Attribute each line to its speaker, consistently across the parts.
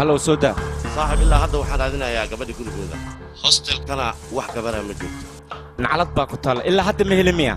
Speaker 1: hallow soo daa
Speaker 2: saaxib ilaa hadda waxaan raadinayaa gabadha gurigooda hostelkana wax gabara ma joogto
Speaker 1: naclad baa ku taalla ilaa hadda ma heli miya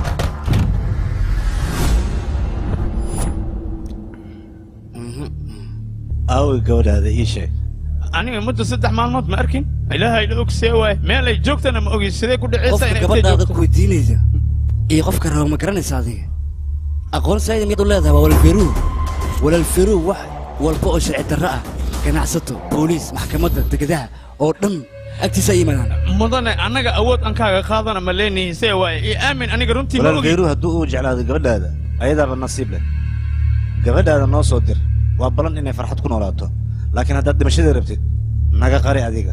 Speaker 3: aaway gabadhaada ii sheeg
Speaker 4: aniga muddo saddex maalmood ma arkin ilaahay la ogsee waaye meel ay joogtana ma ogi sidee ku dhacaysa
Speaker 5: qofka
Speaker 4: inay intay
Speaker 5: gabadhaada
Speaker 4: joogto
Speaker 5: ku weydiinaysa iyo qofka raba ma garanaysa adiga aqoon saayida miyad u leedahay waa walaalferuu walaalferuu wax walba oo sharci darro ah ganacsato booliis maxkamadda degadaha oo dhan agtiisa ay yimaadaan
Speaker 4: mudane annaga awood aan kaaga qaadana ma leenahay see waaye io aamin aniga runtii ma
Speaker 3: walaal
Speaker 4: ogi
Speaker 3: khayruhu hadduu uu jeclaado gabadhaada ayadaaba nasiib leh gabadhaada noo soo dir waa ballan inay farxad ku noolaato laakiin haddaad dhimashada rabtid naga qari adiga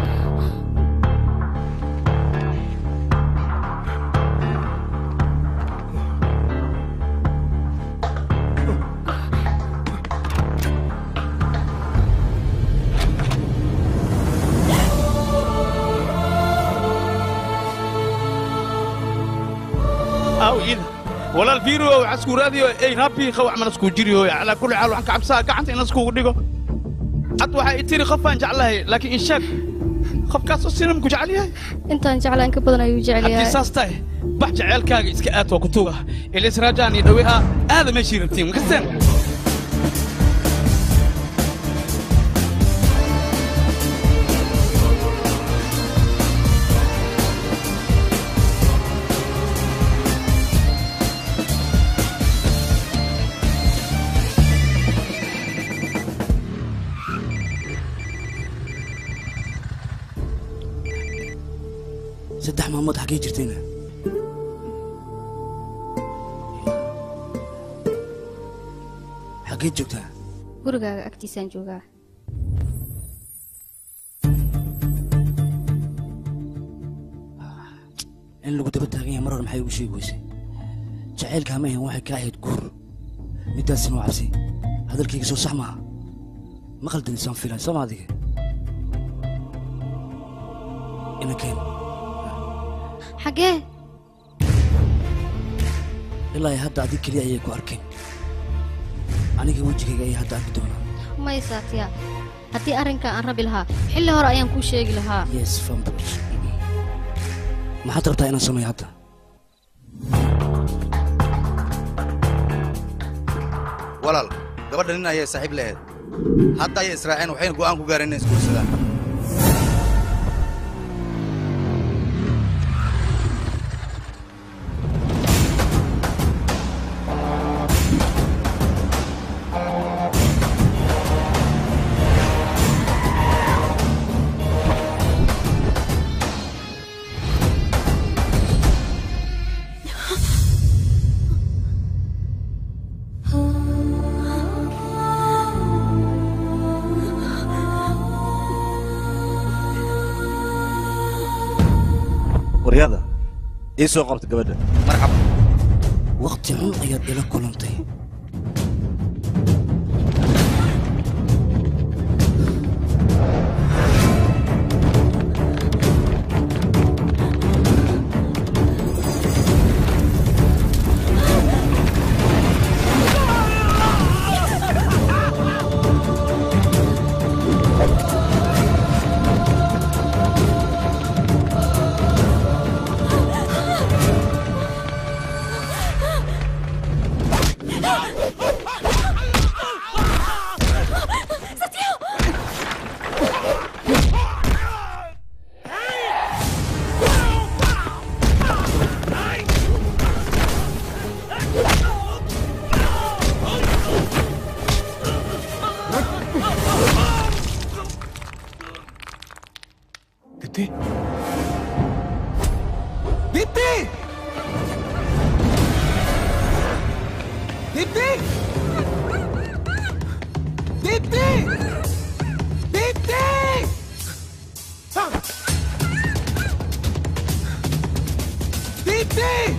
Speaker 4: aw ida walaal fiiro waxaa isku raadiyo ey rabiiqa wax mana isku jiriyo calaa kulli xaal waxaan ka cabsaa gacanta in iskugu dhigo had waxaa i tiri qof baan jeclahay laakiin inshaag qofkaas oo sinam ku jecel yahay
Speaker 6: intaan jeclaan ka badan ayuu jecel
Speaker 4: haddii
Speaker 6: yahay
Speaker 4: saas tahay bax jeceelkaaga iska aad waa ku tuga ilis raajaan iyo dhawe ah aada meeshii rabtiin makasteen
Speaker 5: saddex maalmood xaggee jirtayna xaggee joogtaa
Speaker 6: gurigaaga agtiisaan joogaa
Speaker 5: in lagu daba taagan yahay mar hore maxay ugu sheegi weysay jacaylkaa ma ahan waxay ka ahayd guur middaasina waa cabsi hadalkayga soo sax maaha ma qaldanisaan filan soo ma adiga ina keen
Speaker 6: xaggee
Speaker 5: ilaa ay hadda adig keliya ayay ku arkeen aniga wejigayga ayay hadda arki doonaa
Speaker 6: may saatiya haddii arrinkaa aan rabi lahaa xilli hore ayaan kuu sheegi lahaa
Speaker 5: yes fambros maxaad rabtaa inaan sameeyo hadda
Speaker 7: walaal gabadha nin ayay saaxiib lahayd hadda ayay israaceen waxayna go'aan ku gaareen inay isguursadaan
Speaker 3: waryada ii soo qabta gabadha
Speaker 7: marxaba
Speaker 5: waqti xun ayaad ila kulantay
Speaker 4: Diti?
Speaker 8: Diti! Diti! Diti! Diti! Ah! Diti!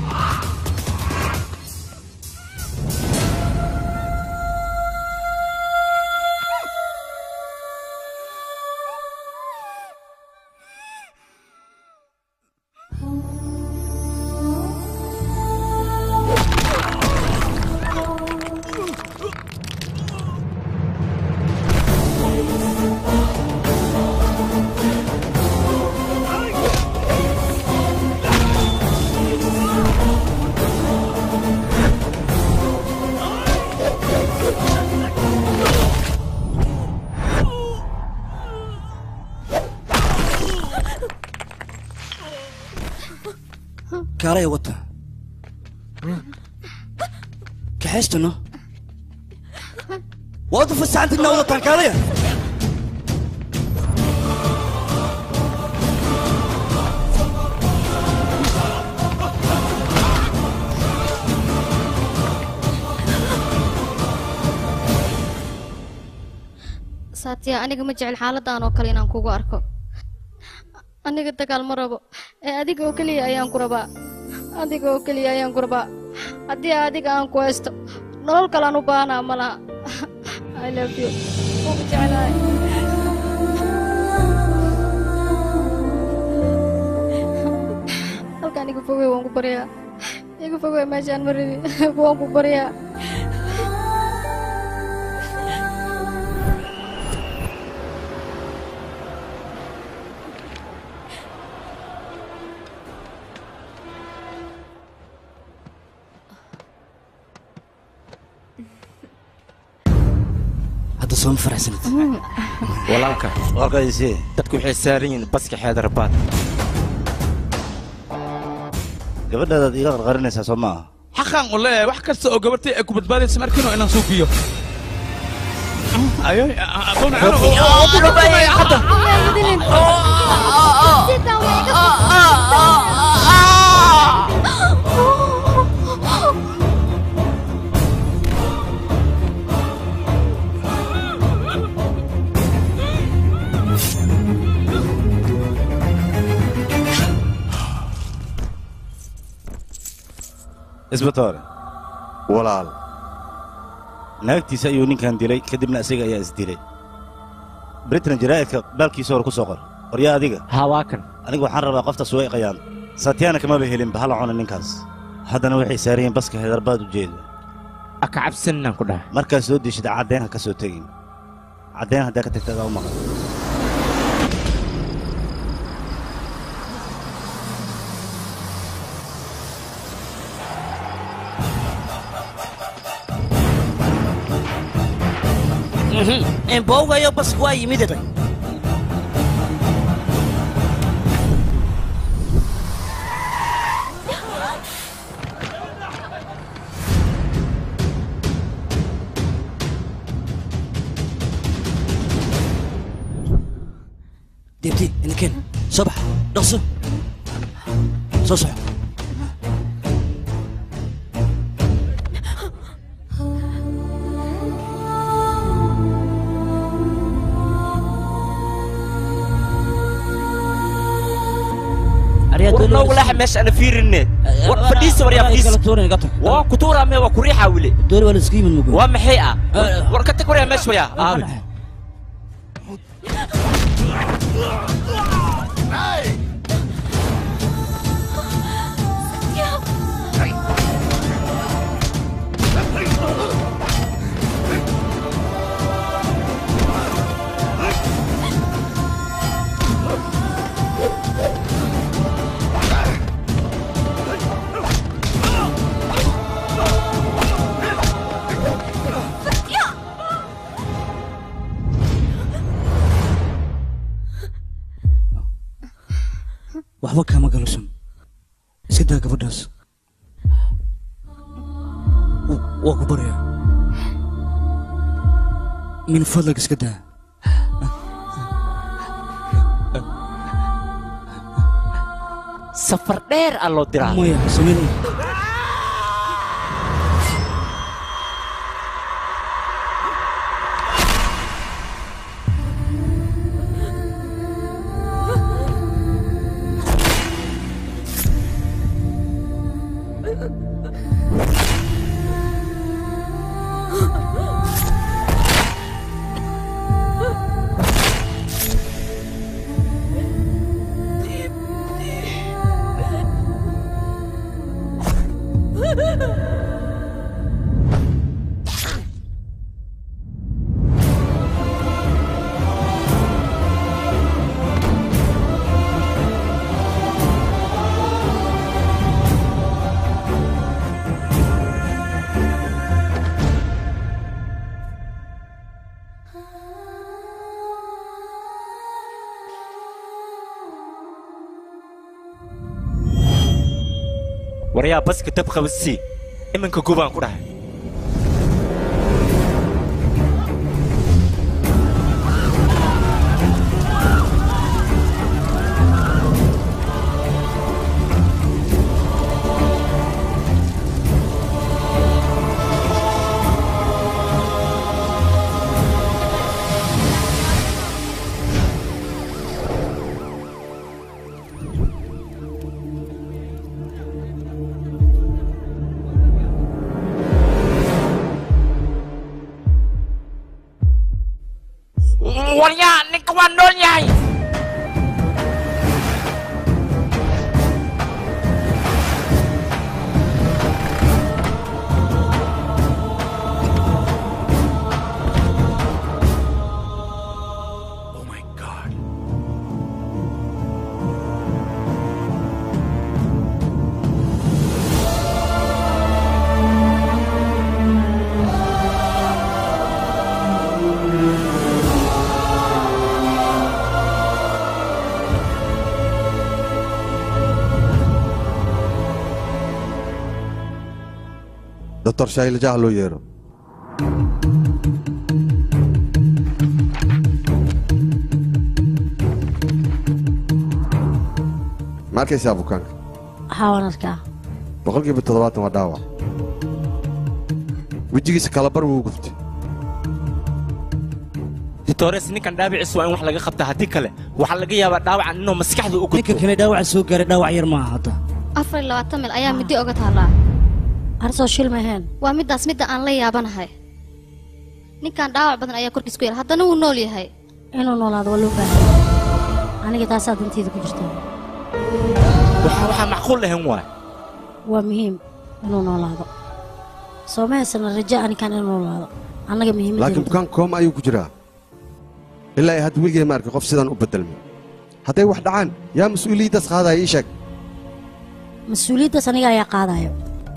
Speaker 5: kaalaya wata kaxaystano waad u fasaxantigna wadataan kaalaya
Speaker 6: saatiya aniga ma jecel xaaladan oo kale inaan kugu arko aniga dagaal ma rabo ee adiga oo keliya ayaan ku rabaa adiga oo keliya ayaan ku rabaa haddii adiga aan ku haysto nolol kalaan u baahnaa ma laha i love you waan ku jeclahay halkaan iga fogey waan ku baryaa iga fogey meeshaan ma rabi waan ku baryaa
Speaker 5: hadda sooma faraxsanid
Speaker 1: walaalka
Speaker 3: walaalkaisi
Speaker 1: dadku waxay saaran yihiin baska xeedarabaad
Speaker 3: gabadhaadaad iiga qarqarinaysaa soo maaha
Speaker 4: xaqaan u leeyahay wax kasta oo gabartay ay ku badbaadaysa markiino inaan suuqiyo ayo aqoona
Speaker 3: isbatoore walaal naagtiisa ayuu ninkan dilay kadibna isaga ayaa isdilay britain jaraa'idka baalkiisa hore ku soo qor qoryaa adiga
Speaker 1: haa waa kan
Speaker 3: anigu waxaan rabaa qoftaas way qayaan satyana kamaba helinba hala cuna ninkaas haddana waxay saaran yihiin baska hedarbaad u jeeda
Speaker 1: aka cabsaninaan ku dhahay
Speaker 3: markaad soo deshida caddeyn ha ka soo tegin caddeyn haddaa ka tagta adaa u maqan
Speaker 9: embowgayo basku waa yimid
Speaker 5: deebti inaken soo bax dhaqso soo soco
Speaker 1: warnoogu laxa meesha ana fiirine war fadhiisa war yaa fadhiisa waa kutuura me waa kuriixa wile
Speaker 5: doori waa la iska yimid mugo
Speaker 1: waa maxay ah war ka tag war yaa meesha waya aabe
Speaker 5: waxba kaama galusan iska daa gabadhaas W- waa ku baryaa min fadlag iska daa
Speaker 1: safar dheer aa loo diraa
Speaker 5: maya samayn
Speaker 1: waryaa baska tab qabasii iminka gubaan ku dhahay
Speaker 9: waryaa ninka waa nool yahay
Speaker 10: doctor shaylajaha loo yeero ma arkaysaa bukaanka
Speaker 11: waxaa waan arkaa
Speaker 10: boqolkiiba toddobaatan waa dhaawac wejigiisa kalabar wuu guftay
Speaker 1: ditores ninkan dhaabiciis waa in wax laga qabtaa haddii kale waxaa laga yaabaa dhaawacan inuu maskaxda u
Speaker 5: ninka
Speaker 1: gudbo
Speaker 5: kale dhaawaca soo gaaray dhaawac yar maaha hadda
Speaker 6: afar iyo labaatan mil ayaa midi oga taallaa
Speaker 11: arsoo shil maheen
Speaker 6: waa middaas midda aan la yaabanahay ninkan dhaawac badan ayaa korkiis ku yaal haddana wuu nool yahay
Speaker 11: inuu noolaado waa loo baahan aniga taasaa danteyda ku jirta
Speaker 1: waxa waxaa macquul lahayn waay
Speaker 11: waa muhiim inuu noolaado soo ma haysana raja anikan inuu noolaado annaga
Speaker 10: laakiin
Speaker 11: muhiimadda
Speaker 10: bukaanka kooma ayuu ku jiraa ilaa ay hadda weligay ma arkay qof sidaan u beddelmay hadday wax dhacaan yaa mas-uuliyaddaas qaadaya ii sheeg
Speaker 11: mas-uuliyaddaas aniga ayaa qaadayo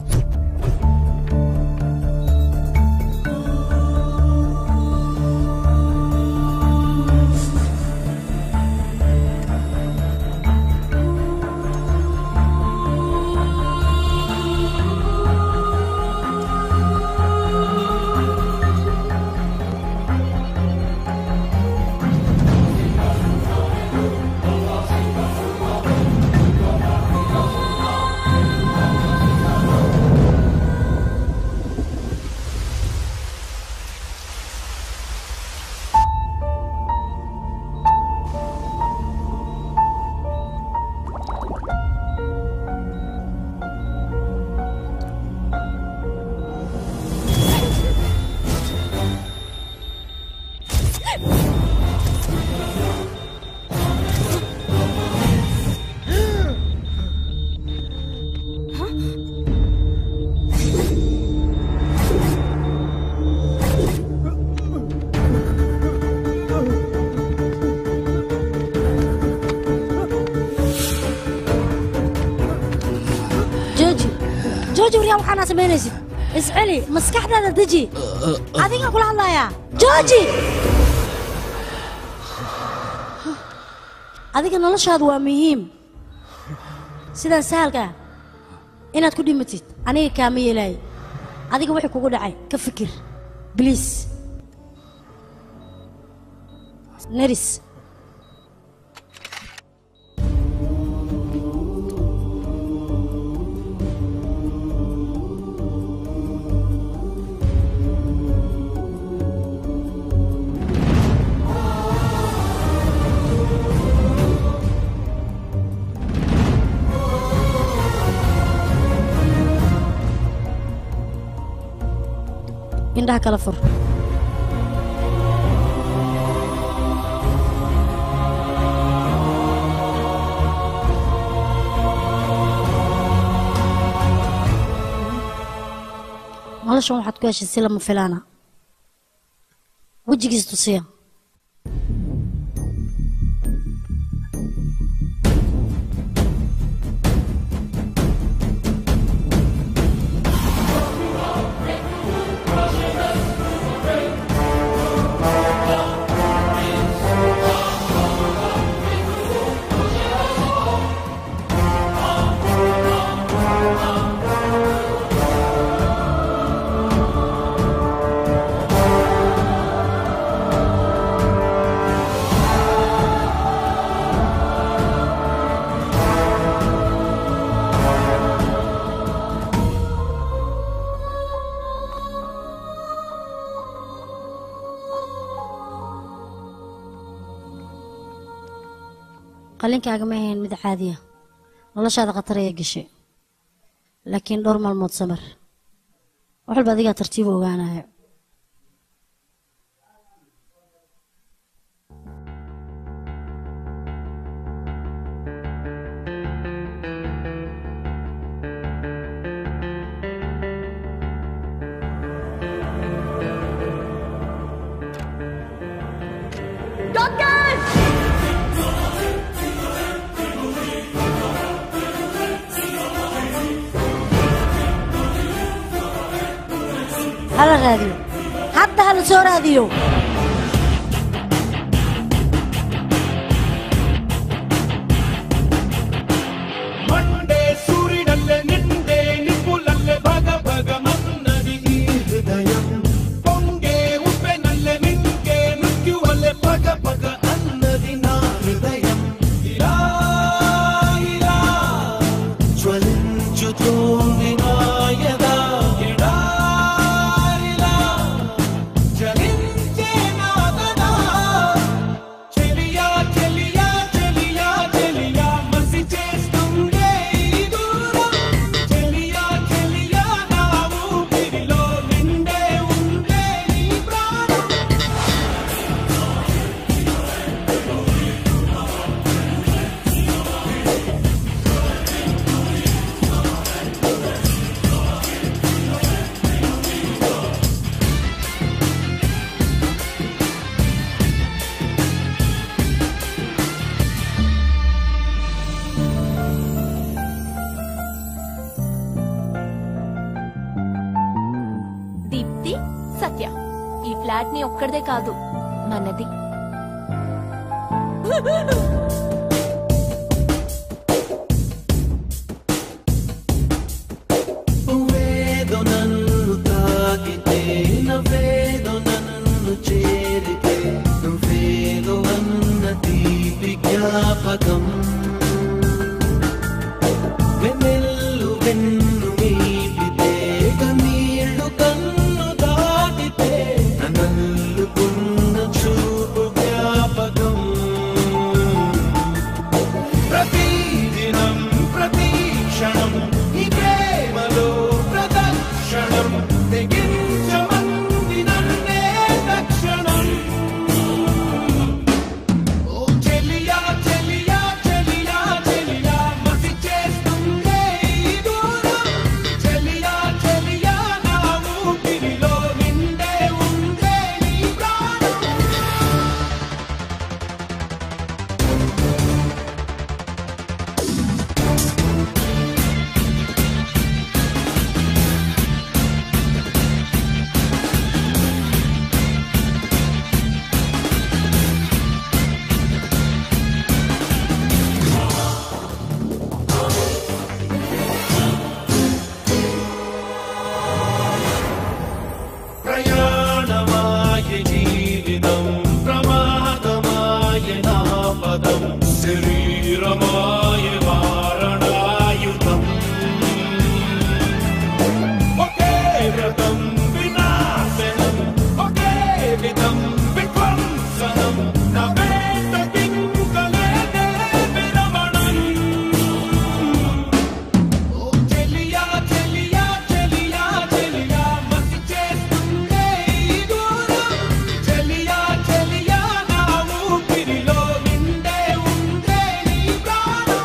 Speaker 11: jooji jooji waryaa waxaanaa samaynaysid isceli maskaxdaada deji adigaa kula hadlayaa jooji adiga noloshaadu waa muhiim sidan sahalka ah inaad ku dhimatid aniga kaama yeelaayo adiga wixii kugu dhacay ka fikir bliis neris indhaha kala fur noloshan waxaad ku heshay si lama filaana wejigiis tusiya qalinkaaga ma ahayn mid caadiya noloshaada khatar ayay gashay laakiin dhowr maalmood samar wax walba adigaa tartiib u ogaanayo hala raadiyo hadda hala soo raadiyo
Speaker 8: ಮಂಡೆ ಸೂರಿನಲ್ಲೇ ನಿಂದೆ ನಿಪ್ಪುಲಲ್ಲೇ ಭಗ ಭಗ ಮನ್ನದಿ ಈ ಹೃದಯ ಪೊಂಗೆ ಉಪ್ಪೆನಲ್ಲೇ ನಿಂಗೆ ಮೃತ್ಯುವಲ್ಲೇ ಪಗ ಪಗ ಅನ್ನದಿ ನಾ ಹೃದಯ ಇರಾ ಇರಾ ಜ್ವಲಿಂಚುತೋಂದಿ ನಾಯದ ಎಡಾರಿಲಾ ಜಲಿಂಚೆ ನಾದನ చెలియా చెలియా చెలియా చెలియా మసి చేస్తుండే ఈ దూరం చెలియా చెలియా నా ఊపిరిలో నిండే ఉండే నీ ప్రాణం
Speaker 12: దీప్తి సత్య ఈ ఫ్లాట్ ని ఒక్కడిదే కాదు మనది
Speaker 8: నువ్వేదో నన్ను తాకితే నవ్వేదో నన్ను చేరితే నువ్వేదో అన్న తీపి జ్ఞాపకం వెన్నెల్లు వెన్ను మీటితే కన్నీళ్లు కన్ను దాటితే నన్నల్లుకున్న చూపు జ్ఞాపకం ప్రతిదినం ప్రతి క్షణం ఈ ప్రేమలో ప్రదక్షిణం తెగించమంది నన్నే తక్షణం ఓ చెలియా చెలియా చెలియా చెలియా మసి చేస్తుందే ఈ దూరం చెలియా చెలియా నా ఊపిరిలో నిండే ఉండే నీ ప్రాణం ప్రయాణమాయ జీవితం ప్రమాదమాయ నా పదం శరీరమాయ వారణాయుధం ఒకే వ్రతం వినాశనం ఒకే విధం విధ్వంసనం నా వేట కింకలేదే విరమణం ఓ చెలియా చెలియా చెలియా చెలియా మసి చేస్తుందే ఈ దూరం చెలియా చెలియా నా ఊపిరిలో నిండే ఉండే నీ ప్రాణం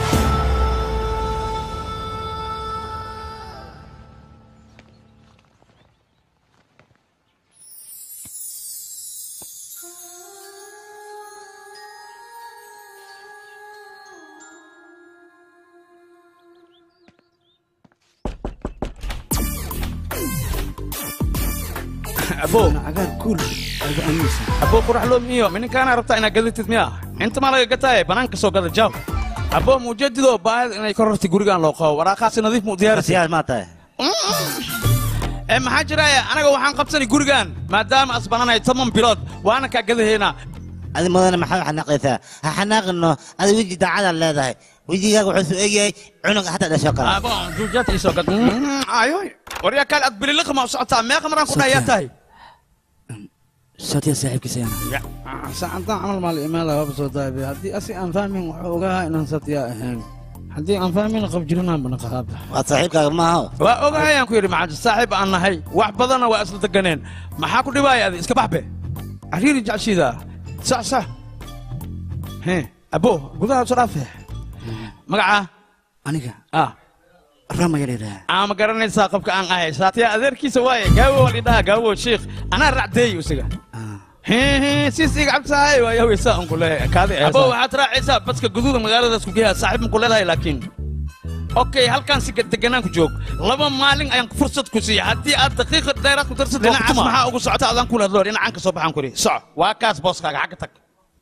Speaker 4: abo
Speaker 5: agaan kuul agu aaminsan
Speaker 4: abo qurax loo miyo minankaana rabtaa inaad gadatid miya inta maa laga gataaye banaanka soo gada jaab abo muujadido baahida inay ka rartay gurigaan loo qabo waraaqaasi nadiif mu diyaarisi
Speaker 3: siyaas maa tahay
Speaker 4: ee maxaa jiraya anaga waxaan qabsanay gurigaan maadaama asbananahay toban bilood waana kaa gadahaynaa
Speaker 3: adi mudane maxaa xanaaqaysaa ha xanaaqino adi weji daacadaad leedahay wejigaaga wuxuu soo egyahay cunuga hataa dhasho kale
Speaker 4: abo juujaad ii soo gad ayoy waryaa kaale ad bililiqa ma u socotaa meeqa maraan ku dhahayaa tahay
Speaker 5: saatiya saaxiibkiisa yana
Speaker 4: saacadaan camal maal imaala waaba soo daabe haddii asi aan fahmin wuxuu ogahaa inaan satiya ahayn haddii aan fahmin qab jirinaan bana qaaba
Speaker 3: waad saaxiibkaaga maaha
Speaker 4: waa ogahayaan ku yidhi maxaaji saaxiib aan nahay wax badanna waa isla deganeen maxaa ku dhibaaya adi iska baxbe cariiri jecshida sax sax he abo gudaha soo dhaafe magaca
Speaker 5: aniga
Speaker 4: ah
Speaker 5: ramaya layidhaha
Speaker 4: ama garanaysaa qofka aan ahay saatiya adeerkiisa waaye gaawo lidhaha gaawo shiikh anaa racdeey isaga siis iga cabsahay waa yahweysaa un kuleeyahay kaadi abo waxaad raacaysaa baska guduuda magaaladaas ku geeyaa saaxiib ma ku leedahay laakiin okay halkaan si deganaan ku joog laba maalin ayaan fursad ku siiya haddii aad daqiiqa dheeraad ku darsad dhinacaas maxaa ugu socota adaan kula hadlo dhinacaan ka soo baxaan kuri soco waa kaas booskaaga xagga tag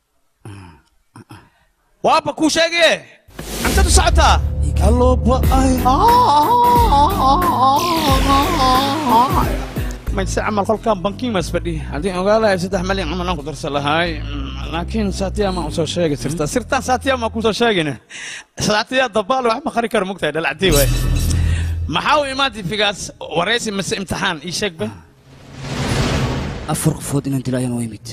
Speaker 4: waaba kuu sheegaye cantadu socotaa mayse camal kolkaan bankiin mas fadhi haddii ogaalahay saddex malyan camal aan ku darsan lahaay laakiin saatiya maa usoo sheegi sirta sirtaan saatiya maa kusoo sheegin saatiya dabaal wax ma qari karo mugtahay dhalacdii waay maxaa u imaantay figaas waraysi mise imtixaan ii sheegba
Speaker 5: afar qofood inaan dilo ayaan u imid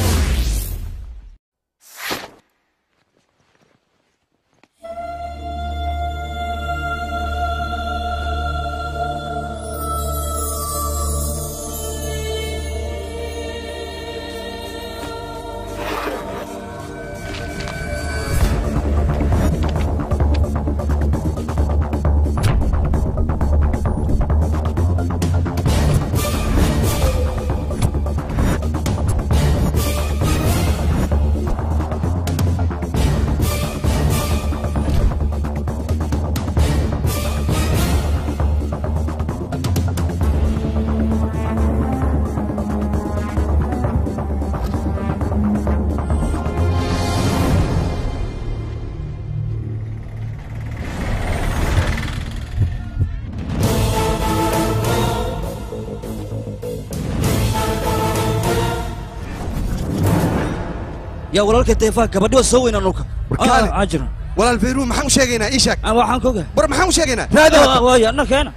Speaker 5: yaa walaalka deefaa gabadhi waa soo weynaa dhulka
Speaker 10: warkaale
Speaker 5: ajira
Speaker 10: walaal fayruun maxaan u sheegaynaa ii sheeg
Speaker 5: waxaan koga
Speaker 10: war maxaan u sheegaynaa
Speaker 5: waaya na keena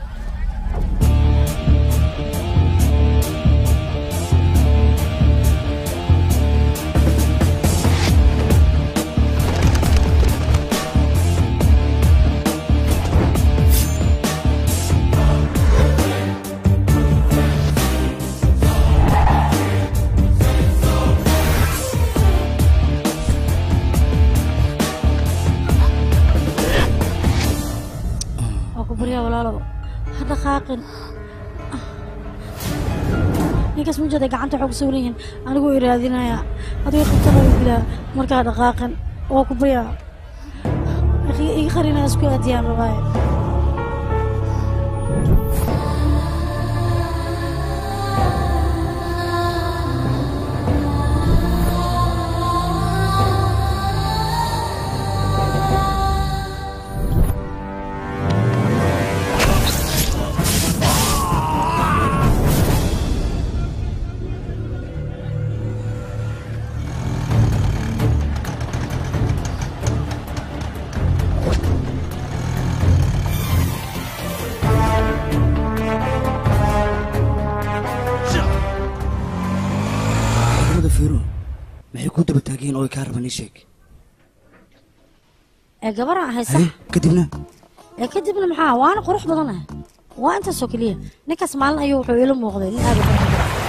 Speaker 11: waa ku baryaa walaalow ha dhaqaaqin ninkaas mujada gacanta waxaa ku sawran yihiin aniguu iraadinaya adiga qabtana u dilaa markaa ha dhaqaaqin waa ku baryaa Akhi- iga qarinaya isku aadiyaan rabaaye
Speaker 5: ciidamada fiiro maxay ku daba taageen oo ay kaa rabaan ii sheeg
Speaker 11: ee gabaraan ahay sax
Speaker 5: kadibna
Speaker 11: ee kadibna maxaa waana qurux badanah waa intaasoo keliya ninkaas maalin ayuu wuxuu ila muuqday nin aad u qurux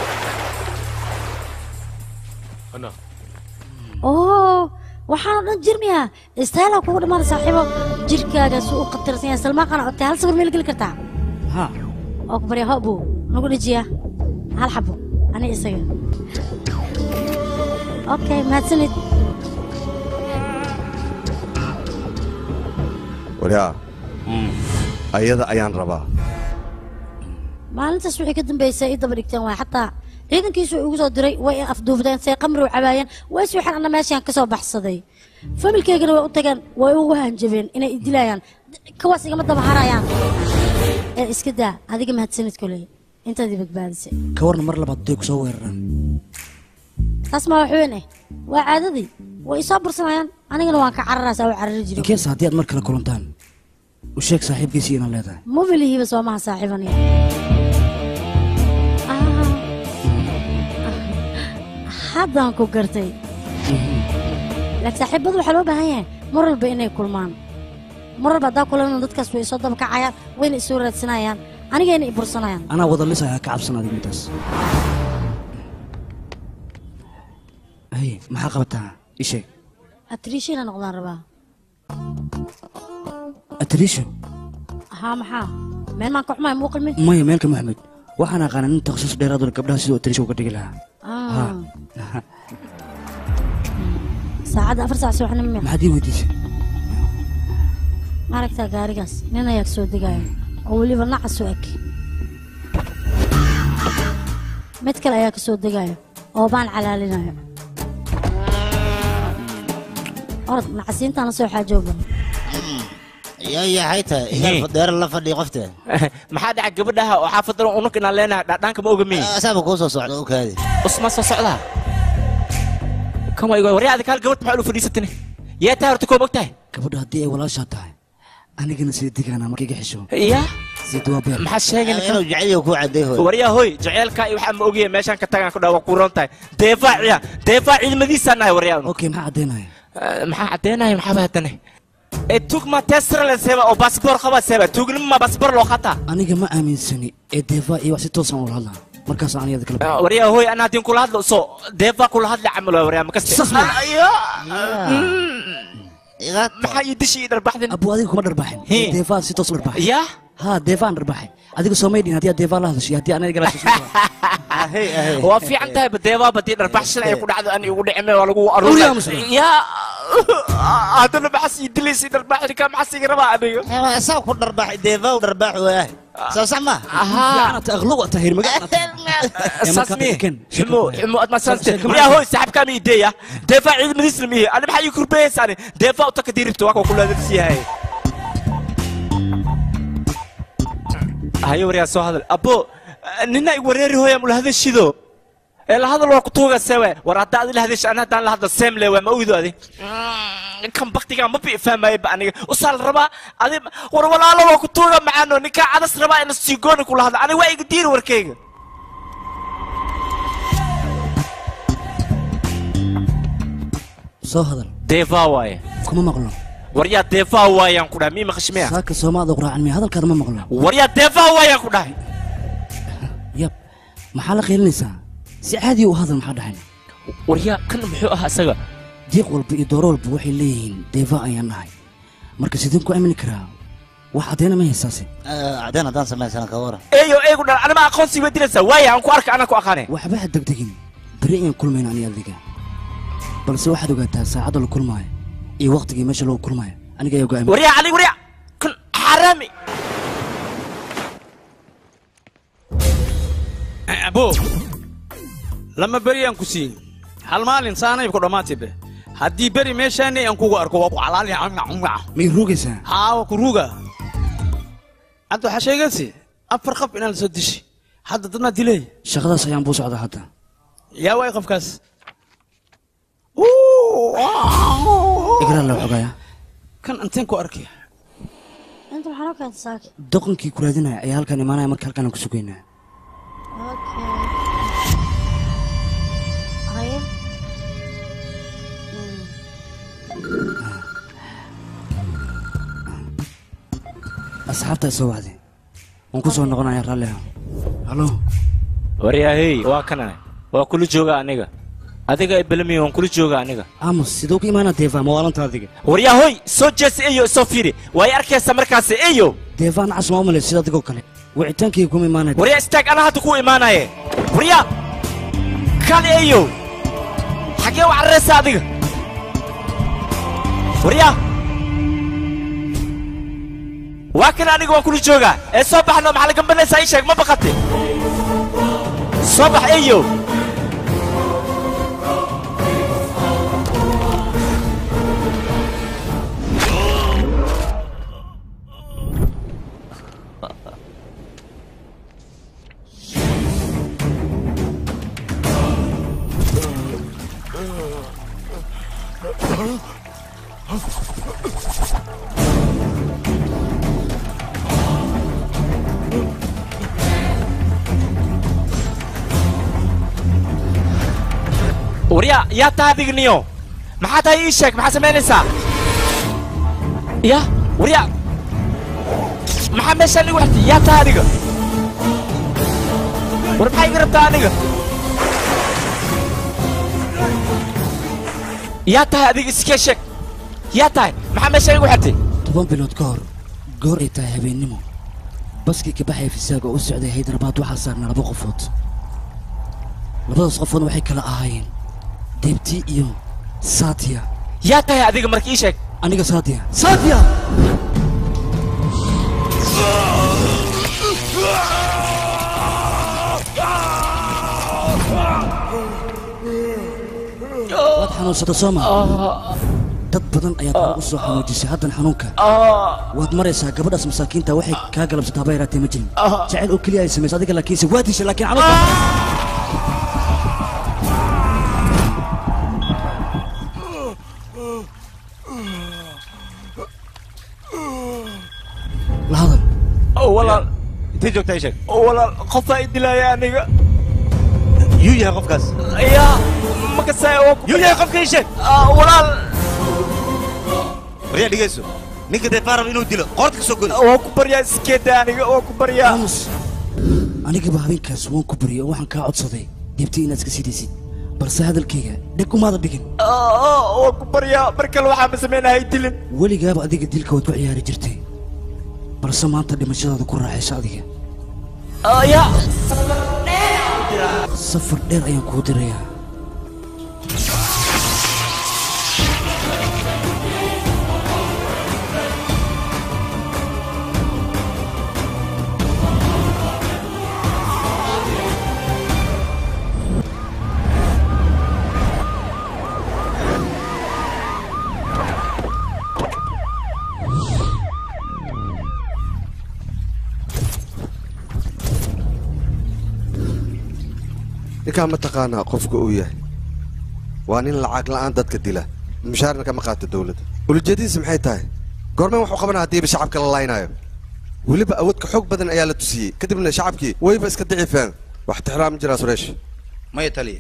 Speaker 11: badan oo waxaanoo dhan jirmiya istaylaa kugu dhammaada saaxiibo jirkaaga si u qatarsan yahay salmaaqana otay hal sawir meel geli kartaa
Speaker 5: ha
Speaker 11: oo ku barya hobu nagu dhejiya hal xabo ani isaga okay mahadsanid
Speaker 10: waryaa ayada ayaan rabaa
Speaker 11: maalintaas wixii ka dambeysay i daba dhigteen waay xataa ciidankiisu igu soo diray way i afduufdeen say qamri u cabaayeen way si waxaan anna meeshaan ka soo baxsaday familkeygana way u tageen way ugu hanjabeen inay i dilayaan kawaas igama daba harayaan ee iska daa adiga mahadsanid koley intaad i badbaadisay
Speaker 5: ka warna mar labaad day ku soo weeraraan
Speaker 11: taas maa wax weyn eh waa caadadii way isoo bursanayaan anigana waan ka cararaysaa oo carari jiray
Speaker 5: inkees haddii aad mar kale kulantaan u sheeg saaxiibkiisii inaad leedahay
Speaker 11: mobilihiiba soo maha saaxiibaniya haddaan ku gartay laakiin saaxiibadu waxaa loo baahan yahay mar walba inay kulmaan mar walba haddaa kulanna dadkaas way soo dabakacayaan wayna isoo raadsanayaan anigayna i bursanayaan
Speaker 5: anaa wada lisaya ka cabsan adig midaas hay maxaa qabataa ii sheeg
Speaker 11: atriishina noqdaan rabaa
Speaker 5: atariisho
Speaker 11: haa maxaa meel maan ka xumahay muu qilmi
Speaker 5: maya meelka maxmed waxaan aqaana nin takhasus dheeraaduna gabdhaha sidoo atariisho uga dhigi lahaa
Speaker 11: Ah. saacadda afar saac subaxnimo miya
Speaker 5: maxaad ii weydiisay
Speaker 11: ma aragtaa gaarigaas nin ayaa soo degaayo oo weliba nacas u eg mid kale ayaa ka soo degaayo oo baan calaalinayo orod nacasiintaan la soo xaajooba
Speaker 13: yaa yahay tahay igaal fadheer la fadhiya qofta
Speaker 1: maxaa dhaca gabadhaha oo xaafadan unug inaan leenahay dhadhaanka ma oga miyi
Speaker 13: asaaba kuu soo socda u kaadi
Speaker 1: usma soo socdaa kan waa igo waryaa adika hal gabadh maxaa ulu fadhiisatane yaa tahay horta koo mogtahay
Speaker 5: gabadha haddii ay walaashaa tahay anigana sii digaanaa marka iga xisho
Speaker 1: ya
Speaker 5: sii waa beer
Speaker 1: maxaa sheegay
Speaker 13: inuu jecel ku caday hoy
Speaker 1: waryaa hoy jaceelka iyo waxaa ma ogyahay meeshaan ka tagaan ku dhaa waa ku roon tahay deefaa ciya deefaa ciidamadiisaa nahay waryaa
Speaker 5: okay maxaa caddaynaya
Speaker 1: maxaa caddeenaya maxaaba haddane ee tugma tesrale seeba oo baasboor qaba seeba tugnima baasboor loo qataa
Speaker 5: aniga ma aaminsani ee deefaa iyo wax si toosan ula hadlaa markaas aan iyada kala baxay.
Speaker 1: waryaa hoy anaa hadin kula hadlo so deefaa kula hadla camal waa waryaa makaste maxaa ii dishi ii dharbaxdin
Speaker 5: abu adiga kuma dharbaaxin deefaa si toos u dharbaaxay
Speaker 1: ya
Speaker 5: ha deefaan dharbaaxay adiga soo maydhin haddii aad deefaa la hadashay haddii aniga la
Speaker 1: waa fiican tahay badeebaa badii dharbaxshan ay ku dhacdo ani ugu dhicime waa lagu
Speaker 5: Uriyaa
Speaker 1: aruuray
Speaker 5: muslim.
Speaker 1: ya haddana maxas ii dilaysi dharbaxdi ka maxas iga rabaa aniga
Speaker 13: saa ku dharbaax deefaa dharbaax waah soo sax ma
Speaker 5: fiicanata aqlo waa tahir
Speaker 1: sasmi xumo xumo ad masanste waryaa hoy saaxibkaa mi ideeya deefaa ciidamadiisna mihi ani maxaa ii kurbeeyeysaani deefaa utaka diiribta waa koo kulaadadisiyahay hayo waryaa soo hadal abo nina ig wareeri hooya mula hadashido ee la hadal waa kutuuga sewe war haddaa adi la hadasha ani haddaan la hadlo semle waa ma oydo adi kan baktigaa ma bi fahmaye ba aniga usaa la rabaa adi war walaalo waa kutuuga macaano ninkaa cadas rabaa ina siigooni kula hadla aniga waa iga diiri warkayga
Speaker 5: soo hadal
Speaker 1: deefaa waaye
Speaker 5: kuma maqlo
Speaker 1: waryaa deefaa waayaan ku dhahay mii maqashmiya
Speaker 5: saaka soomaada quraacan miya hadalkaada ma maqlo
Speaker 1: waryaa deefaa waayaan ku dhahay
Speaker 5: yab maxaa la qiilinaysaa si caadi u hadal maxaa dhaxayn
Speaker 1: waryaa kan muxuu ahaa isaga
Speaker 5: diiq walba iyo dooro walba waxay leeyihiin deefa ayaan nahay marka sideen ku aamini karaa wax caddeena ma haysaase
Speaker 13: cadeen haddaan samaysana ka waran
Speaker 1: eeyo eegu dhan anima aqoonsi way dilaysaa waaya aan ku arka anaa ku aqaane
Speaker 5: waxba ha degdegin beri ayaan kulmayna ani adiga balse waxaad ogaataa saacadda la kulmaayo iyo waqtigii meesha lagu kulmaayo aniga ayaa go'aamin
Speaker 1: waryaa ali waryaa kan xaraami
Speaker 4: abo lama beri aan ku siin hal maalin saanay ku dhammaataybe haddii beri meeshaani aan kugu arko waa ku calaali
Speaker 5: miyay ruugaysaa
Speaker 4: haa waa ku ruuga hadda waxaa sheegaysi afar qab inaan la soo dishi hadda dad maa dilay
Speaker 5: shaqadaas ayaan buu socdaa hadda
Speaker 4: yaa waay qofkaas
Speaker 5: igraa la xogaya
Speaker 4: kan anteen ku arkay
Speaker 11: inta waxaa loo keenta saaki
Speaker 5: doqonkii ku raadinaya ayaa halkan imaanaya marka halkan aan ku sugaynaa
Speaker 11: haye
Speaker 5: asxaabtaa soo wacday waan ku soo noqonaya raalli ah halo
Speaker 1: waryaa hey waa kana waa kula jooga aniga adiga ay belamiya waan kula jooga aniga
Speaker 5: amos siduu ku imaanaa deefa mawaalanta adiga
Speaker 1: waryaa hoy soo jeesa eyo soo fiiri waay arkaysa markaasi eyo
Speaker 5: deefaan cas ma umale sida adigoo kale wicitaankii kuma imaanaya
Speaker 1: waryaa istaag anaa hadda ku imaanaye waryaa kali eyo xagee u cararaysa adiga waryaa waa kan aniga waan kula joogaa ee soo baxno maxaa la gambanaysaa ii sheeg ma baqate soo bax eyo waryaa yaa tahay adiga niyo maxaa tahay ii sheeg maxaa samaynaysaa ya waryaa maxaa meeshaan igu xirtay yaa tahay adiga war maxaa iga rabtaa aniga yaa tahay adiga iskee sheeg yaa tahay maxaa meeshaan igu xirtay
Speaker 5: toban bilood ka hor goor ay tahay habeennimo baskii ka baxaya fisaaga oo u socday haydarbaad waxaa saarnaa laba qofood labadaas qofoodna waxay kala ahaayeen deebti iyo saatiya
Speaker 1: yaa tahay adiga marka ii sheeg
Speaker 5: aniga saatiya saatiya waad xanuunsata soo maa dad badan ayaad hore u soo xanuujisay haddan xanuunka waad maraysaa gabadhaas masaakiinta waxay kaa galabsataa haba yaraatee ma jirin jecel oo keliya ay samayso adiga laakiinse waa dishay laakiin xanuunka la hadal
Speaker 1: walaal
Speaker 3: intay joogtaa ii sheeg
Speaker 1: walaal qofaa i dilaaya aniga
Speaker 3: yuu yahay qofkaas
Speaker 1: ya makasay oo
Speaker 3: yuu yahay qofka ii sheeg
Speaker 1: walaal
Speaker 3: waryaa dhegeyso ninka dee faarab inuu dilo qoorta ka soo goda
Speaker 1: waa ku baryaa iskeeda aniga waa ku baryaa
Speaker 5: aamus anigaba habeenkaas waan ku bariyay oo waxaan kaa codsaday deebti inaad iska sidaysid balse hadalkayga dheg umaada dhigin
Speaker 1: waa ku baryaa mar kale waxaa ma samaynahay dilin
Speaker 5: weligaaba adiga dilka waad ku ciyaari jirtay balse maanta dhimashadaada ku raaxaysa adiga
Speaker 1: ya
Speaker 5: safar dheer ayaan kuu dirayaa
Speaker 10: ninkaa ma taqaanaa qofka uu yahay waa nin lacag la'aan dadka dila mushaarna kama qaato dowladda ulijeedadiisa maxay tahay goormeen waxu qabanaa haddiiba shacabka la laynaayo weliba awoodka xoog badan ayaa la tusiyey kadibna shacabkii wayba iska dicifeen wax tixraam jiraa sureesh
Speaker 7: maya taliya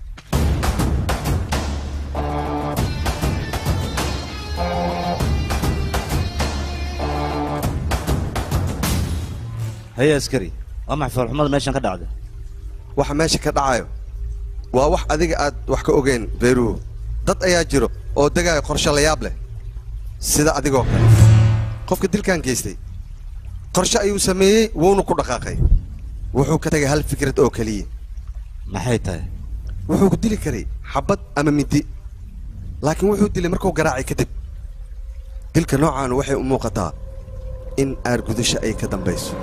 Speaker 3: haya askari waa maxay foolxumada meeshan ka dhacda
Speaker 10: waxa meesha ka dhacayo waa wax adiga aad wax ka ogeyn beeruhu dad ayaa jiro oo degaayo qorshe la yaab leh sida adigoo kale qofka dilkan geystay qorshe ayuu sameeyey wuuna ku dhaqaaqay wuxuu ka tegay hal fikrad oo keliya
Speaker 3: maxay tahay
Speaker 10: wuxuu ku dili karay xabad ama midi laakiin wuxuu dilay markuu garaacay kadib dilka noocaanu waxay u muuqataa in aargudasho ay ka dambayso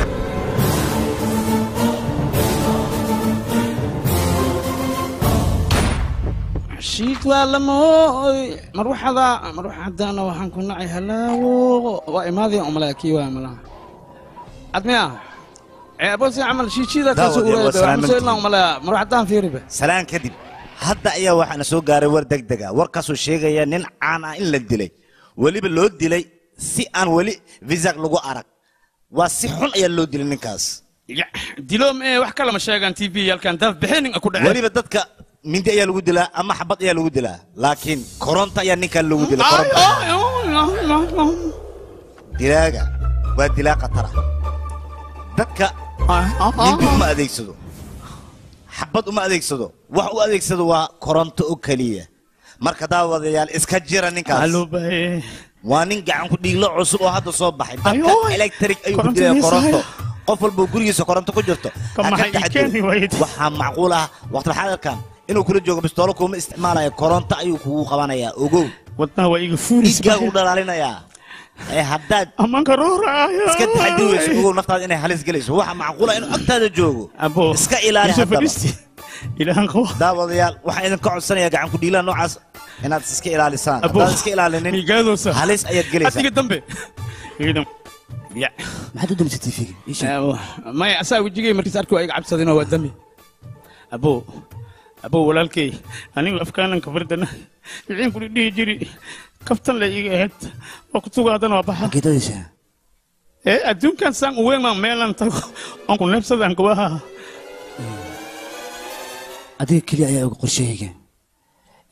Speaker 4: shiid waa lamooy marwaxada marwaxadana waxaan ku nacay halaawo waa imaadaya umalaha kii waa malaha admiya ceebosi camal shiishiida kaasoo
Speaker 3: Daawad, waa salaamantii.
Speaker 4: ureedamusoo umalaha marwaxadaan fiiriba
Speaker 3: salaan kadib hadda ayaa waxaana soo gaaray war degdega warkaasuu sheegaya nin caan ah in la dilay weliba loo dilay si aan weli visag lagu arag waa si xun ayaa loo dilay ninkaas
Speaker 4: diloom ee wax kalama sheegaan t v yalkan daf bixinin ku dhacay
Speaker 3: weliba dadka mindi ayaa lagu dilaa ama xabad ayaa lagu dilaa laakiin koronto ayaa ninkan lagu dilay koronto dilaaga waa dilaa khatara dadka mindi uma adeegsado xabad uma adeegsado wax u adeegsado waa koronto oo keliya marka daawadayaal iska jira ninkaas waa nin gacan ku dhiiglo cusub oo hadda soo baxay dadka electric ayuu ku dilaya koronto qof walba gurigiisa koronto ku jirto ha ka
Speaker 4: maxay ii
Speaker 3: taxadiro.
Speaker 4: keeni wayde?
Speaker 3: waxaa macquul ah waqtilxaadirkan inuu kula joogo bistoolo kuma isticmaalayo koronto ayuu kugu qabanayaa ogow
Speaker 4: wadnaha waa iga fuuris
Speaker 3: dhiiggaagu dhalaalinayaa ee haddaad
Speaker 4: amanka rooraayo
Speaker 3: iska taxadiri weyso ogow naftaada inay halis gelayso waxaa macquula inuu agtaada joogo iska ilaali
Speaker 4: Yusuf
Speaker 3: haddaba
Speaker 4: fadhiisti. ilaahan qabo
Speaker 3: daawadayaal waxaan idinka codsanayaa gacan ku dhiilaha noocaas inaad iska ilaalisaan
Speaker 4: Abo,
Speaker 3: haddaad iska ilaalinin
Speaker 4: miigaadosa.
Speaker 3: halis ayaad gelaysaa
Speaker 4: adiga dambe ciidan ya
Speaker 5: maxaad u damisay tiifiga
Speaker 4: maya asaa wejigay markiis arki waa iga cabsadinoo waa dami abo abo walaalkay anigu afkaanan kabardana wixii kuli dhihi jiri kaftan la iga ahayd waa kutuga haddana waa baxa
Speaker 5: geedadiisa
Speaker 4: ee adduunkan saan uweyn maan meelan tago aan ku neebsadaan gabaha
Speaker 5: adiga keliya ayaa oga qorshahayga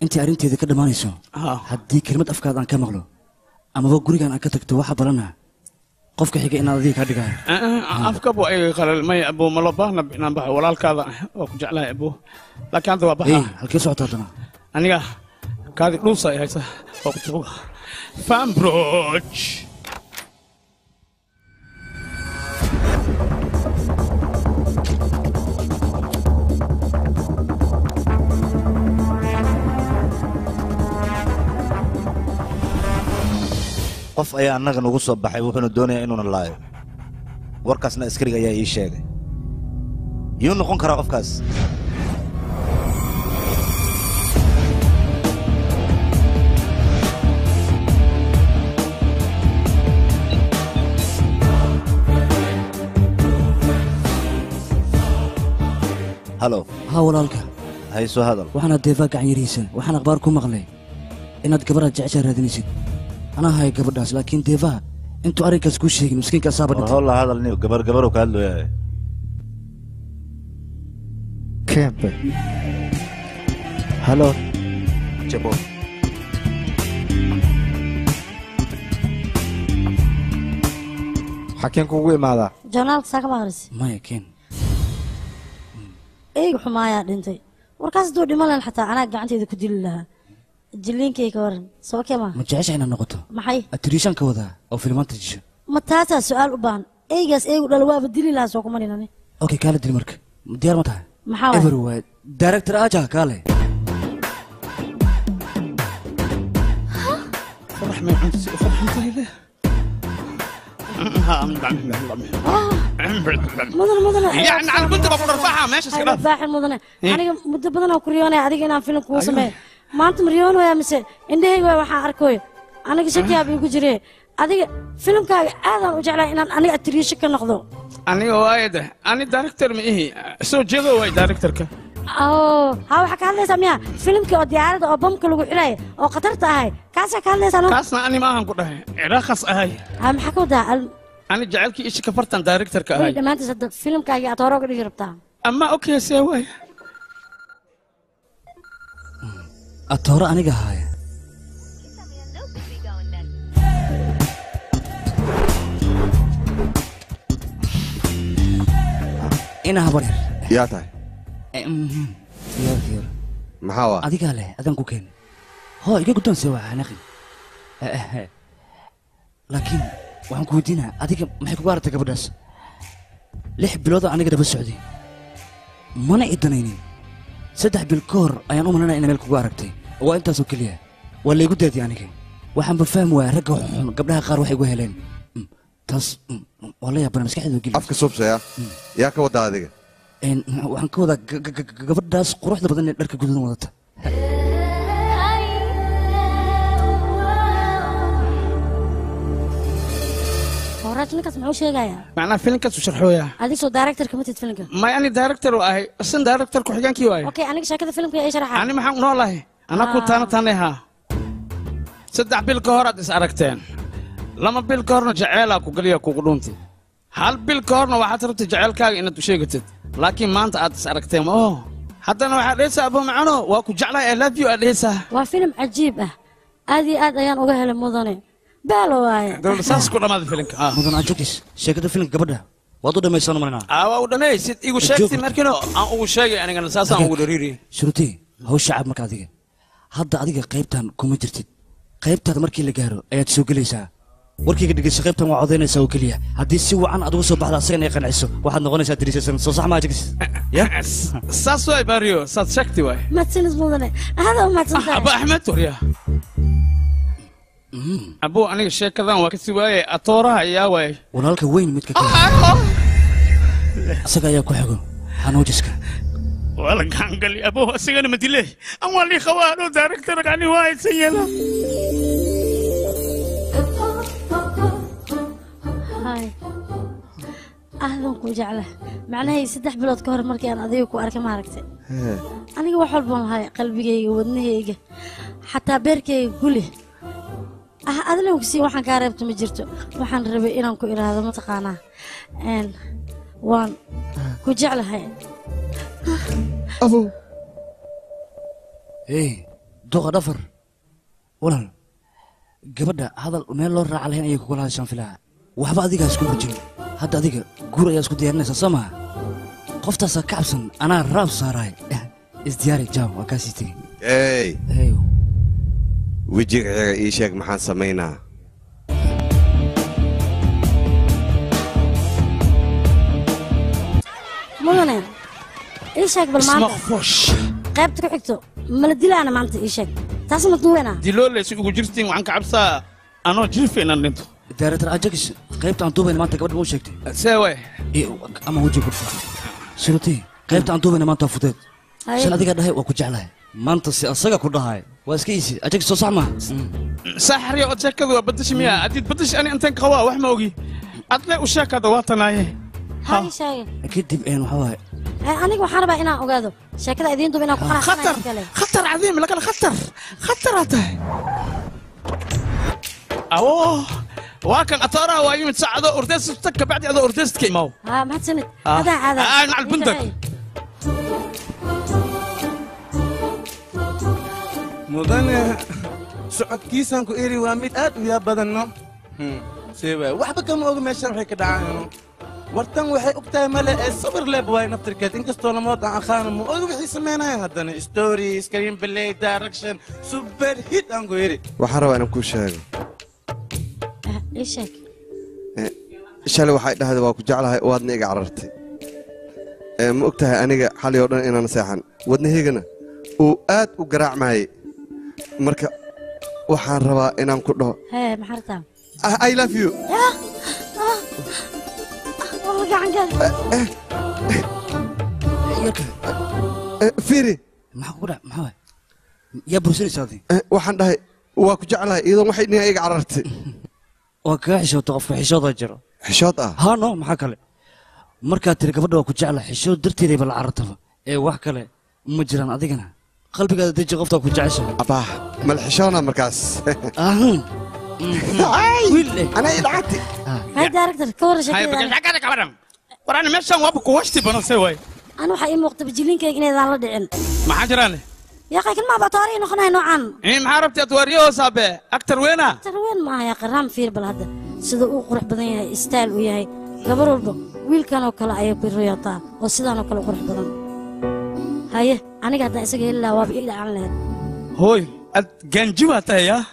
Speaker 5: intii arrinteeda ka dhammaanayso haddii kelmad afkaada aan ka maqlo amaba gurigan aan ka tagto waxa balana qofka xiga inaad adiga kaa dhigayo
Speaker 4: afka bu ay qalalmay abu malo baahna inaan baxo walaalkaada waa ku jeclahay abu laakiin hadda waa
Speaker 5: hey
Speaker 4: baxaa
Speaker 5: halkee socota haddana
Speaker 4: aniga kaadi dhuusa ay haysa waa ku tuuga fambroch
Speaker 3: qof ayaa annaga nagu soo baxay wuxuuna doonayaa inuuna laayo warkaasna askariga ayaa ii sheegay yuu noqon karaa qofkaas halo
Speaker 5: haa walaalka
Speaker 3: hayso hadal
Speaker 5: waxaana deefaa gacan yarihiisa waxaan akhbaar ku maqlay inaad gabadhaad jeceshaa raadinaysid anaa haya gabadhaas laakiin deefaha intuu arrinkaas kuu sheegin miskiinka asaaba dhintay
Speaker 3: holla hadal ni gabar gabarow ka hadlooya
Speaker 14: Kempe. Halo. Jabo. Xakeen kugu imaadaa.
Speaker 11: joornaalka saa kama akhris
Speaker 5: maya ken
Speaker 11: eyga xumaayaa dhintay warkaas hadduu dhiman lahan xataa anaa gacanteeda ku dili lahaa jilliinkay ka waran soo kema
Speaker 5: ma jecesha inaad noqoto
Speaker 11: maxay
Speaker 5: atiriishaan ka wadaa oo filimaanta jisho
Speaker 11: ma taasaa su-aal u baahan eygaas eygu dhal waaba dili lahaa soo kuma ninani
Speaker 5: okay kaala dil marka diyaar ma tahay
Speaker 11: maxaa waay
Speaker 5: ever waay director aja kaale
Speaker 4: فرح ما عندي فرح طيله
Speaker 11: mudane mudane
Speaker 4: يعني على كنت بقول ارفعها ماشي
Speaker 11: hayla baaxin mudane aniga muddo badan oo ku riyoonaya adiga inaan filim kugu sameeyo maanta ma riyoonaya mise indhahayga waa waxaan arkoyo aniga shakiyaaba igu jire adiga filimkaaga aadaan u jeclaa inaan aniga atiriisho ka noqdo
Speaker 4: aniga waayada ani director ma ihi soo jeedo waay directorka
Speaker 11: oo ha waxaa ka hadlaysaa miya filimkii oo diyaaradda oo bamka lagu xidhaya oo khatarta ahay kaasaa ka hadlaysaa no
Speaker 4: kaasna ani maahan ku dhahay ciraaqas ahay
Speaker 11: ha maxaa ka wadaa al-
Speaker 4: ani jacaylkii ishi kafartan directorka
Speaker 11: way
Speaker 4: ahay
Speaker 11: dhammaantiis hadda filimkaagii aad hore uga dhigi rabtaa
Speaker 4: ama okay see waay
Speaker 5: atooro aniga haaya ina habar yar
Speaker 10: yaa tahay
Speaker 5: Eh, mhm. diyaar diyaar
Speaker 10: maxaa waa
Speaker 5: adigaa leh adaan ku keenay hoo iga guddoonse waa xanaaqin Eh, eh, eh. laakiin waxaan ku weydiinaa adiga maxay kugu aragtay gabadhaas lix bilood oo aniga daba socday mana i danaynin saddex bil ka hor ayaan u malanaya ina meel kugu aragtay waa intaasoo keliya waa laygu daadiyay aniga waxaanba fahmi waaya ragga xun gabdhaha qaar waxay igu heleen Mm, taas mm, waa la yaabana maskaxdeeda geli
Speaker 10: afka subsaya yaa ka wadaa adiga
Speaker 5: Een, waxaan ka wadaa ga- ga- ga- gabadhaas quruxda badan ee dharka guduudan wadata
Speaker 11: horaaj ninkaas muxuu sheegayaa
Speaker 4: macnaa filimkaas u sharxooya
Speaker 11: adig soo directorka matid filimka
Speaker 4: may ani director u ahay isan director ku-xigeenkii waayo
Speaker 11: okay aniga sheekada filimka ay sharaxa
Speaker 4: ani maxaan noolahay anaa ku taana taanay haa saddex bil ka hor aad is aragteen lama bil ka horna jaceelaa ku geliya kugu dhuuntay hal bil ka horna waxaad rabtay jaceelkaaga inaad u sheegatid laakiin maanta aad is aragteen oo haddana waxaad dhehaysaa abu macano waa ku jeclahay i love you aad dhehaysaa
Speaker 11: waa filim cajiib ah aad iyo aad ayaan uga helay mudane baalo waaye
Speaker 4: dowla saas ku dhammaaday filimka ah
Speaker 5: mudan ajogis sheekada filimka gabadha waad u dhammaysan marinaa
Speaker 4: aa waa u dhammaysid igu sheegtay markiino aan ugu sheegay anigana saasaan ugu dhariiriyay
Speaker 5: shuruutii hawsha cab marka adiga hadda adiga qaybtan kuma jirtid qaybtaada markii la gaaro ayaad soo gelaysaa warkayga dhegeyso qaybtan waa codaynaysaa oo keliya haddii si wacan aad uga soo baxda asagana ay qanciso waxaad noqonaysaa diriisaysan soo sax maa jogis ya
Speaker 4: saas waay baariyo saad sheegtay waay
Speaker 11: mahadsanid mudane aada u mahadsantahay
Speaker 4: aba axmed warya abu aniga sheekadan waa kasi waayay atooraha ayaa waayay
Speaker 5: walaalka weyn midka kale asaga ayaa ku xigo xanuujiska
Speaker 4: waa la gacangali abo asigana madile an waa lii qabaano directorkani waa haysan yeela
Speaker 11: hay aadan ku jecla macnahay saddex bilood ka hor markii aan adiga ku arkay maaragtay aniga wax walbaan lahay qalbigayga wadnahayga xataa beerkayga guli ah adilan ku sii waxaan kaa reebta ma jirto waxaan rabay inaan ku idhaahdo mataqaanaa n waan ku jeclahay
Speaker 5: hey duqa dhafar walaal gabadha hadal meel loo raaca lahayn ayay kugula hadashaan filaha waxba adigaa isku rajin hadda adiga guur ayaa isku diyaarinaysaa soo maha qoftaasaa ka cabsan anaa raab saaraay isdiyaari jaam waa kaasii tegey
Speaker 10: ey
Speaker 5: Eeyo.
Speaker 10: wejigaga ii sheeg maxaan samaynaa
Speaker 11: mudane ii sheeg bal maanta qaybta ku xigto mala dilaana maanta ii sheeg taas ma duwena
Speaker 4: diloolaysi ugu jirtiin waxaan ka cabsaa anoo jiifa inaan dhinto
Speaker 5: daaretar ajags qaybta aan duubayna maanta gabadha ma u sheegtay
Speaker 4: seewe
Speaker 5: ama weji ku surutii qaybta aan duubayna maanta waa fudeed
Speaker 11: Haye.
Speaker 5: shan adiga dhahay waa ku jeclahay maanta si asaga ku dhahay waa iska iisi ajags soo sax maaha
Speaker 4: saaxariya od sheekadu waa badashi miya haddiid badashi ani intaan qabaa wax ma ogi adle u sheekada waa tanaaye
Speaker 11: ha ii sheege
Speaker 5: kadib een waxaa waaye
Speaker 11: Eh, aniga waxaan rabaa inaan ogaado sheekada idiin duba inaan ku
Speaker 4: khatar
Speaker 11: qanacsanayo
Speaker 4: khatar cadiim lakala khatar khataraa tahay awo waa kan atooraha waa yimid saacado ordeesta kabacdi adoo ordeestka imaaw
Speaker 11: ha mahadsanid
Speaker 4: Ah.
Speaker 11: adaa caada
Speaker 4: Ah, macal bundag.
Speaker 15: mudane socodkiisaan ku eri waa mid aad u yaab badanno seewa waxba kama oga meeshan waxay ka dhacayno wartan waxay og tahay male ee sabir leeb waay naftirkeed inkastoo lamood aan aqaano ma oga wixii samaynayan haddana story screen play direction super hit aan ku eri
Speaker 10: waxaan rabaa inaan kuu sheego
Speaker 11: ii sheeg
Speaker 10: shalay waxay dhahday waa ku jeclahay waadna iga carartay Ee, ma og tahay aniga xalay oo dhan inaan seexan wadnahaygana uu aad u garaacmayay marka waxaan rabaa inaan ku dhaho
Speaker 11: hee maxaa rabtaa
Speaker 10: "Ah, i love you
Speaker 11: Ah, ah, ah, gacan gal
Speaker 10: Eh, firi
Speaker 5: maxaa kugu dhac maxaa waaye yaa bursanaysaa adi
Speaker 10: Eh, waxaan dhahay waa ku jeclahay iyadoon waxay dhihin iga carartay
Speaker 5: waa kaga xishooto qofka xishoodaa jiro
Speaker 10: xishood ah
Speaker 5: haa no maxaa kale markaad tiri gabadha waa ku jecla xishood darteedayba la carartaba ee wax kale ma jiraan adigana qalbigaada deji qoftaa ku jeceshahay
Speaker 10: abaa mal xishoona markaas
Speaker 5: ahun
Speaker 10: anaa idhacati
Speaker 11: hay director ka warra sheekada
Speaker 4: shakada kabaran war ani meeshan waaba kuwashti badan see waay
Speaker 11: ani waxaa ii muuqda bajiliinkayga inaydaan la dhicin
Speaker 4: maxaa jiraan
Speaker 11: yaa qaykan maa bataari noqonaya noocan
Speaker 4: in maxaa rabti atwaariyaho saabe aktar weena
Speaker 11: tarween maaha yaa qaraam fiir bal hadda sida uu qurux badan yahay istaal uu yahay gabar walba wiilkan oo kale ayay ku riyotaa oo sidaan oo kale u qurux badan haye aniga haddaan isaga heli lahaa waaba ii dhacan lahayd
Speaker 4: hooy ad gaanji baa tahay yaa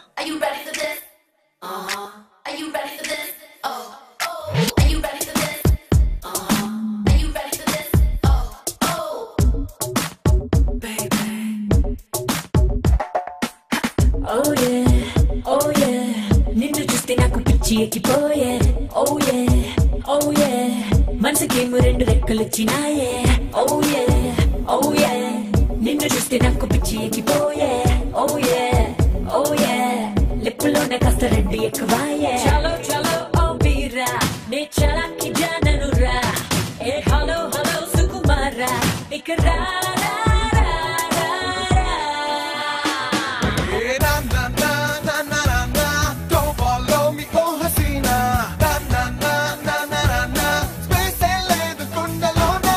Speaker 16: Oh yeah, oh yeah. నిన్ను చూస్తే నాకు పిచ్చి ఎక్కిపోయే Oh yeah, oh yeah. మనసుకేమో రెండు రెక్కలు వచ్చినాయే Oh yeah, oh yeah. నిన్ను చూస్తే నాకు పిచ్చి ఎక్కిపోయే Oh yeah, oh yeah. లిప్పులోన కాస్త రెండు ఎక్కువాయే చలో చలో ఓ బీరా నే చలాకి జాననురా ఏ హలో హలో సుకుమారా ఇక రా రా రా రా రా
Speaker 8: Don't follow me, oh Hasina. Na na na na na na na. Space LA, the Kundalona.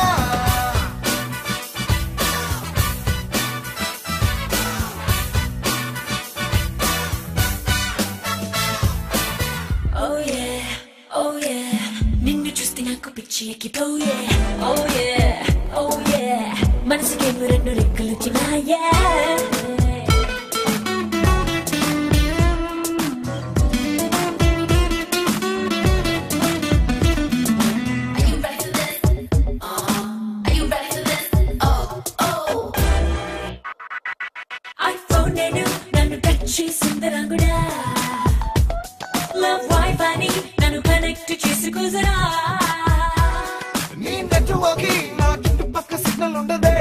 Speaker 16: Oh yeah, oh yeah. నిన్ను చూస్తే నాకు పిచ్చి ఎక్కిపోయే Oh yeah, oh yeah. మనసుకేమో రెండు రెక్కలు వచ్చినాయే iPhone నేను నన్ను టచ్ చేసింది రంగుడా లవ్ వైఫై ని నన్ను కనెక్ట్ చేసుకుజరా
Speaker 8: నీ నెట్వర్క్ నా చుట్టుపక్క సిగ్నల్ ఉండదే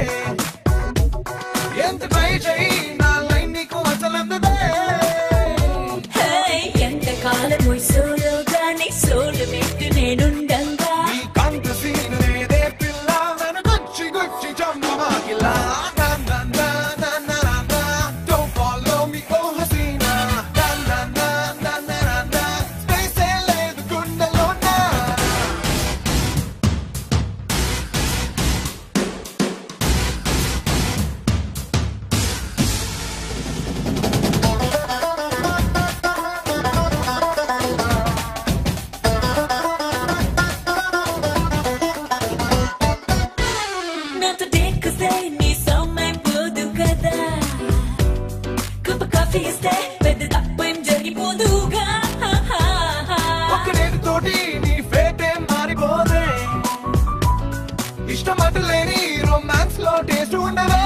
Speaker 8: ఎంత ట్రై చేయి నా లైన్ నీకు అసలు అందదే
Speaker 16: హే ఎంత కాలం సోలో గాని సోలు మెట్టు నేనుండంగా
Speaker 8: కంత సీన్ లేదే పిల్ల నన్ను గుచ్చి గుచ్చి చంపమాకిలా నా నా నా నా నా నా నా Don't follow me, oh Hasina. Na na na na na na na. Space LA, the Kundalona. తోటి నీ ఫేటే మారిపోదే ఇష్టమటలేని రొమాన్స్ లో టేస్ట్ ఉండవే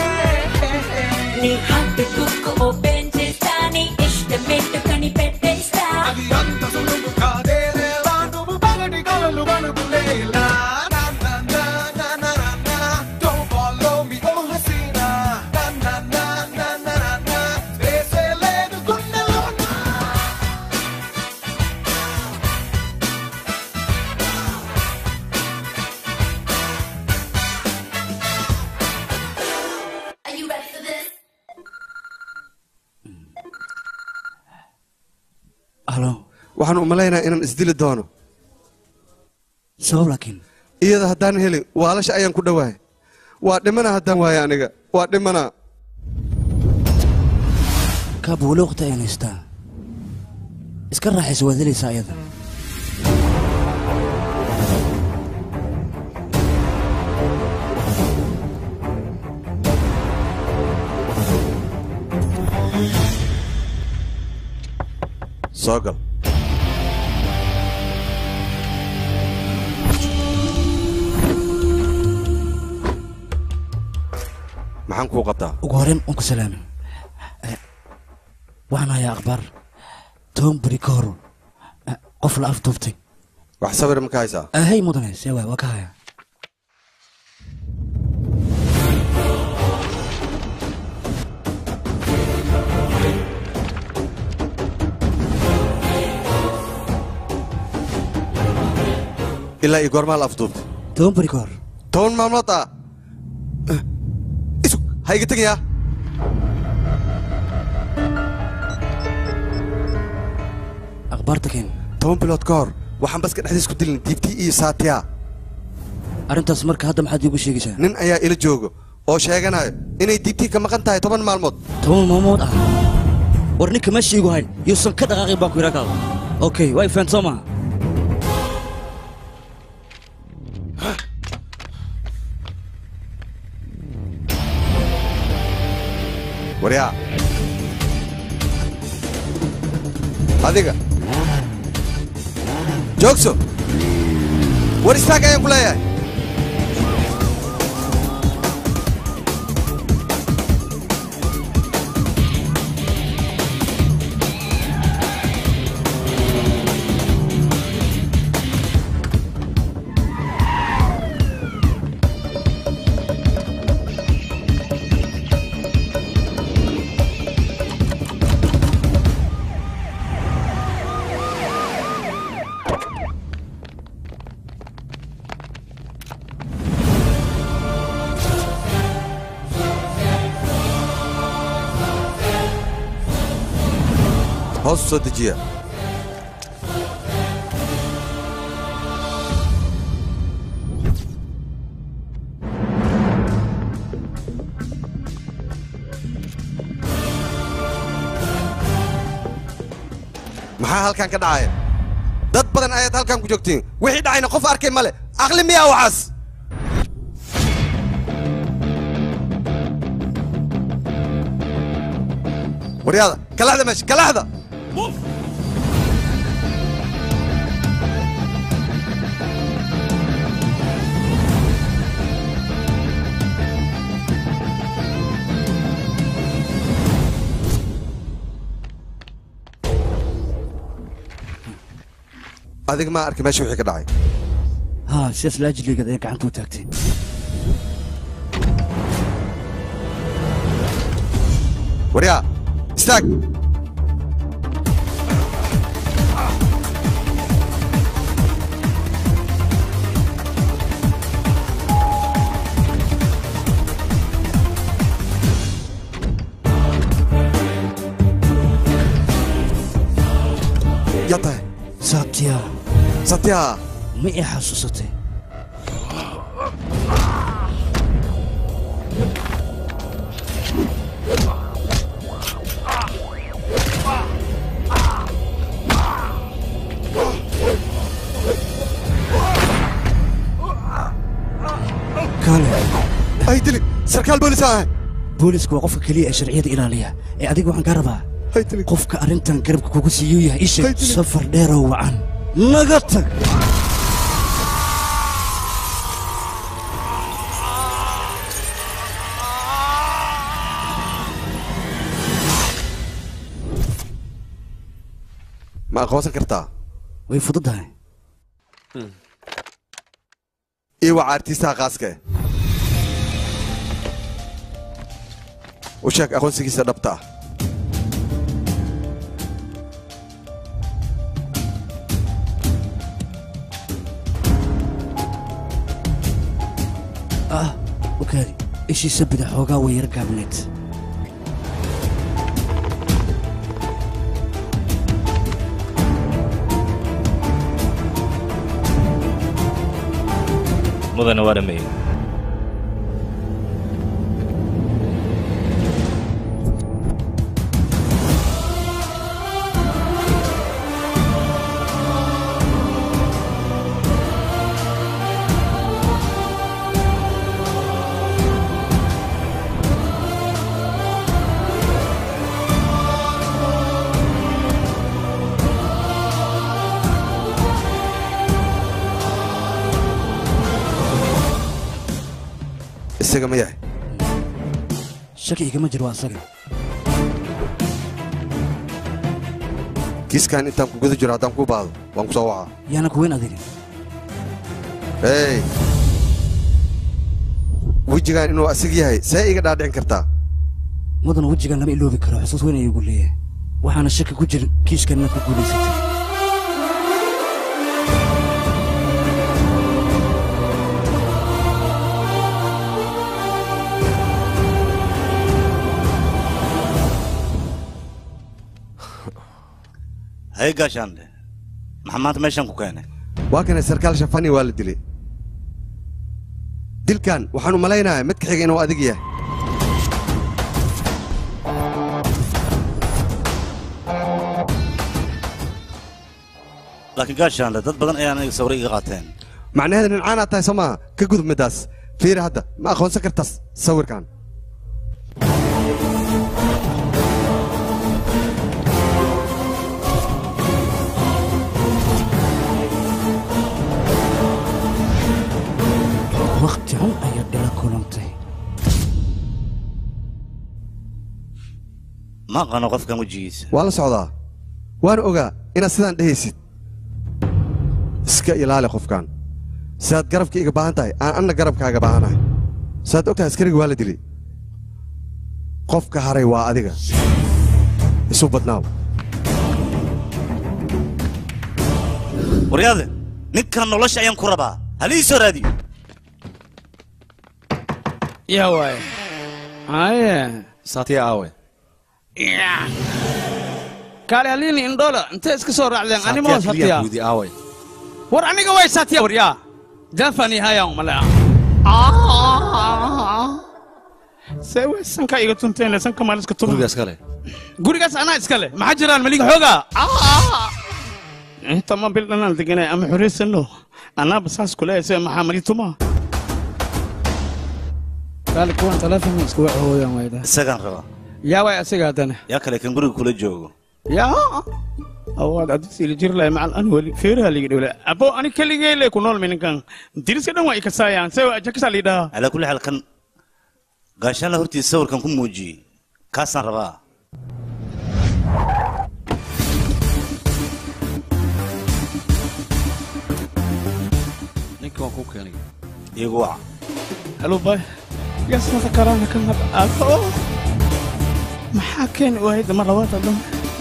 Speaker 16: నీ హార్ట్ కుక్ ఓపెన్ చేస్తా నీ ఇష్టమేంటో కనిపెట్టేస్తా
Speaker 8: అది అంత సులువు కాదే రేవా నువ్వు పగటి కలలు కనుకునేలా నా నా నా నా నా నా నా Don't follow me oh Hasina నా నా నా నా నా నా నా వేసే లేదు గుండెలోన
Speaker 16: Are you ready for this?
Speaker 5: halo
Speaker 10: waxaan u malaynayaa inaan isdili doono
Speaker 5: sabab laakiin
Speaker 10: iyada haddaan helin waalasha ayaan ku dhowahay waa dhimana haddaan waayo aniga waa dhimana
Speaker 5: kaaba weli waqti ayaan haystaa iska raaxaysa waad helaysaa ayada
Speaker 10: soo gal maxaan kuu qabtaa
Speaker 5: ugu horreyn waan ku salaamay Eh, waxaan hayaa akhbaar toban beri ka hor eh, qof la afduubtay
Speaker 10: wax sawir ma ka haysaa
Speaker 5: ahey mudane see waay waa ka hayaa
Speaker 10: ilaa iyo goormaa la afduubtay
Speaker 5: toban beri ka hor
Speaker 10: toban maalmood ah Eh, isug ha iga tegayaa
Speaker 5: akhbaarta keen
Speaker 10: toban bilood ka hor waxaan baska dhexdiis ku dilin diibtii iyo saatiya
Speaker 5: arrintaas marka hadda maxaad iigu sheegaysaa
Speaker 10: nin ayaa ila joogo oo sheeganayo inay diibtii ka maqan tahay toban maalmood
Speaker 5: toban maalmood ah war ninka meesha iigu hayn yuusan ka dhaqaaqin baan ku yidhaa kaada okay waa ifaan soo maha
Speaker 10: waryaa adiga joogso war istaag ayaan ku leeyahay hoos u soo dejiya maxaa halkan ka dhacaya dad badan ayaad halkan ku joogtiin wixii dhacayna qof arkay male aqli miyaa waxaas waryaada kalaxda meesha kalaxda adiga maa arkay meesha wixii ka dhacay
Speaker 5: haa sidaas laajiligeed ayaa gacanta u taagtay
Speaker 10: waryaa istaag yaa tahay
Speaker 5: satya
Speaker 10: satya
Speaker 5: ma ii xasuusatay kaale
Speaker 10: ay dili sarkaal boolis ah
Speaker 5: boolisku waa qofka keliya ee sharciyada ilaaliya ee adiga waxaan kaa rabaa qofka arrintan garabka kugu siiyuu yahay isha safar dheeroo wacan naga tag
Speaker 10: ma aqoonsan kartaa
Speaker 5: way fududahay
Speaker 10: ii waca artiistaha khaaska eh u sheeg aqoonsigiisa dhabta ah
Speaker 5: ah okaadi ishiisa bida xoogaa way yar gaabneed
Speaker 1: mudane waa dhameeyey
Speaker 10: isaga ma yahay
Speaker 5: shaki igama jiro waa asaga
Speaker 10: kiiskan intaan ku guda jiro haddaan kuu baahdo waan ku soo wacaa
Speaker 5: yaana kuweyn adiga
Speaker 10: hey wejigan inuu asig yahay see iga dhaadhicin kartaa
Speaker 5: mudan wejigan lama iloobi karo xusuus weyn ayuu igu leeyahay waxaana shaki ku jirin kiishkan inaad ku guulaysatay
Speaker 3: hay gaashaande maxaa maanta meeshan ku keenay
Speaker 10: waa kana sarkaal shafani waa la dilay dilkan waxaan u malaynayaa mid ka xiga inuu adig yahay
Speaker 3: laakiin gaashaande dad badan ayaan aniga sawir iga qaateen
Speaker 10: macnaheeda nincaanaad tahay soo maaha ka gudub middaas fiiri hadda ma aqoonsan kartaas sawirkan
Speaker 5: wakhti xun ayaad ila kulantay
Speaker 3: ma aqaano qofkan wejigiisa
Speaker 10: waa la socdaa waana ogaa inaad sidaan dhehaysid iska ilaali qofkan sidaad garabka iga baahan tahay aan anna garabkaaga baahanahay sidaad og tahay askariga waa la dilay qofka haray waa adiga isu badnaaw
Speaker 3: waryaade ninkan nolosha ayaan ku rabaa halii soo raadiyo
Speaker 4: yaa waaye haye
Speaker 14: saatiya aawe
Speaker 4: kaale halini indhoola intee iska soo raacdeen animoo satiya
Speaker 14: guudi aawe
Speaker 4: war aniga way satiya waryaa dafani hayaan umale see way sanka iga tunteen sanka maal iska tuma
Speaker 14: gurigaas kale
Speaker 4: gurigaas anaa iska leh maxaa jiraan maliga xoogaa inta ma bil dhanaan deganay ama xoreysanno anaaba saas kuleeya see maxaa mali tuma kaale kuwan telefonka iska wac hooyaan wayda
Speaker 3: isagaan rabaa
Speaker 4: yaa waay asiga haddana
Speaker 3: yaa kale kan guriga kula joogo
Speaker 4: yaa awaad adisiili jirlay macal an weli feeraha ligi dhowle abo ani keligee le ku nool mininkan diriska dhan waa ikasaayaan se jakasaa liidhaha
Speaker 3: calaa kulli xaal kan gaashaanla hortiisa sawirkan ku muujiyey kaasaan rabaa
Speaker 14: ninka waan kuu keenay
Speaker 3: iigu waca
Speaker 4: halo bay yasmada karaana kan hab abo maxaa keeni waayay dama labaad dhan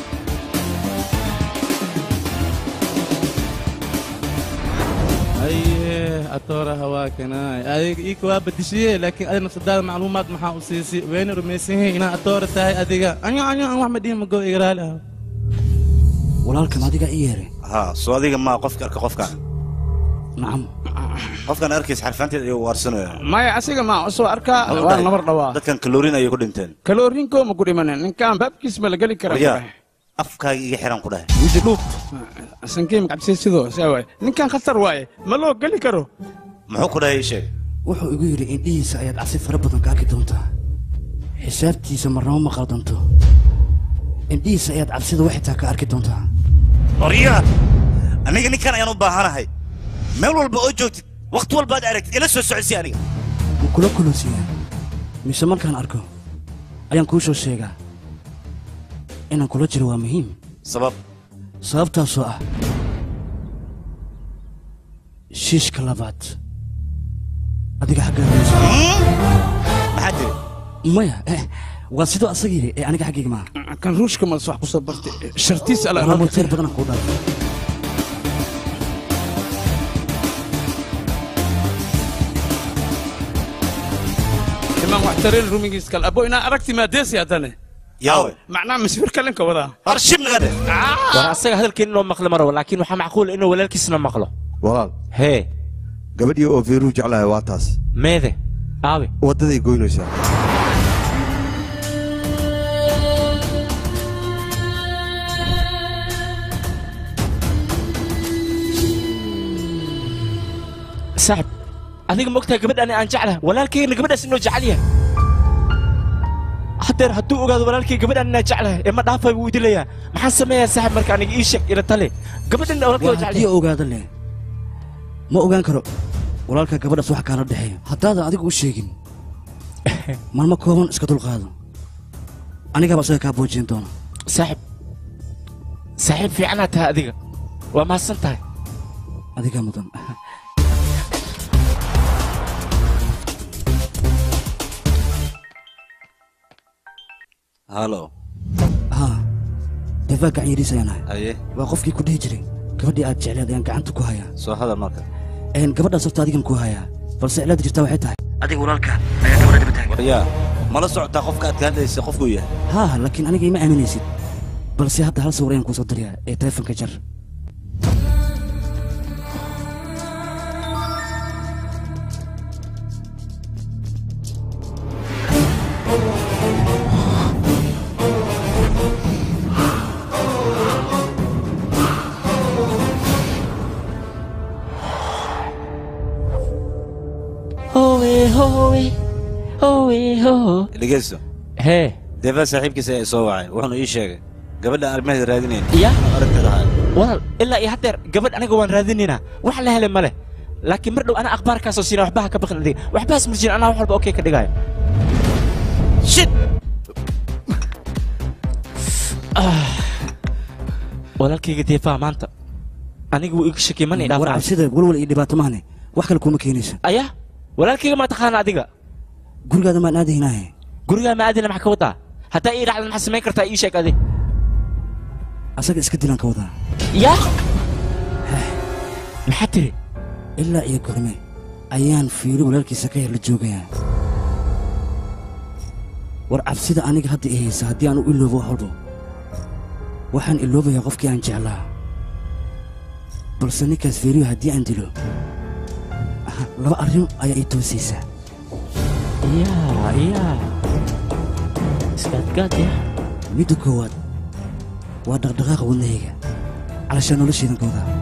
Speaker 17: aye atooraha waa kanaay adiga iika waa badishiye laakiin adiga nafsadaada macluumaad maxaa u siisay wayna rumaysan yihiin inaad atoora tahay adiga anyo anyo aan wax madhihin mago igaraali ah
Speaker 5: walaalkan adiga i yeere
Speaker 3: haa soo adiga maa qofka arka qofkan
Speaker 5: nacam
Speaker 3: qofkan arkaysa xarfaanteed ayuu waarsanaya
Speaker 4: maya asiga ma soo arkaa waa nabar dhawaa
Speaker 3: dadkan kaloorin ayay ku dhinteen
Speaker 4: kaloorinko ma ku dhimanin ninkaan baabkiis ma la geli karaa
Speaker 3: waryaa afkaaga iga xiran ku dhahay
Speaker 4: wiji dhuub sankiim cabsi sidoo saa waay ninkaan khatar waaye ma loo geli karo
Speaker 3: muxuu ku dhahay ii sheeg
Speaker 5: wuxuu igu yidhi indhihiisa ayaad cabsi fara badan ka arki doontaa xisaabtiisa marnaba ma qaldanto indhihiisa ayaad cabsida wax xitaa ka arki doontaa
Speaker 3: waryaa aniga ninkan ayaan u baahanahay meel walba oo joogtid waqti walba aad aragtid ila soo socodsi aniga
Speaker 5: ma kula kulosiiyaa mise markaan arko ayaan kuu soo sheegaa inaan kula jiro waa muhiim
Speaker 3: sabab
Speaker 5: sababtaasoo ah shiishka labaad adiga xaggaada
Speaker 3: maxaa tiri
Speaker 5: maya eh, waa sidoo asaga yidhi ee aniga xaggayga maaha
Speaker 4: kan ruushka madas wax kusoo bartay shartiis ala
Speaker 5: waa moteer badanaan kuu dhaafay
Speaker 4: imaan wax tareen rumigiis kale abo inaa aragti maadeesi haddane
Speaker 3: yaawe
Speaker 4: macnaha masfir kalenka wadaa
Speaker 3: arshib nagade
Speaker 1: war asaga hadalkeen inoo maqli ma rabo laakiin waxaa macquul inuu walaalkiisna maqlo
Speaker 10: walaal
Speaker 1: hee
Speaker 10: gabadhii oo feeruu jeclahay waa taas
Speaker 1: meede aabe
Speaker 10: waddaday goynaysaa
Speaker 1: saaxib adiga mogtahay gabadhan aan jeclahay walaalkaygana gabadhaas inuu jecel yahay hadeer hadduu ogaado walaalkay gabadhan inaan jeclahay ee ma dhaafay buu idilayaa maxaan sameeyaa saaxib marka aniga ii sheeg ila tale gabadhan walaalkay
Speaker 5: waa
Speaker 1: waa jecel
Speaker 5: haddii
Speaker 1: yahay
Speaker 5: ogaada leh ma ogaan karo walaalka gabadhaas waxa kaala dhexeeya haddaadan adigu u sheegin maalmo kooban iska dulqaado anigaaba isaga kaa boojin doona
Speaker 1: saaxib saaxiib fiicanaa tahay adiga waa mahadsan tahay
Speaker 5: adigaa mudan
Speaker 3: halo
Speaker 5: haa defaa gacan yariis ayaan ahay
Speaker 3: haye
Speaker 5: waa qofkii ku dhihi jiray gabadhii aad jecleed ayaan gacanta ku hayaa
Speaker 3: soo hadal marka
Speaker 5: een gabadhaas horta adigan ku hayaa balse cilaada jirtaa waxay tahay adiga walaalka ayaa gabadha daba taagan
Speaker 3: waryaa mala socotaa qofka aad ka hadlaysa qofkuu yahay
Speaker 5: haa laakiin aniga ima aaminaysid balse hadda hal sawir ayaan kuu soo dirayaa ee taleefonka jar
Speaker 1: howe howe howe ho
Speaker 3: dhegeysto
Speaker 1: hee
Speaker 3: deefaa saaxiibkiisa ee soo wacay wuxuuna ii sheegay gabadha arrimaheeda raadinayn
Speaker 1: ya
Speaker 3: aragteeda ahay
Speaker 1: walaal ilaa iyo haddeer gabadh aniga waan raadinaynaa wax la helay ma leh laakiin mar dhow anaa akhbaarkaasoo siina waxbaha ka baqin adiga waxbahaas murjin anaa wax walba okey ka dhigaayo shit Ah. walaalkayga deefaa maanta aniga wuu iga shakiyay mana
Speaker 5: war
Speaker 1: idhaafaa
Speaker 5: cabsida walwal iyo dhibaato maahne wax kale kuuma keenayso
Speaker 1: aya walaalkayga maa taqaana adiga
Speaker 5: gurigaada maan aadaynaahe
Speaker 1: gurigaa ma aadina maxaa ka wadaa haddaa ii dhacda maxaa samayn kartaa ii sheeg adi
Speaker 5: asaga iska dilaan ka wadaa
Speaker 1: ya maxaa tiri
Speaker 5: ilaa iyo gorme ayaan fiiro walaalkiisa ka yar la joogayaa war cabsida aniga hadda i haysa haddii aan u iloobo wax walba waxaan iloobayaa qofkii aan jeclaa balse ninkaas fiiriyo haddii aan dilo aha, laba arrin ayaa ii toosaysaa
Speaker 1: yaa yaa iskaadgaad ya
Speaker 5: midda koowaad waa dhaqdhaqaaqa wadnahayga calashaa noloshaydan ka wadaa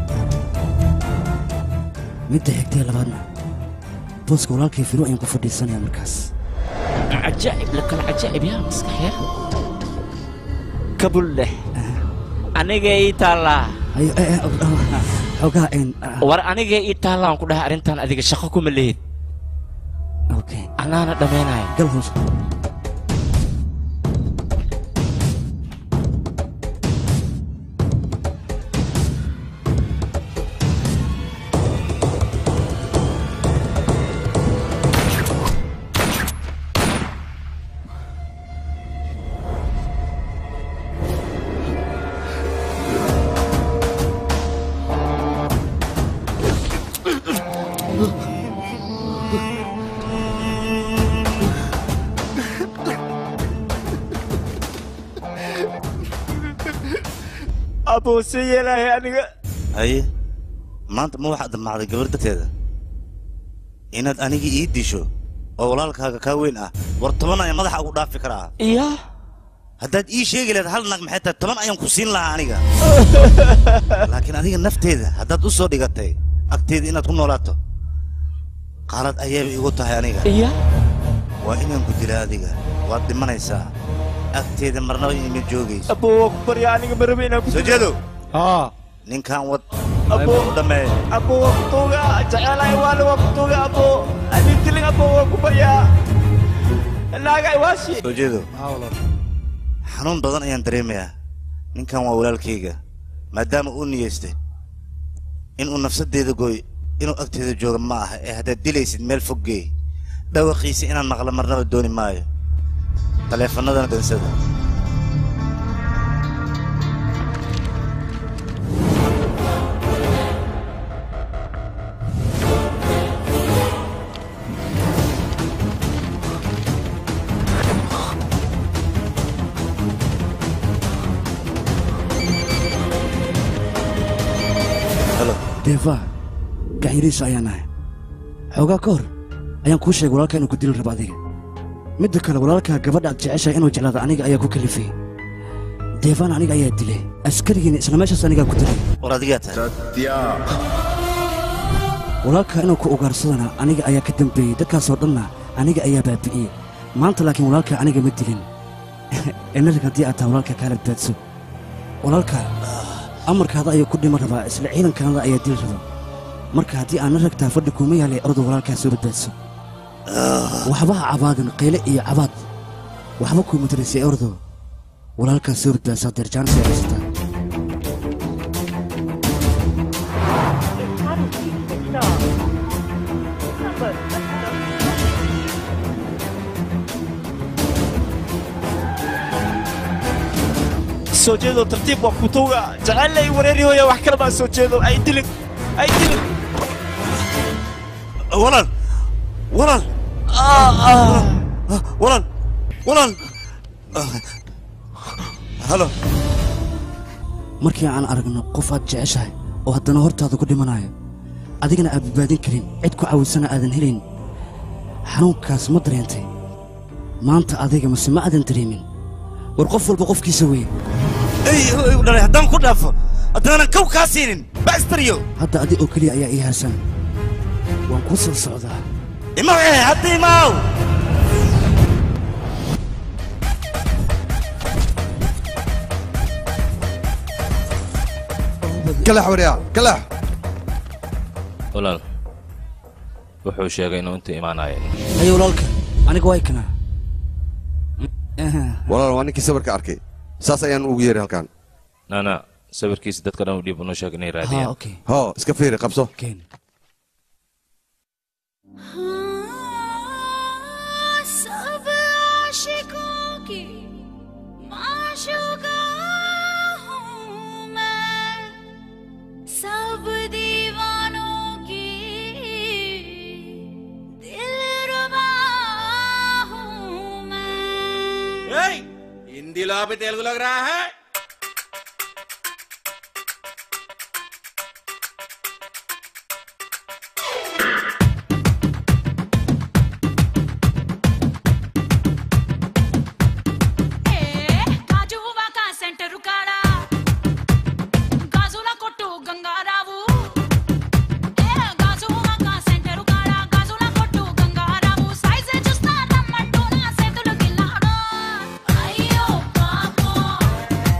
Speaker 5: midda xigtee labaadna booska walaalkay fiiro ayaan ku fadhiisanayaa markaas
Speaker 1: cajaa'ib lakala cajaa'ib yaa maskaxya kabul leh aniga ii taallaa
Speaker 5: Ayo, eh, eh, oh, oh, xoogaa een ah,
Speaker 1: war aniga ii taallaan ku dhahay arrintan adiga shaqo kuma lehid
Speaker 5: okay
Speaker 1: anaana dhammaynaya
Speaker 5: gal hoos
Speaker 1: aboose yeelaahay aniga
Speaker 3: haye maanta ma waxaad damacday gabar darteeda inaad aniga ii disho oo walaalkaaga kaa weyn ah war toban ayaan madaxa ugu dhaafi karaa
Speaker 1: iya
Speaker 3: haddaad ii sheegi lahayd hal nag maxay tahay toban ayaan ku siin lahaa aniga laakiin adiga nafteeda haddaad u soo dhigatay agteeda inaad ku noolaato qalad ayayba igu tahay aniga
Speaker 1: iya
Speaker 3: waa inaan ku dila adiga waad dhimanaysaa agteeda marnaba ima joogayso
Speaker 1: aboo waa ku barya aniga ma rabi inaan ku
Speaker 3: soo jeedo
Speaker 4: haa
Speaker 3: ninkan wad
Speaker 1: abo
Speaker 3: dhameey
Speaker 1: abo waa kutuuga jecelahay waale waa kutuuga abo adintilin abo waa kubayaa naaga iwaashi
Speaker 3: soo jeedo xanuun badan ayaan dareemayaa ninkan waa walaalkayga maadaama uu niyeystay inuu nafsadeeda gooy inuu agteeda jooga ma aha ee haddaad dilaysid meel fog geey dhawaqiisa inaan maqlo marnaba dooni maayo taleefannadana dansada
Speaker 5: deefa gaxyiriisa ayaan nahay xoogaa ka hor ayaan kuu sheegay walaalkaa inuu ku dili rabo adiga midda kale walaalkaa gabadha aad jeceshahay inuu jeclaado aniga ayaa ku kalifay deefaan aniga ayaa dilay askarigiina isla meeshaas anigaa ku dilay
Speaker 3: war adigaa tahay
Speaker 5: walaalkaa inuu ku ugaarsadana aniga ayaa ka dambeeyey dadkaasoo dhanna aniga ayaa baabi'iyey maanta laakiin walaalkaa aniga ma dilin inarig haddii aad tahay walaalkaa kaa badbaadso walaalkaa amarkaada ayuu ku dhima rabaa isla ciidankaada ayaa dili raba marka haddii aana ragtaa fadhi kuuma yaalay ordu walaalkaa soo badbaadso waxba ha cabaadin qayle iyo cabaad waxba kuuma taraysay ordo walaalkaa soo badbaadso hadeer jaanis ay haysataa
Speaker 1: soo jeedo tartiib waa kutuuga jecelay wareeri hooya wax kale baan soo jeedo ay dilin ay dilin
Speaker 3: walaal walaal walaal walaal halo
Speaker 5: markii aan aragno qof aad jeceshahay oo haddana hortaada ku dhimanayo adigana aad badbaadin karin cid ku caawisana aadan helayn xanuunkaas ma dareentay maanta adiga mase ma aadan dareemin war qof walba qofkiisa weeye
Speaker 3: ey u dhalay haddaan ku dhaafo haddaanan kow kaa siinin bastaryo
Speaker 5: hadda adi oo keliya ayaa ii haasan waan kuu soo socdaa
Speaker 3: imaw eh hadda imaw
Speaker 10: kalax waryaa kalax
Speaker 18: walaal wuxuu sheegay inuu inta imaanayo
Speaker 5: haye walaalka aniga waa ikanaa
Speaker 10: walaal waa ninkii sawirka arkay saas ayaan ugu yeeray halkan
Speaker 18: nana sawirkiisa dadka dhan u dhiib unoo sheeg inay raadiyaan
Speaker 10: ho iska fiiri qabso
Speaker 16: सब आशिकों की माशूका हूँ मैं सब दीवानों की दिलरुबा हूँ मैं
Speaker 19: హిందీలో ఆపి తెలుగులోకి రా హే?
Speaker 16: గాజువా కా సెంటర్ కాడ గాజుల కొట్టు గంగారావు ఏ గాజువా కా సెంటర్ కాడ గాజుల కొట్టు గంగారావు సైజ్ చూస్తా రమ్మంటూ నా చేతులు గిల్లాడు అయ్యో పాపం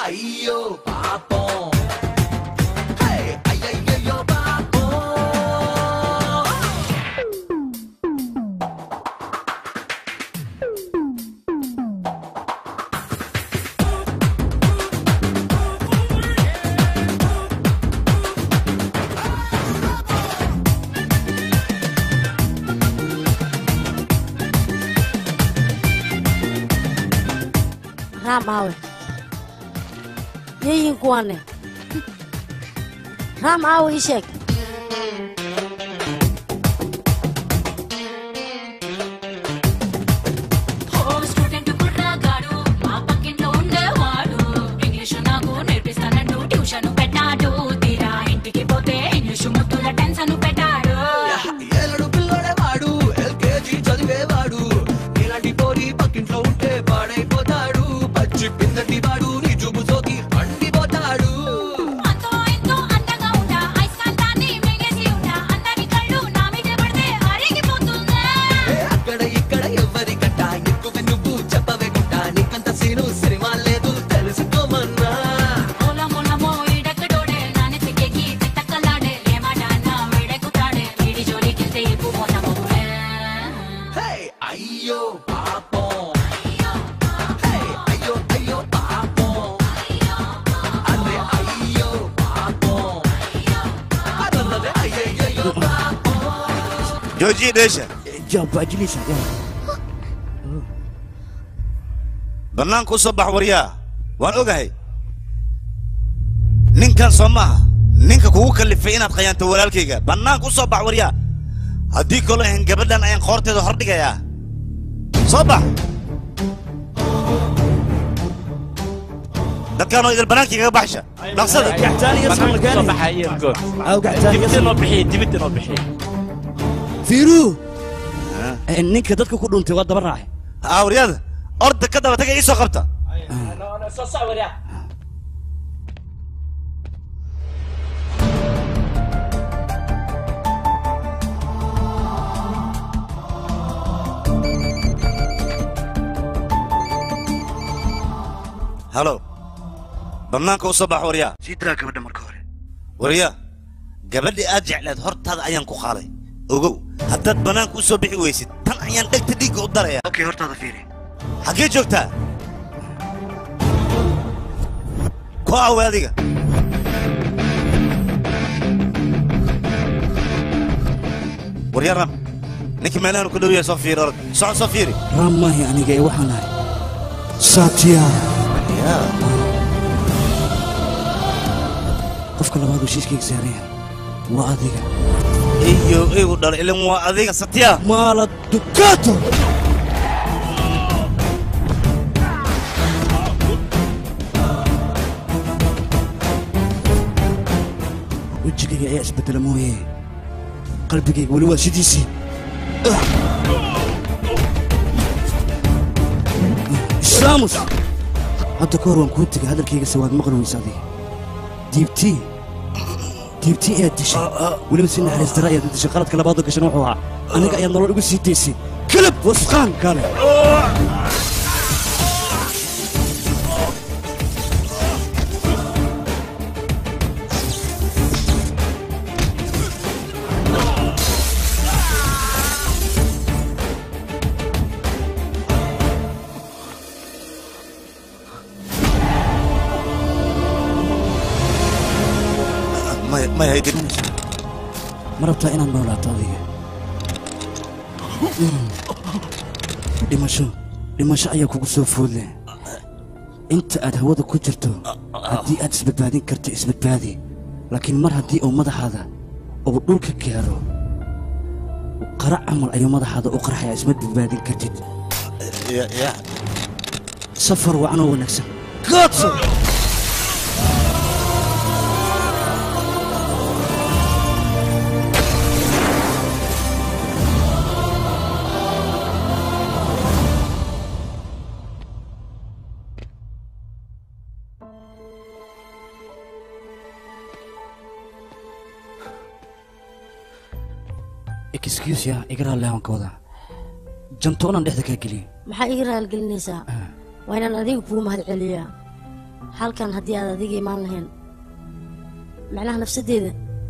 Speaker 8: అయ్యో పాపం హే, అయ్యయ్యయ్యో పాపం
Speaker 11: raam aawe yeeyiin kuwaane raam aawe ii sheeg
Speaker 16: ఓ స్టూడెంట్ కుర్రగాడు మా పక్కింట్లో ఉండేవాడు ఇంగ్లీషు నాకు నేర్పిస్తానంటూ ట్యూషన్ పెట్టాడు తీరా ఇంటికి పోతే ఇంగ్లీషు ముద్దుల టెన్షన్ పెట్టాడు
Speaker 8: ఏలడు పిల్లడే వాడు ఎల్కేజీ చదివేవాడు ఇలాంటి పోరి పక్కింట్లో ఉంటే పాడైపోతాడు పచ్చి పిందటి వాడు నీ చూపు సోకి పండిపోతాడు
Speaker 16: అంతో ఇంతో అందంగా ఉంటా ఐస్కాంతాన్ని మింగేసి ఉంటా అందరి కళ్ళు నా మీద పడితే అరిగిపోతుందా
Speaker 8: ఏ అక్కడ ఇక్కడ ఎవరి కట్ట ఎక్కువ నువ్వు చెప్పవే గుట్ట నీకంత సీను సినిమా లేదు తెలుసుకోమన్నా
Speaker 16: మూల మూలమో ఈడక్కడోడే నాని సిగ్గేకి తిట్టకల్లాడే ఏమాట అన్నా వేడెక్కుతాడే వీడి జోలికెళ్తే ఎక్కువ మోసపోలే
Speaker 8: హే అయ్యో పాపం హే అయ్యో అయ్యో పాపం అరే అయ్యో పాపం అదన్నదే అయ్యయ్యో పాపం
Speaker 3: joojiye dheesha
Speaker 5: jaabajinaysa
Speaker 3: bannaanka u soo bax waryaa waan ogahay ninkan soo maaha ninka kugu kallifay inaad khayaanto walaalkayga bannaanka u soo bax waryaa haddii kaloo ahan gabadhan ayaan qoorteeda hordhigayaa soo bax dadkaanoo idil bannaankii kaga baxsha dhaqsada
Speaker 5: fiiruu ninka dadka ku dhuntay waa daba raacay
Speaker 3: awriyada orda ka daba taga ii soo qabta halo bannaanka u soo bax waryaa sii diraa gabadha marka hore waryaa gabadhii aad jecleed hortaada ayaan ku qaaday ogow haddaad bannaanka u soo bixi weysid tan ayaan dhegta dhiigga u daraya okay hortaada fiiri xaggee joogtaa ku awe adiga waryaa ram ninkii meelahan ku dhow yahay soo fiiri orod socod soo fiiri
Speaker 5: raam maahi aniga ee waxaan ahay saatiya qofka labaad uu shiishkayga saaran yahay waa adiga
Speaker 3: iyo igu dhalo ilan waa adiga satya
Speaker 5: maala dukato wejigayga ayaa isbedela mooye qalbigayga weli waa sidiisii islaamus hadda ka hor waan kuu tegay hadalkayga se waad maqli weysa adiga diibtii diibtii ayaad dishay weliba si naxariis dara ayaad u dishay qaladka labaadoo gashan wuxuu ahaa aniga ayaad nolol ugu sii daysay kalab wasqaan kale
Speaker 3: may haydin
Speaker 5: ma rabtaa inaad noolaato adiga dhimasho dhimasho ayaa kugu soo foodle inta aad hawada ku jirto haddii aad isbadbaadin karto isbadbaadi laakiin mar haddii uu madaxaada uu dhulka gaaro qara camal ayuu madaxaada u qarxaya isma badbaadin kartid safar wacanoo wanaagsan goodso excuse ya iga raalli aan ka wadaa jantoonan dhexda kaa geliyo
Speaker 11: maxaa iga raalgelinaysaa waa inaan adiga kugu mahad celiyaa halkan haddii aad adiga imaan lahayn macnaha nafsadeeda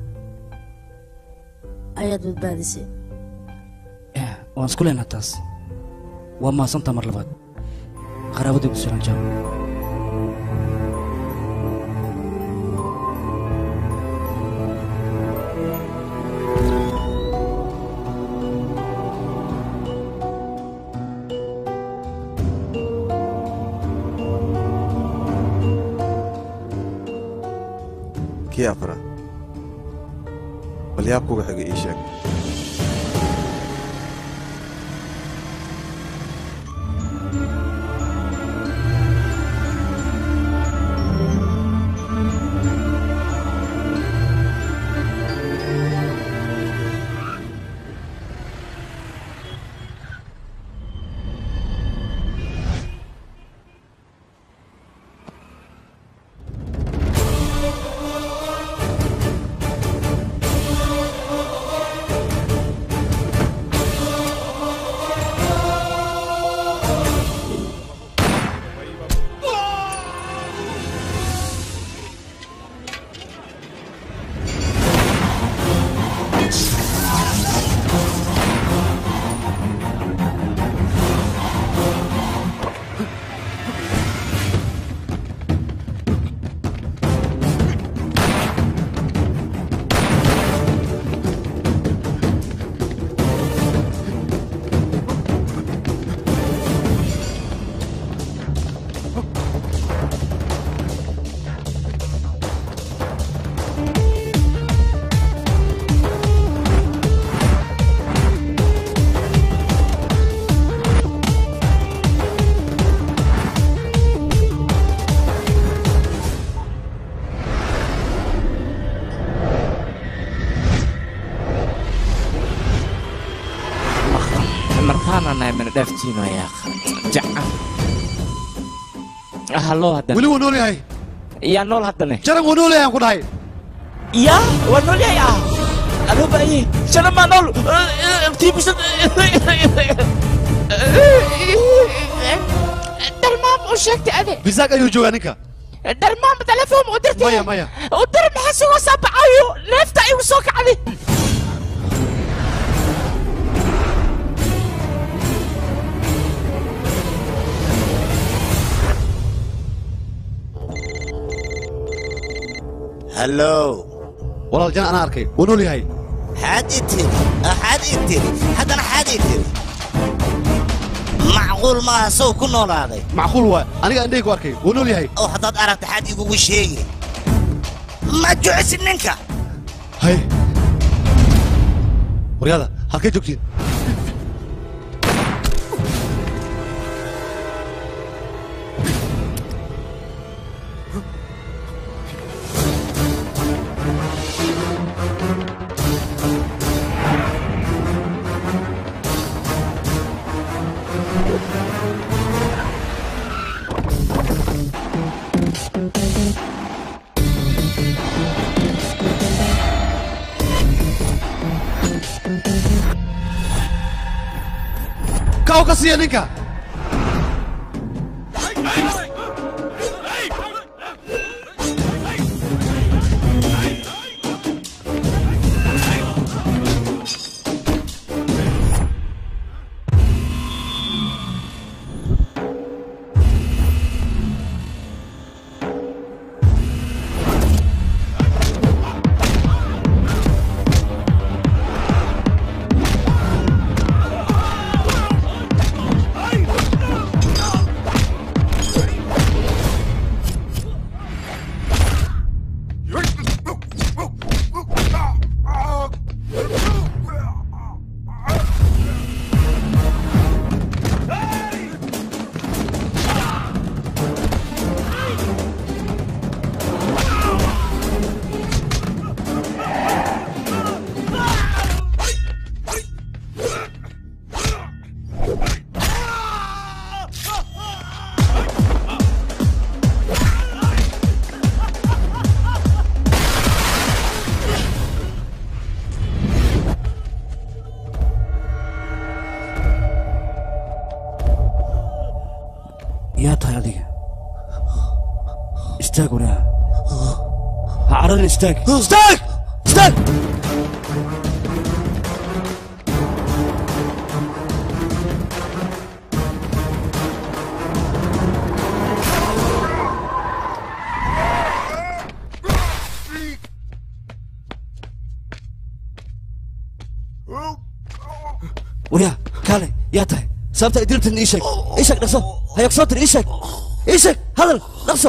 Speaker 11: ayaad badbaadisay
Speaker 5: waan isku leenaa taas waa maasantaa mar labaad qaraabadii ku sugan jaam
Speaker 10: kii afraad bal yaab kuga xiga ii sheeg
Speaker 1: markaana nahay mana dhaaftiino yaa jacan hallo haddana
Speaker 20: weli wuu nool yahay
Speaker 1: yaa nool haddane
Speaker 20: jaran wuu nool yahay aan ku dhahay
Speaker 1: yaa waa nool yahay ah adoo baaye jaran maa nool tiibusad
Speaker 9: dhalmaam u sheegtay ade
Speaker 20: bisaaq ayuu joogaa ninka
Speaker 9: dhalmaam telefoon u dirtay
Speaker 20: maya maya
Speaker 9: u dir maxaa sugoo saabacayo neefta igu soo kacday
Speaker 3: hallow
Speaker 20: walaal jan anaa arkay wuu nool yahay
Speaker 3: xaad ii tiri xaad ii tiri haddana xaad ii tiri macquul maaha sow ku noolaaday
Speaker 20: macquul waay aniga andhey ku arkay wuu nool yahay
Speaker 3: oo haddaad aragta xaad igugu sheegi ma jecesi ninka
Speaker 20: hay waryaada halkay joogtiin kaw ka siiya ninka
Speaker 8: Hey!
Speaker 5: istaag waraa ha cararin istaag istaag istaag waryaa kaale yaa tahay sababta ay dilibtan ii sheeg ii sheeg dhaqso hayaag soo dir ii sheeg ii sheeg hadal dhaqso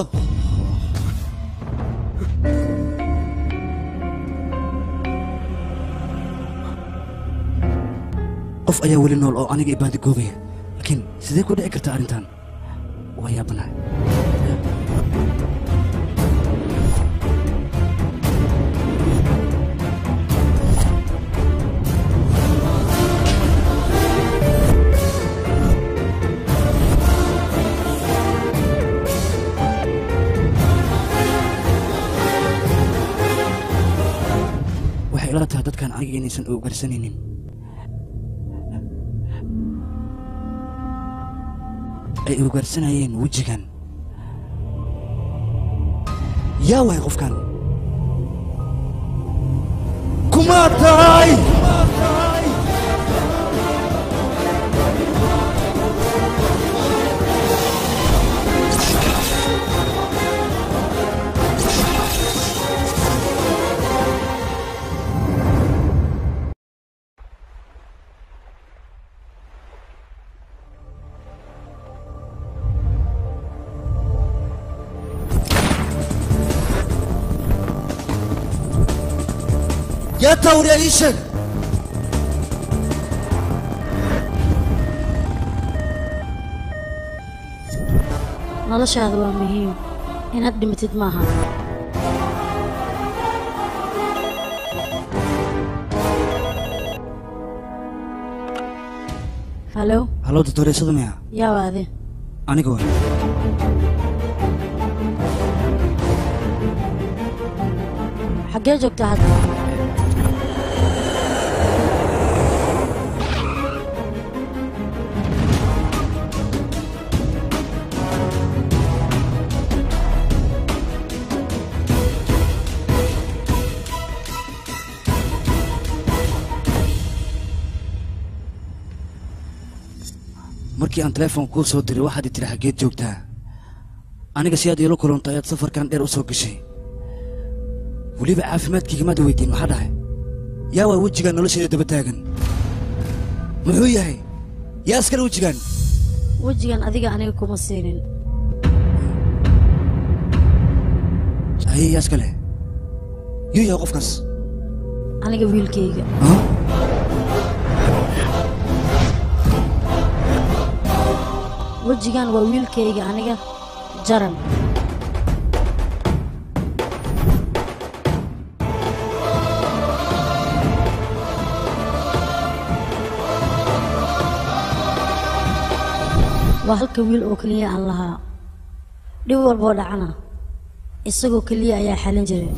Speaker 5: qof ayaa weli nool oo aniga ibaadi goobaya laakiin sidee ku dhici kartaa arrintan waa yaabanahay waxay ila tahay dadkan aniga inaysan ogarsanaynin ay ogaarsanayeen wejigan yaa waay qofkan kumaa tahay yaa tawriya ii sheeg
Speaker 11: noloshaada waa muhiim inaad dhimatid maaha halo
Speaker 5: hallow doctoreysadu miya
Speaker 11: yaa waade
Speaker 5: aniga waay
Speaker 11: xaggee joogtaa hadda
Speaker 5: markii aan telefoon kuu soo diray waxaad i tiri xaggeed joogtaa aniga si aad iila kulantay ayaad safarkan dheer u soo gashay weliba caafimaadkayga maad weydiin maxaa dhahay yaa waa wejigaan noloshayda daba taagan muxuu yahay yaa iskale wejigaan
Speaker 11: wejigan adiga aniga kuma siinin
Speaker 5: haye yaa iskale yuu yahay qofkaas
Speaker 11: aniga wiilkayga wejigan waa wiilkayga aniga jaran waa halka wiil oo keliya aan lahaa dhib walboo dhacana isagoo keliya ayaa xalin jiray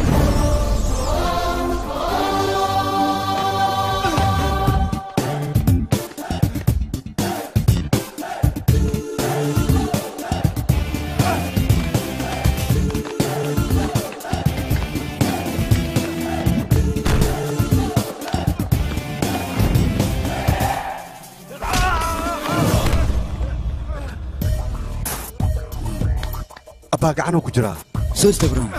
Speaker 10: abbaa gacanuu ku jiraa
Speaker 5: soo istaagron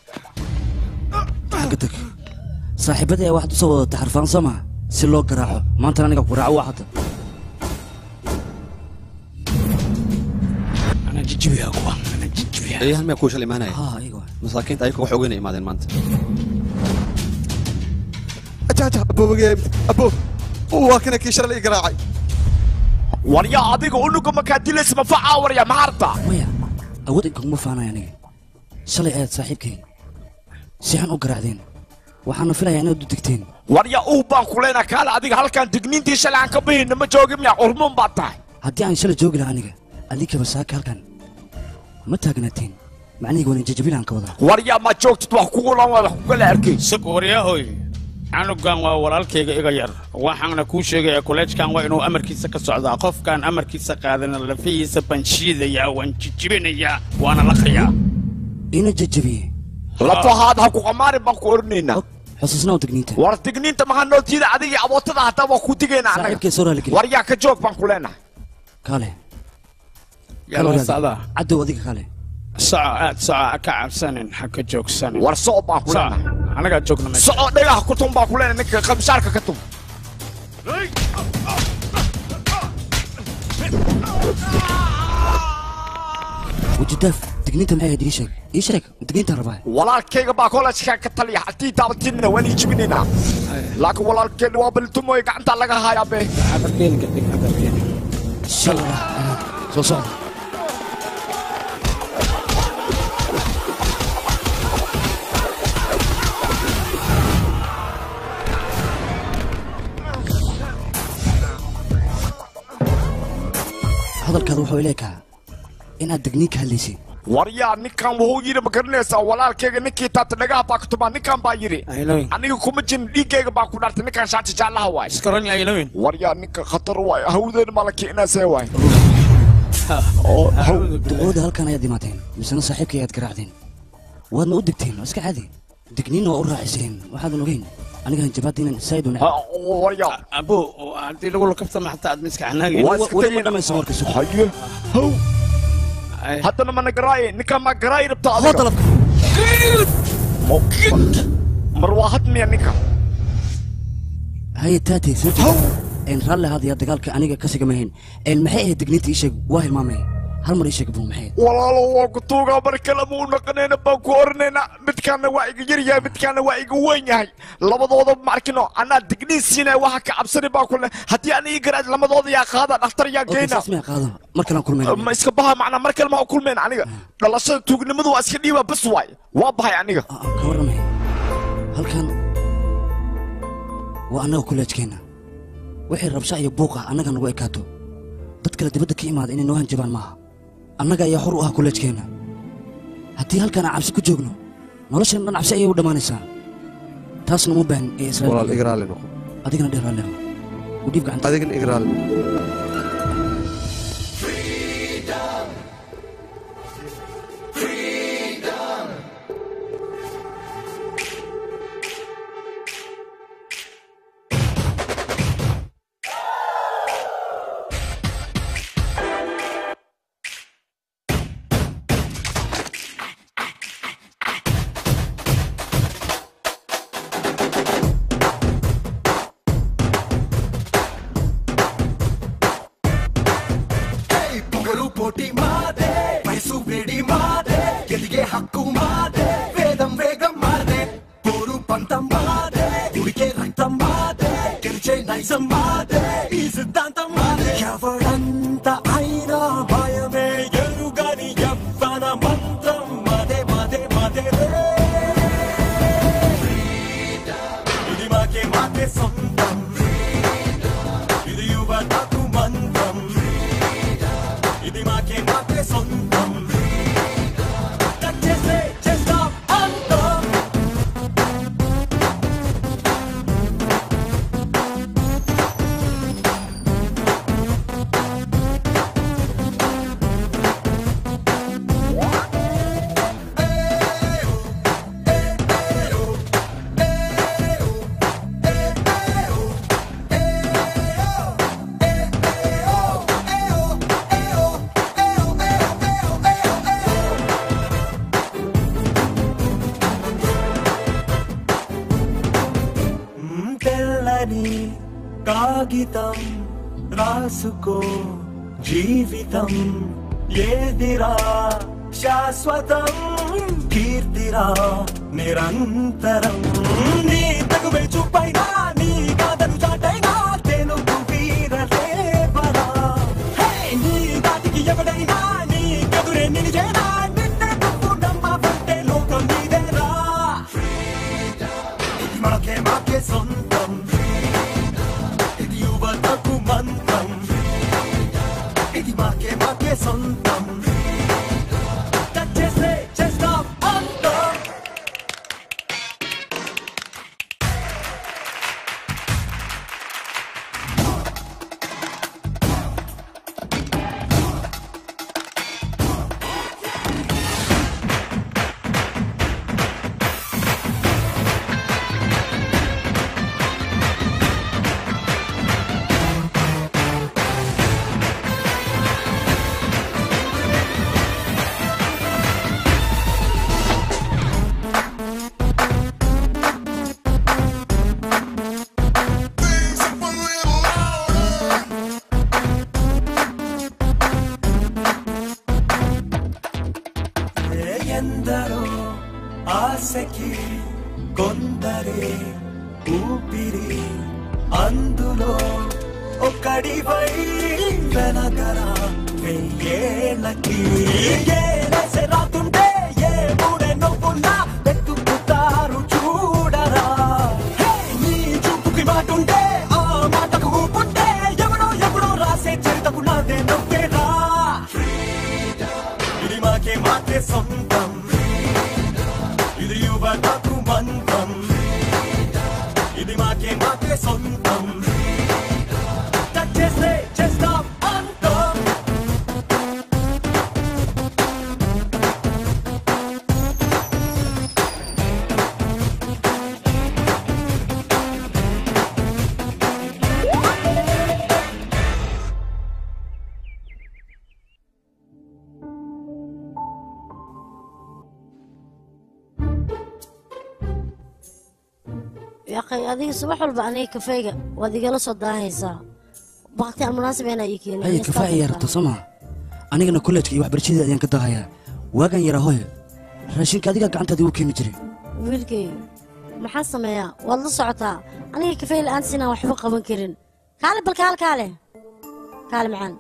Speaker 5: xagga tag saaxiibadii ay waxaad u soo wadatay xarfaan soo maa si loo garaaco maantana aniga ku raaco waxata
Speaker 10: eeyahan miyaa kuu shal imaanaya
Speaker 5: haa iyaga
Speaker 10: masaakiinta ayaga wax ogeyna imaadeen maanta ajaaja aboobageem aboo waa kana kii shalay ii garaacay
Speaker 1: warya adiga unuga markaa dilaysa ma facaa warya ma harta
Speaker 5: maya awood inkaguma faanaya aniga shalay ayaad saaxiibkay si xun u garaacdeen waxaana filayaa inaad u degteen
Speaker 1: warya uu baan kuleyna kaale adiga halkan digniintii shalay aan ka bahayna ma joogin miya urmuun baad tahay
Speaker 5: haddii aan shalay joogi lahaa aniga adinkaba saaka halkan ma taagnaateen macnihii waan jajabilaan ka wadaa
Speaker 1: warya ma joogtid wax kugulan waa wax kugala arkay
Speaker 4: sug waryahoy canugan waa walaalkayga iga yar waxaana kuu sheegaya koleejkan waa inuu amarkiisa ka socdaa qofkaan amarkiisa qaadana lafihiisa baan shiidayaa waan jijibinayaa waana laqayaa
Speaker 5: ina jajabiyey
Speaker 1: lafahaad ha ku qamaarin baan ku oranaynaa
Speaker 5: xusuusnaa digniinta
Speaker 1: war digniinta maxaa noo tiida adiga abootada hataa waa ku digaynaa annaga
Speaker 5: saaxiibkay soo raaligeli
Speaker 1: war yaa ka joog baan ku leenahay
Speaker 5: kale
Speaker 4: Yalla socdaa.
Speaker 5: cadow adiga kale
Speaker 4: soco aad soco ha ka cabsanin ha ka joogsanin
Speaker 1: war soco baan ku
Speaker 4: Soco.
Speaker 1: leenahay
Speaker 4: anagaa joogna meesha
Speaker 1: soco dhagaha ku tun baan ku leenahay ninka qabshaarka ka tun
Speaker 5: wajidaaf digniinta maxay ahayd ii sheeg ii sheeg digniintaan rabaa
Speaker 1: walaalkayga baa kolajka ka taliya haddii taabatinina waan ii jibinaynaa laakiin walaalkeen waa baltumoy gacanta laga hayaa be
Speaker 5: soo socda hadalkaada wuxuu ileekaa inaad digniin ka hadlaysay
Speaker 1: war yaa ninkan wuxuu yidhi ma garanaysaa walaalkayga ninkii taata dhagaha baa ka tumaa ninkan baa yidhi aniga kuma jirin dhiiggayga baa ku dhartay ninkan shaati jaallaha waay
Speaker 4: iskaran yailawin
Speaker 1: war yaa ninka khatar waay hawdeen malaki inaasee waay
Speaker 5: duqooda halkan ayaad imaateen misena saaxiibkay ayaad garaacdeen waadna u digteen oo iska caadi digniinna waa u raaciseen waxaadan ogeyn aniga hanjabaadda inaan saa'id u
Speaker 1: warya
Speaker 4: abo haddii lagu lakabtama xataa aad miska xanaagin
Speaker 5: weli ma dhamayso marka sugo
Speaker 1: haye how haddana mana garaaye ninkan maa garaayi rabta
Speaker 5: hoo dalabka
Speaker 1: mar waa hadmiya ninka
Speaker 5: haye taatay soo jeeda een raalli ahaadaya dagaalka aniga ka sigamahayn een maxay ahayd digniinta ii sheeg waa hilmaamay hal mar ii sheeg buu maxay
Speaker 1: walaalo waa ku tuugaa mar kale muu naqanayna baan ku oranaynaa midkaana waa iga yar yahay midkaana waa iga weyn yahay labadooda markino anaa digniin siinaya waxa ka cabsani baan ku le haddii aan ii garaad lamadooda yaa qaada dhakhtar yaa geyna
Speaker 5: saas miyaa qaado mar kalaan kulmayna
Speaker 1: ma iska baha macnaa mar kale maa kulmeen aniga dhalashada tuugnimadu waa iska dhiibaa bas waay waa bahay aniga
Speaker 5: ka warramay halkan waa annaga kuleejkeenna wixii rabsha iyo buuqa annaga nagu ekaato dad kale dibadda ka imaada inay noo hanjabaan maaha annaga ayaa xor u ah kuleejkeenna haddii halkan aan cabsi ku joogno noloshan dhan cabsi ayay u dhammaanaysaa taasna uma baahan ee
Speaker 10: walaal
Speaker 5: israa'iil
Speaker 10: igraali noqo
Speaker 5: adigana dheeraalema u dhiib gacanta
Speaker 10: adigana igraali
Speaker 8: పొగరు పోటీ మాదే వయసు వేడి మాదే ఎదిగే హక్కు మాదే వేదం వేగం మాదే పోరు పంతం మాదే ఉడికే రక్తం మాదే గెలిచే నైజం మాదే ఈ సిద్ధాంతం మాదే ఎవడంత అయినా భయమే ఎరుగని యవ్వన మంత్రం మాదే మాదే మాదే రే. ఇది మాకే మాకే సొంతం ఇది యువతకు మంత్రం ఇది మాకే మాకే సొంతం టచ్ చేస్తే చేస్తాం అంతం తెల్లని కాగితం రాసుకో జీవితం ఏదిరా శాశ్వతం కీర్తిరా నిరంతరం నీ తగువే చూపైనా నీ కాదను చాటైనా తెనుగు వీరలేవరా హే, నీ దాటికి ఎవడైనా నీ కదురే నిలిచేనా నిన్నే నువ్వు నమ్మవంటే లోకం నీదేరా ఇది మాకే మాకే సొంతం ఇది యువతకు మంత్రం ఇది మాకే మాకే సొంతం టచ్ చేస్తే చేస్తాం అంతం మనసులో ఒక్కడివై వెనకరా వెయ్యేళ్ళకి ఏ రస రాతుంటే ఏ మూడే నొప్పున్నా వెతుకుతారు చూడరా హే, నీ చూపుకి మాటుంటే ఆ మాటకు ఊపుంటే ఎవడో ఎవడో రాసే చరితకు నాదే నొప్పేరా ఇది మాకే మాకే సొంతం ఇది యువతకు మంత్రం ఇది మాకే మాకే సొంతం టచ్ చేస్తే చేస్తాం అంతం
Speaker 11: yaqay adiga subax walba aniga kafeyga waad igala soo daahaysaa bakti aan munaasib inaa ii keenin
Speaker 5: haya kafaa ayaa rabta soo maa anigana kollejka iyo waxbarashadii ayaan ka daahayaa waagan yaraa hooyo raashinka adigaa gacantaada igu keeni jiray
Speaker 11: wiilkay maxaa sameeyaa waad la socotaa aniga kafey la'aantiis inaan waxba qaban karin kaale bal kaale kaale kaale macaan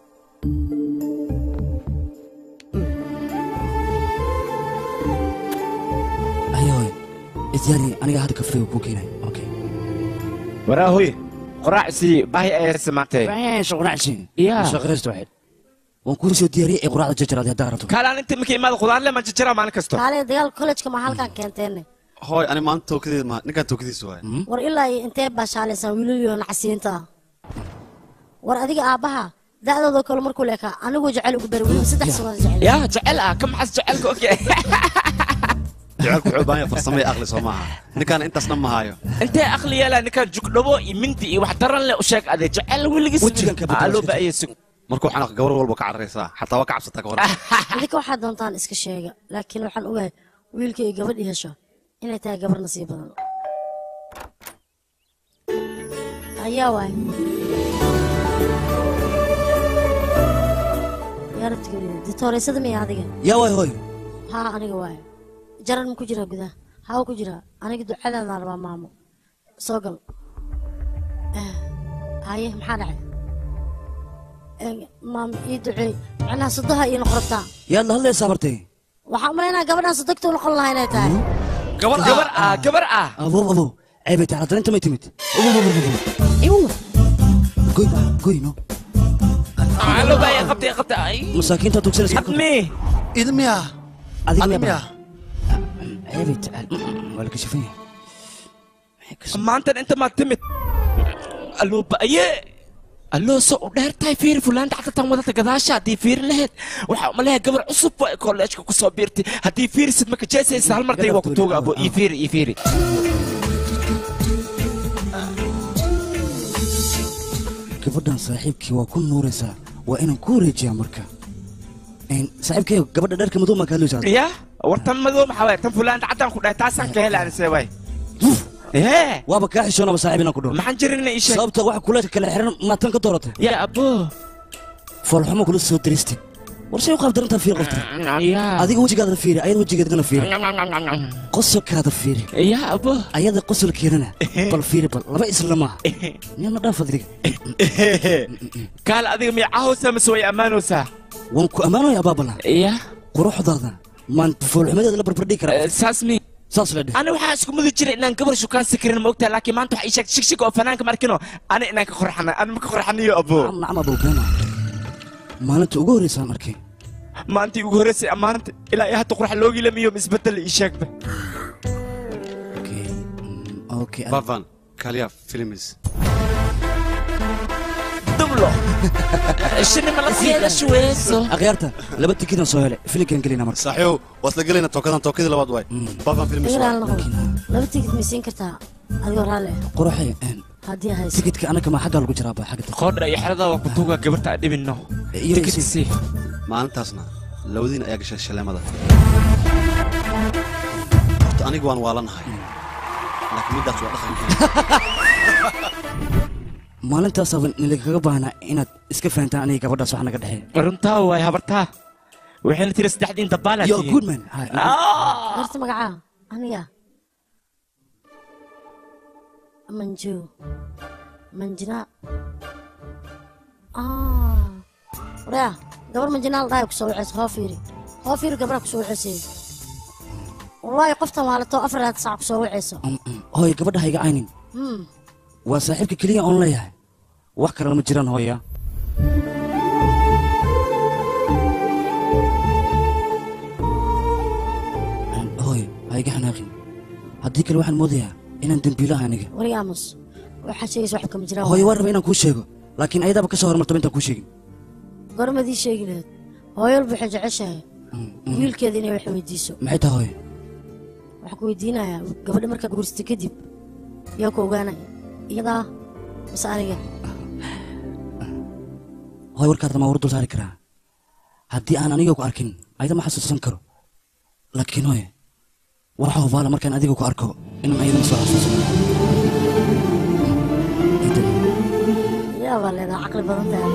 Speaker 5: haya hooyo isyaari aniga hadda kafeega kuu keenay okay
Speaker 1: waraa hooye qoraac sii baahi ayaa samaantay
Speaker 5: yaa shaqraysta waxayd waan kuu soo diyaariyey ee quraacda jajaraad haddaa rabto
Speaker 1: kaalaan inta markay imaada qudaarle ma jajaraa maalin kasto
Speaker 11: kaale dagaal kollejka ma halkaan keenteenne
Speaker 20: hooy ani maanta tookadeed ma ninkaan tookadiisa waay
Speaker 11: war ilaa iyo intee baa shaalaysaan wiilaliyo nacasiinta ah war adiga aabbaha da'dooda kale markuu leekaa anigu jecel ugu bari weliba saddex sanood jecel
Speaker 1: yaa jecel ah ka maxas jecelka oge
Speaker 20: jecelku wuxuu u baahan yahay farsamo iyo aqli soo maaha ninkaan intaas dhan ma hayo
Speaker 1: intee aqli yeelaa ninkaan jugdhabo iyo mindi iyo wax daran leh u sheeg adee jecel weligiis aloo ba'aya sug
Speaker 20: markuu xanaaq gabar walba ka cararaysaa xataa waa ka cabsataa ka hor
Speaker 11: idinka waxaad doontaan iska sheega laakiin waxaan ogahay wiilka iyo gabadhii hesho inay tahay gabar nasiib badan ayaa waay yaa rabti gabadheeda ditooreysada miya adiga
Speaker 5: yaa waay hooyo
Speaker 11: haa aniga waay jaran ma ku jiraa gudaha haa ku jiraa aniga ducadaadaan rabaa maamo soo gal Eh, haye maxaa dhacay Eh, maam ii duceey macnaha sodoha ii noqon rabtaa
Speaker 5: yaad la hadlaysaa bartay
Speaker 11: waxaan umalaynaa gabadhaan sodogta u noqon lahaa inay tahay
Speaker 1: gabar gabar ah gabar ah
Speaker 5: abow abow ceebay tahay haddana inta may timid goy goy no
Speaker 1: aloo ba'aya qabtay qabtay
Speaker 5: masaakiinta tugsanaysa
Speaker 1: admi
Speaker 20: idmiya
Speaker 5: adiga
Speaker 20: admiya
Speaker 5: ceebay tahay waa la kashifan yahay
Speaker 1: maantan inta maad timid aloo ba'aye aloo soo u dheer tahay fiiri fulaan dhacdatan wadata gadaasha haddii fiiri laheyd waxaa umaleeya gabar cusub waa kolleejka ku soo biirtay haddii fiirisid ma kajeesaysa hal marday waa ku tuuga abo ii fiiri ii fiiri
Speaker 5: gabadhan saaxiibkii waa ku nuuraysaa waa inaan ku wareejiyaa marka Een, saaxiibkay gabadha dharka madow maa kaadleysaa
Speaker 1: ya wartan madow maxaa waay tan fulaan dhacdaan ku dhahay taasaan ka helaanise waay ee
Speaker 5: waaba kaa xishoonaba saaxiib inaan ku dhaho
Speaker 1: maxaan jirin ii sheeg
Speaker 5: sababta waxa kuleedka kale xiran maatan ka dooratay
Speaker 1: ya abo
Speaker 5: foolxumo kula soo diristay war say u qaab darantaa fiir qofta adiga wejigaada fiiri ayada wejigeedana fiiri qosolkaada fiiri
Speaker 1: ya abo
Speaker 5: ayada qosolkeedana bal fiiri bal laba isla maaha niyadna dhaan fadliga
Speaker 1: kaal adiga miyacahoosaa mise way ammaanoosaa
Speaker 5: waan ku ammaanaya abaabala
Speaker 1: ya
Speaker 5: quruxdaada maan foolxumadeeda la barbardhigi karaa
Speaker 1: saas mi
Speaker 5: saas la dheh
Speaker 1: ani waxaa isku mudi jiray inaan gabar shukaan sikirin ma ogtahay laakiin maanta waxaa ii sheegtay shigshig oo fanaanka markino ani inaan ka qorxana ani ma ka qorxaniyo abo
Speaker 5: nacam abow beena maalinta ugu horreysaan arkay
Speaker 1: maantii ugu horreysay ammaanta ilaa iyo hadda qurx loogi lamiyo isbedel ii sheegba
Speaker 5: okay
Speaker 20: bavan kaliya films
Speaker 1: dublo shini ma la siiyada shuweyso
Speaker 5: akhyaarta laba tikidan soo hele filinkan gelina marka
Speaker 20: saaxiibow waa isla gelayna tookadan tookadii labaad waay bavan films
Speaker 11: Iga raali noqon. laba tigid ma siin kartaa adigoo raalli ah
Speaker 5: quruxay een,
Speaker 11: haddii hayso
Speaker 5: tikidka anaka ma xaggaa lagu jiraaba xagga
Speaker 1: qoodha iyo xerada waa ku tuuga gabarta aan dhibinno tikidsi
Speaker 20: maalintaasna labadiin ayaa gashay shaleemada horta aniga waan waalanahay laakiin middaas waa dhaqankeena
Speaker 5: maalintaasaba nilagaga baahnaa inaad iska fahantaan aniga gabadhaas wax naga dhexeeya
Speaker 1: runtaa waay habartaa waxayna tiri saddexdiin dabaalaa
Speaker 5: Yo, good man. Hi.
Speaker 11: horta magacaa aniga manju manjinaa ah waryaa gabar manjinaa la dhahay kusoo waceysa hoo fiiri hoo fiiri gabraa kusoo waceysay wallaahi qoftan waalato afar laad sac kusoo waceyso
Speaker 5: hooy gabadha ha iga caynin
Speaker 11: Hmm.
Speaker 5: waa saaxiibka keliya oon leeyahay wax kale lama jiraan hooya hooy ha iga xanaaqin haddii kale waxaan moodayaa inaan dembiilaha aniga
Speaker 11: wariga aamus waxaa sheegaysa wax kama jiraan
Speaker 5: hooyo waan raba inaan kuu sheego laakiin ayadaaba ka soo hormartaba intaan kuu sheegin
Speaker 11: gormadii sheegi lahayd hooyalba waxay jeceshahay wiilkeeda inay wax weydiiso
Speaker 5: maxay tahay hooyo
Speaker 11: waxaan ku weydiinayaa gabadha markaa guursatay kadib yaa ku ogaanaya iyadaa mise aniga
Speaker 5: hooy warkaadna maa war dul saari karaa haddii aan aniga ku arkin ayada ma xasuusan karo laakiin hooye waxaa hubaala markaan adiga ku arko inaan ayadana soo xasuusano
Speaker 11: yaa baa leedaha caqli badan tahay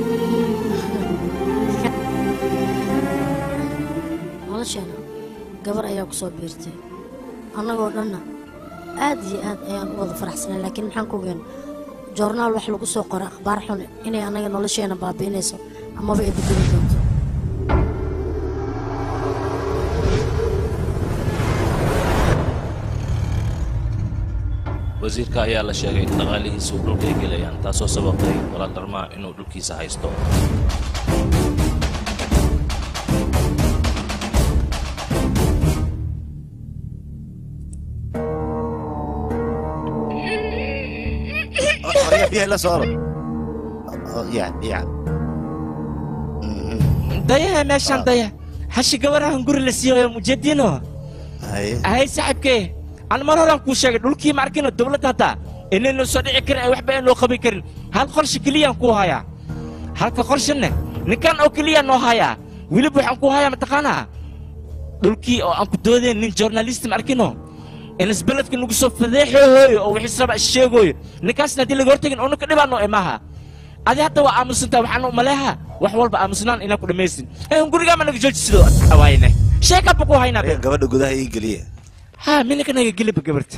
Speaker 11: nolosheena gabar ayaa ku soo biirtay annagoo dhanna aad iyo aad ayaan u wada faraxsanay laakiin maxaan ku ogaan joornaal wax lagu soo qoro akhbaar xun inay annaga nolosheena baabi'inayso amaba ay bedeli doonto
Speaker 18: wasiirka ayaa la sheegay in dhaqaalihiisa uu dhulka ay gelayaan taasoo sababtay walaal dharmaa inuu dhulkiisa haysto
Speaker 3: Oraya biyaha la soo oro ya ya
Speaker 1: daya meeshaan daya hashi gabarahan guri la siiyo mujadiino ahay saaxiibkee aan mar horaan kuu sheegay dhulkii ma arkino dowladda hadda inaynu soo dhici karin ay waxba aan loo qaban karin hal qorshe keliyaan kuu hayaa halka qorshanne ninkan oo keliya noo hayaa weliba waxaan kuu hayaa mataqaanaa dhulkii oo aan ku doodayn nin journalist ma arkino in isbeledka nagu soo fadeexooyo oo wixii raba sheegooyo ninkaasna haddii laga hortagin oo ninka dhibaano imaha adi hadda waa aamusantaa waxaan u maleeha wax walba aamusnaan inaan ku dhammaysin ee gurigaa ma naga jooji sidoo awaayne sheekaba ku haynaa be
Speaker 3: gabadha gudaha ii geliya
Speaker 1: ha minaka naga geliba gabarta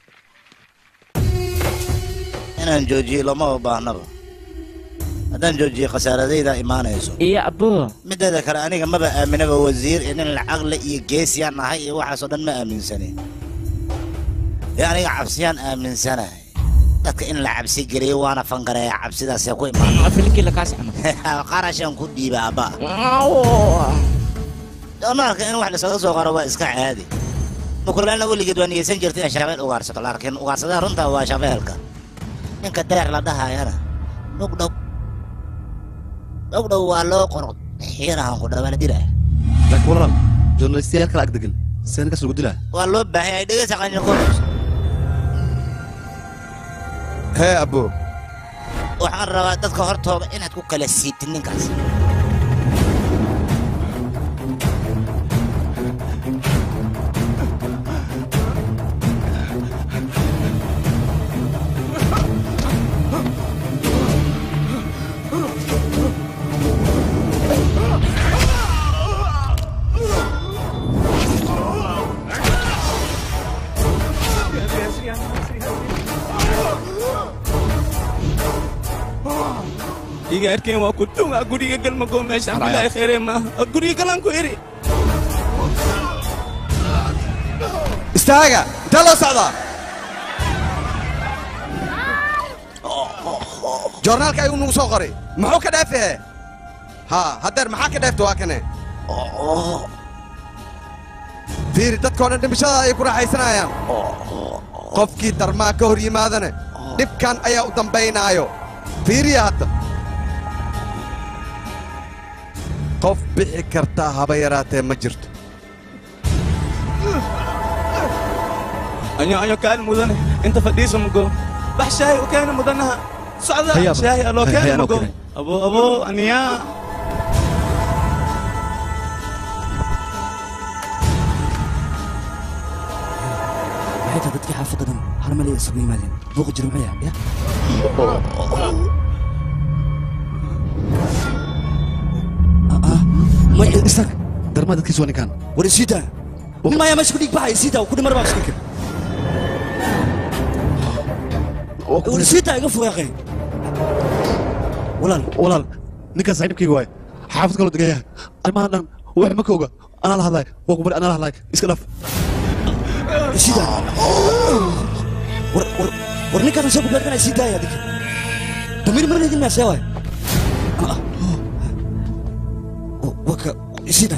Speaker 13: inaan joojiyo lama baahnaba haddaan joojiyo khasaaradayda imaanayso
Speaker 1: iyo abbo
Speaker 13: mideeda kale aniga maba aaminaba wasiir iyo nin lacaqle iyo geesiyaan ahay iyo waxaasoo dhan ma aaminsani ee aniga cabsiyaan aaminsanahay dadka in la cabsi geliyo waana fangareeya cabsidaasee ku imaan qarashan ku dhiiba abba doonaalka in wax lasaga soo qaro waa iska caadi mukulaalna weligeed waa niyeysan jirta in shabeel ugaarsato laakiin ugaarsadaha runta waa shabeelka ninka deer la dhahayana dhugdhow dhowdhow waa loo qoro xiirahan ku dhawaala dilaa
Speaker 20: laakiin walaal journalistiyaal kala agdegan seen kas lagu dilaa
Speaker 13: waa loo baahan yahay dhegeysa qanjirkoos
Speaker 10: hee abbo
Speaker 13: waxaan rabaa dadka hortooda inaad ku kala siibtid ninkaas
Speaker 4: iga arkeen waa ku dhunga guriga galmago meeshaan bilaahi khayre maaha guriga galaan ku eri
Speaker 10: istaaga intee loo socdaa joornaalka ayuu nagu soo qoray muxuu ka dhaafahe ha haddeer maxaa ka dhaafta waa kane fiiri dadkoo dhan dhimashada ayay ku raaxaysanayaan qofkii darmaa ka hor yimaadane dhibkan ayaa u dambaynaayo fiiriya hadda qof bixi kartaa haba yaraatee ma jirto
Speaker 4: anyo anyo kaan mudane inta fadhiisa mugo bax shaahi u keena mudanaha socda
Speaker 20: Hayaaba.
Speaker 4: shaahi aloo
Speaker 20: Hay-
Speaker 4: keena
Speaker 20: hayaanoo
Speaker 4: mugo
Speaker 20: keenay.
Speaker 4: abo abo aniyaa
Speaker 5: maxay tahay dadkii xaafadda dhan hal meel ay isugu yimaadeen buuqa jira muxuu yahay ya
Speaker 20: may istaag darmaa dadkiis waa ninkaan
Speaker 5: war isiita maya meesha ku dhiig baxay isiita ku dhimar baa iska kir ورسيتها يقف يا اخي
Speaker 20: walaal walaal ninkan saaxiibkayga waay xaafad kaloo degan yahay arrimahan dhan wax ma ka oga anaa la hadlaay waa ku bari anaa la hadlaay iska dhaf
Speaker 5: sida war war war ninkaan soo gudbaan sii daaya adig damir mar idin meesha waay waka sida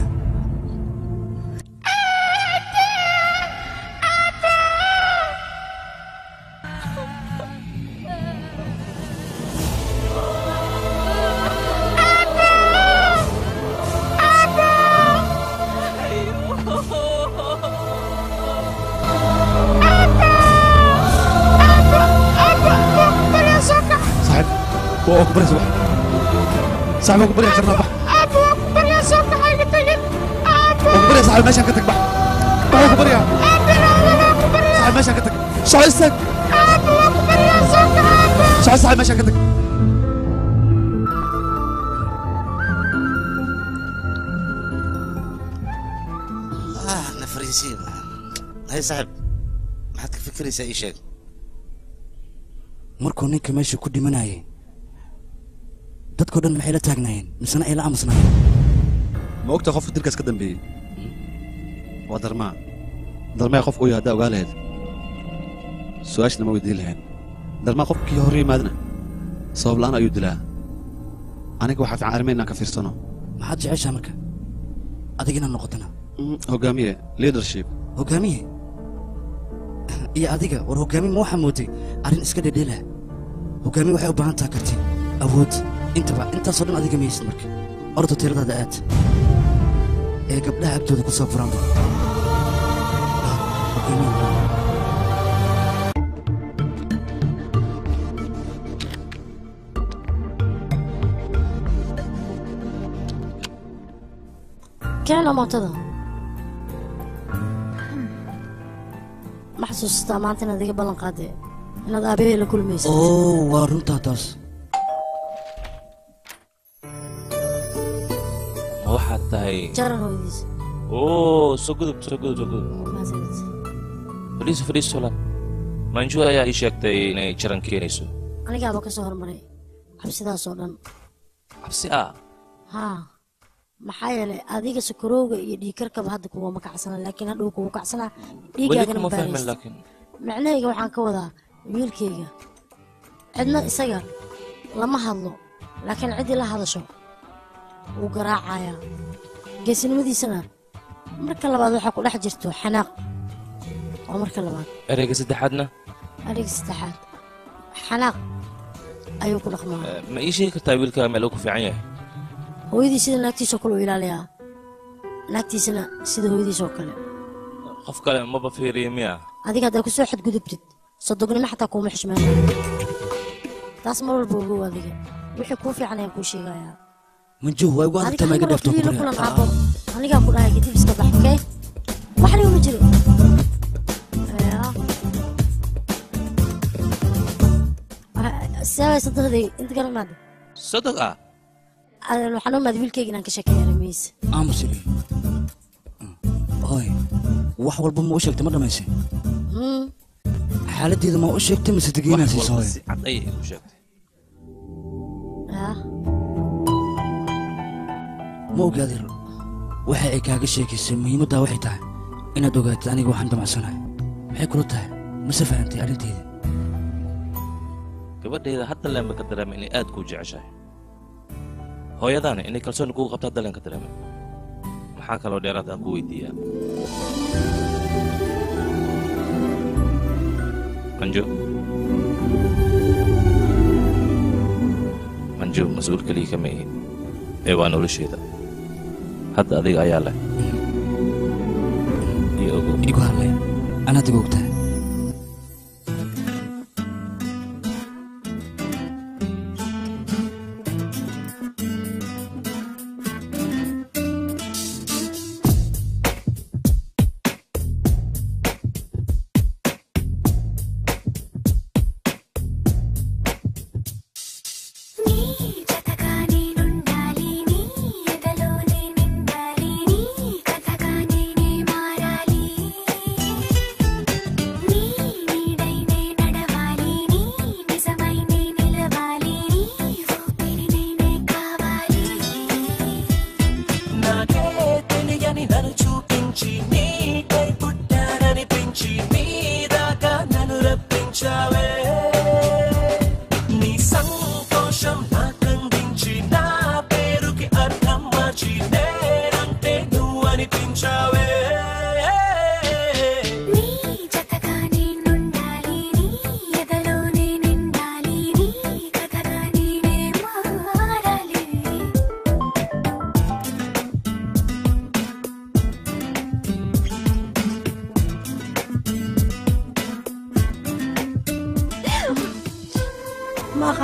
Speaker 20: saaxiib waa ku bari subax saaxiib waa ku bari karnaa bax waa ku bari saaxiib meeshaan ka tag bax waa ku bariyaa saaxiib meeshaan ka tag soco istaag soco saaxiib meeshaan ka tag
Speaker 13: ah nafariisiin hay saaxiib maxaad ka fikiraysaa ii sheeg
Speaker 5: markuu ninka meesha ku dhimanayay dadkoo dhan maxay la taagnaayeen misena ay la aamusnaayeen
Speaker 20: ma ogta qofka dilkaas ka dambeeyey waa darmaa darmaya qof uu yahay haddaa ogaa lahayd su-aashna ma weydiin lahayn darmaa qofkii hor yimaadna sabab la'aan ayuu dilaa aniga waxaa fiican arrimaha inaan ka fiirsano
Speaker 5: maxaad jeceshaa marka adiga inaad noqotana
Speaker 20: hogaamiye leadership
Speaker 5: hogaamiye iyo adiga war hogaamiye ma waxaa mooday arrin iska dhedheela hogaamiye waxay u baahan taha karti awood intaba intaasoo dhan adiga maysid marka orda tiradaada aad ee gabdhaha agtooda ku soo furaanba
Speaker 11: keena mootada ma xasuustaa maanta inaad iga ballan qaadee inaad aabahee la kulmaysa
Speaker 5: oo waa runtaa taas
Speaker 18: ma waxaad tahay
Speaker 11: jaran hooyadiis
Speaker 18: oo soo gudub soo gudub soo gudub fadhiiso fadhiiso solan manju ayaa ii sheegtay inay jaran keenayso
Speaker 11: anigaaba ka soo hormaray cabsidaasoo dhan
Speaker 18: cabsi ah
Speaker 11: haa maxaa yeelay adiga sokorowga iyo dhiigkarkaba hadda kuguma kacsana laakiin hadhow kugu kacsanaa
Speaker 18: weli
Speaker 11: dhiigaagana
Speaker 18: kuma fahmin
Speaker 11: baaraysta
Speaker 18: laakiin
Speaker 11: macnahayga waxaan ka wadaa wiilkayga cidna isaga lama hadlo laakiin ciddii la hadasho wuu garaacayaa geesinimadiisana marka labaad waxaa ku dhex jirto xanaaq waa marka labaad
Speaker 18: ereyga saddexaadna
Speaker 11: adhiga saddexaad xanaaq ayuu ku dhaqmaa
Speaker 18: eh, ma ii sheegi kartaa wiilka meel uu ku fiican yahay
Speaker 11: hooyadii sida naagtiisoo kale u ilaaliyaa naagtiisana sida hooyadiisoo kale
Speaker 18: qof kale maba fiiriya miya
Speaker 11: adiga haddaa ku soo xadgudubtid sodognimo xataa kuuma xishmeeyo taas mar walba ogow adiga wixii kuu fiican ayaan kuu sheegayaa
Speaker 5: manjuh waa igu adagtaa maaga dheefto
Speaker 11: keliya la kulan aabo anigaa ku dhahay kadib iska bax okey waxna uma jiro Yaa. Waxa- sabay sadaqdii inta kale maad
Speaker 18: sodog ah
Speaker 11: waxaan u maad wiilkayga inaan ka sheekeeya arrimihiisa
Speaker 5: aamusile hooy wax walba ma u sheegtay ma dhamaysay
Speaker 11: Hmm.
Speaker 5: xaaladdeeda ma u sheegtay mise degeynaa siiso hooy
Speaker 18: si cad ayay igu sheegtay
Speaker 11: Yaa.
Speaker 5: ma ogaadir waxa ay kaaga sheekaysay muhiimaddaa waxay tahay inaad ogaatid aniga waxaan damacsanahay maxay kula tahay mase fahantay arrinteeda
Speaker 18: gabadhayda hadda leenba ka dareemay inay aad kuu jeceshahay hooyadaana inay kalsooni kugu qabto hadda leen ka dareemay maxaa kaloo dheeraad aan ku weydiiyaa manjo manjo mas-uul keliya kama ihin ee waa nolosheeda hadda adiga ayaa leh iyo ogow
Speaker 5: igu hadlay anaad igu ogtahay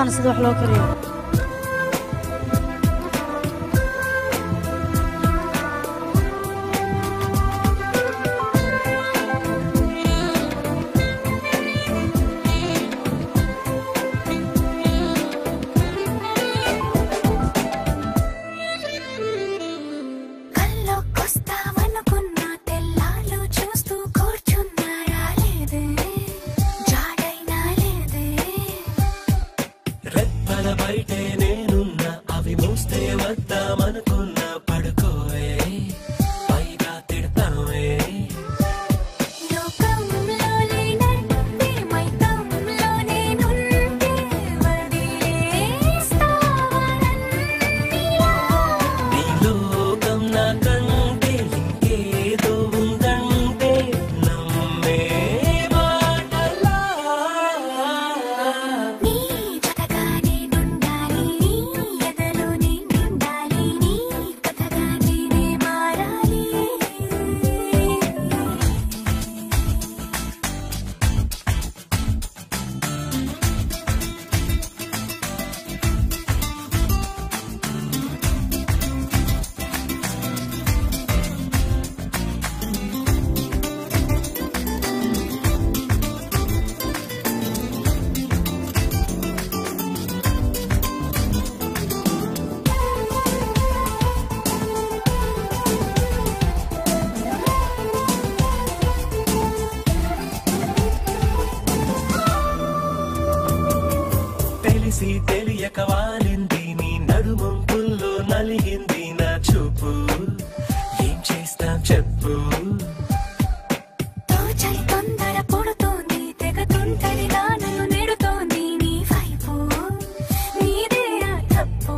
Speaker 11: aqaana sida wax loo kariyo
Speaker 16: కల్లోకొస్తావనుకున్నా తెల్లాళ్ళు చూస్తూ కూర్చున్నా రాలేదే జాడైనా లేదే
Speaker 8: రెప్పల బయటే నేనున్నా అవి మూస్తే వద్దామనుకున్నా పడుకోవే పైగా తిడతావే
Speaker 16: లోకంలో లేనట్టే మైకంలో నేనుంటే వదిలేస్తావా నన్నిలా?
Speaker 8: నీ లోకం నాకంటే ఇంకేదో ఉందంటే నమ్మే మాటలా
Speaker 16: నీ జతగా నేనుండాలి, నీ ఎదలో నేనుండాలి, నీ కథగా నేనే మారాలి
Speaker 8: తెలిసి తెలియక వాలింది నీ నడుమంపుల్లో నలిగింది నా చూపు ఏం చేస్తాం చెప్పు
Speaker 16: తోచని తొందర పుడుతోంది తెగ తుంటరిగా నన్ను నెడుతోంది నీ వైపు నీదే ఆ తప్పు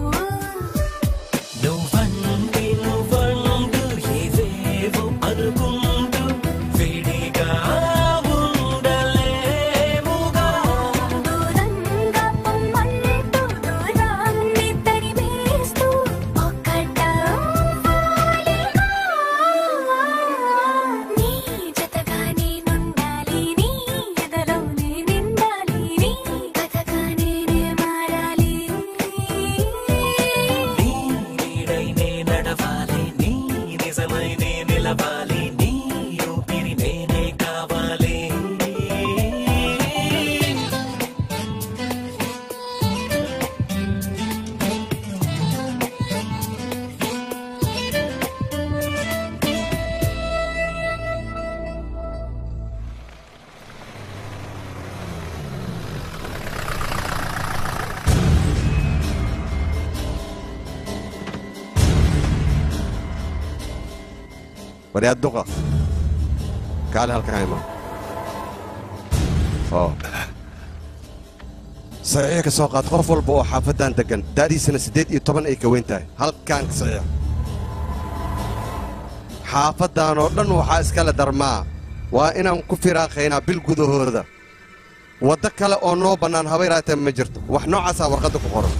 Speaker 8: నువ్వంటే నువ్వంటూ ఏవేవో అనుకుంటూ వేడిగా ఉండలేముగా
Speaker 16: దూరంగా పొమ్మంటూ దూరాన్ని తరిమేస్తూ ఒక్కటవ్వాలిగా. నీ జతగా నేనుండాలి, నీ ఎదలో నేనుండాలి, నీ కథగా నేనే మారాలి
Speaker 8: నీ నీడై నే నడవాలి నీ నిజమై నే నిలవాలి నీ ఊపిరి నేనే కావాలి
Speaker 10: waryaad duqa kaale halkan ima oo saxiixa ka soo qaad qof walba oo xaafaddan deggan da'diisana siddeed iyo toban ay ka weyn tahay halkan saxiix xaafaddan oo dhan waxaa iskale darmaa waa inaan ku firaaqaynaa bil gudahooda waddo kale oo noo bannaan haba yaraatee ma jirto wax noocaasaa warqadda ku qoran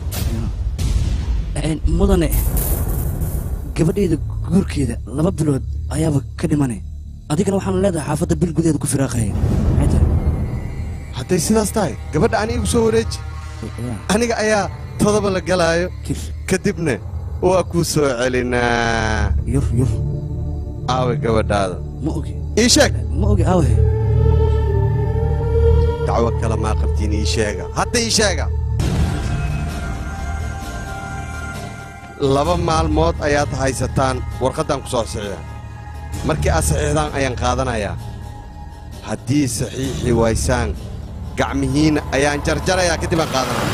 Speaker 5: Een, mudane gabadhayda guurkeeda laba bilood ayaaba ka dhimanay adigana waxaanu leedahay xaafadda bil gudaheeda ku firaaqaya maxay tahay
Speaker 10: hadday sidaas tahay gabadha ani igu soo wareeji aniga ayaa todoba la galaayo kadibna waa kuu soo celinaa
Speaker 5: yur yur
Speaker 10: aawe gabadhaada
Speaker 5: ma ogi
Speaker 10: ii sheeg
Speaker 5: ma ogi aawe
Speaker 10: dacwo kale maa qabtiin ii sheega hadda ii sheega laba maalmood ayaad haysataan warqaddan ku soo saxiixa markii aad saxiixdaan ayaan qaadanayaa haddii saxiixi waysaan gacmihiinna ayaan jarjarayaa kadib aan qaadanaya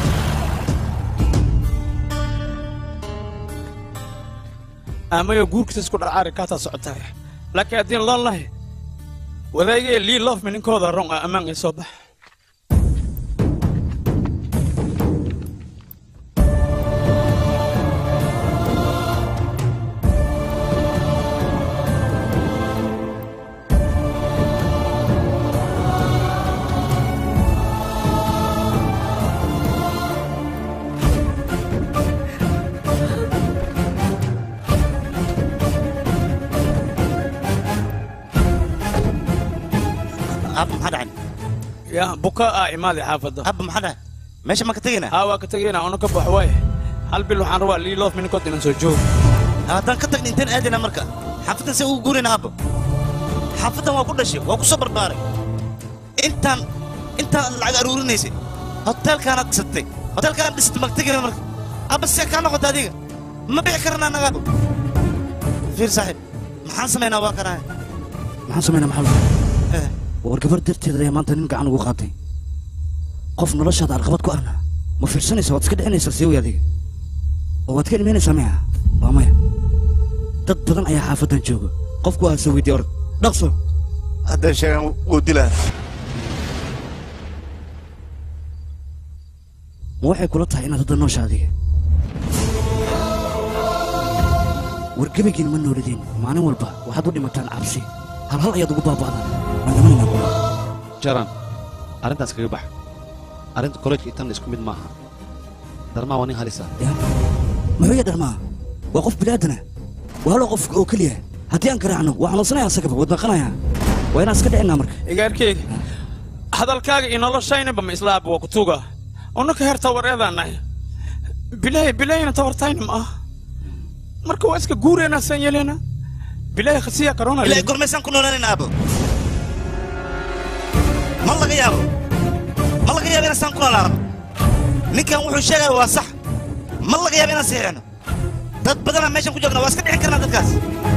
Speaker 4: amaga guurkiisa isku dharcaari kaataa socotaa laakiin haddii loon lahay wadaagee lii loofmi ninkooda rong ah ammaan ay soo bax
Speaker 13: ab maxaa dhacay
Speaker 4: yaa buka ah imaadi xaafadda
Speaker 13: ab maxaa dhacay
Speaker 3: meesha ma ka tegaynaa
Speaker 4: haa waa ka tegaynaa ona ka bax waaye hal bil waxaan rabaa liiloof minikood inaan soo joogo
Speaker 3: haddaan ka tagna intaan aadayna marka xaafaddan se ugu guurayna aabbo xaafaddan waa ku dhashay waa ku soo barbaaray intaan intaan lacag aruurinaysay hoteelkaanaad dhisatay hoteelkaanaad dhisatay ma ka tegayna marka abba see kaa noqota adiga ma bixi karana annaga aabbo fiir saaxiib maxaan samaynaa waa kanahay
Speaker 5: maxaan samaynaa maxamed war gabar darteeda ayaa maanta nin gacan ugu qaatay qof noloshaada arqabad ku ahna ma fiirsanaysa waad iska dhicinaysaa siiway adiga oo waad ka dhimaynaysaa maya waa maya dad badan ayaa xaafaddan jooga qofku aa soo weydiiya orod dhaqso
Speaker 3: haddaan sheegan wuu dilaa
Speaker 5: ma waxay kula tahay inaad hadda noosha adiga war gebagiin ma noolideen maalin walba waxaad u dhimataan cabsi hal hal ayaad ugu baaba'daan waan dhamanayna kuwa
Speaker 20: jaran arrintaas kaga bax arrinta kollejka itan isku mid maaha darmaa waa nin halisa
Speaker 5: muxuu ya dharmaa waa qof bilaadanah waa halo qof oo keliya haddii aan garaacno waa xanuunsanaya asagaba waad naqanaya waa inaan iska dhicinaa marka
Speaker 4: igaarkeyga hadalkaaga iyo noloshaynaba ma islaaba waa kutuga unaka heer tawareedaanahay bilaahi bilaahina tawartayna ma ah marka waa iska guureena saan yeelena bilaahi khasiya karona
Speaker 3: ilaahay gormaysaan ku noolaanayna aabbo ma laga yaabo ma laga yaabo inaan saan ku noolaano ninkan wuxuu sheegaya waa sax ma laga yaabo inaan siixino dad badanaa meeshan ku joogna waa iska dhicin karnaa dadkaas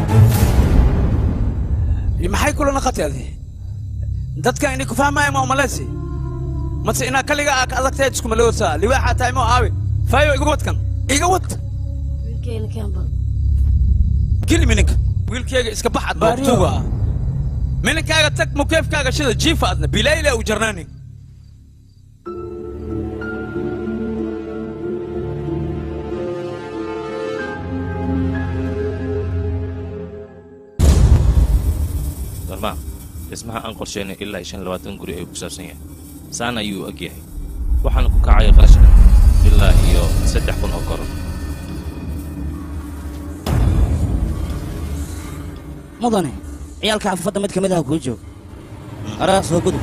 Speaker 4: maxay kula naqatay adi dadka ini ku fahmaya ma umaleysi mase inaa kaliga aa ka adagtahay iskuma loosaa liwaaxaa tahay moo aawe faayo iga wadkan iga wad
Speaker 11: wiilkeena keenba
Speaker 4: geli mininka wiilkeyga iska bax ad baabtuga ah mininkaaga tag mukeefkaaga shida jiifa adna bilaayla u jarnaanin
Speaker 18: darmaa dhismaha aan qorsheynay ilaa shan labaatan guri ayuu ku saabsan yahay saana ayuu og yahay waxaana ku kacaya qarashka ilaa iyo saddex kun oo koron
Speaker 5: mudane ciyaalka xaafadda mid ka mid ah kuu joog araa soo gudub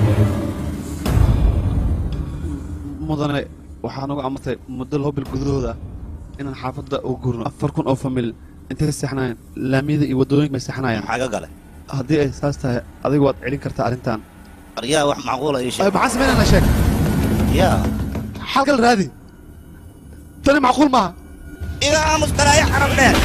Speaker 20: mudane waxaa nagu amartay muddo laba bil gudahooda ah inaan xaafadda u gurno afar kun oo famil intay seexnayaan laamiyada iyo waddooyinka bay seexnayaan
Speaker 3: maxaa ka gale
Speaker 20: haddii ay saas tahay adigu waad celin kartaa arrintan
Speaker 3: aryaa wax macquula ii sheeg
Speaker 20: maxaa samaynayna sheeg
Speaker 3: yaa
Speaker 20: xalkal raadi tani macquul maaha
Speaker 3: iga aamus galaayo xarab dheer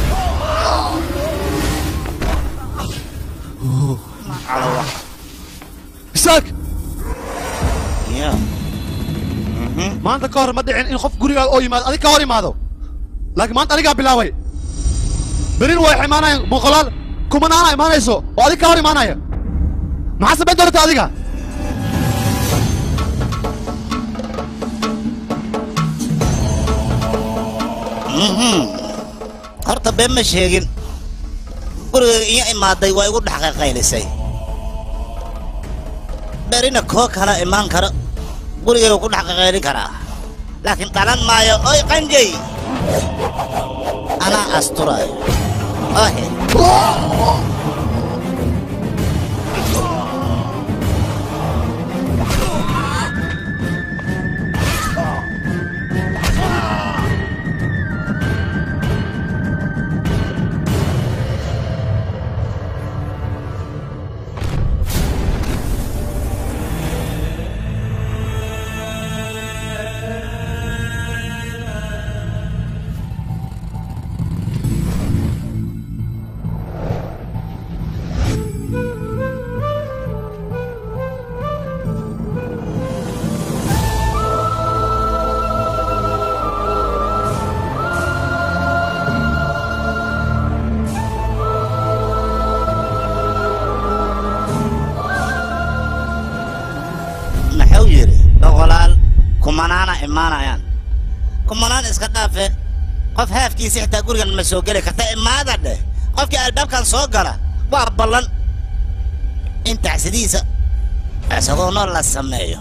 Speaker 20: isaak
Speaker 3: yaa
Speaker 20: maanta ka hor ma dhicin in qof gurigaada oo yimaado adig ka hor imaado laakiin maanta anigaa bilaabay berin way imaanayaan boqolaal kumanaana imaanayso oo adig ka hor imaanaya maxaa samayn doonta adiga
Speaker 13: horta been ma sheegin guriga iyo imaaday waa igu dhex qayqaylisay berina koo kala imaan karo gurigayga ku dhex qayqaylin karaa laakiin dhalan maayo oy qanjay anaa asturayo ohe muxuu yidhi boqolaal kumanaana imaanayaan kumanaan iska dhaafe qof haafkiisa xitaa gurigan ma soo geli karta imaada dheh qofkii albaabkan soo gala waa ballan in tacsadiisa isagoo nool la sameeyo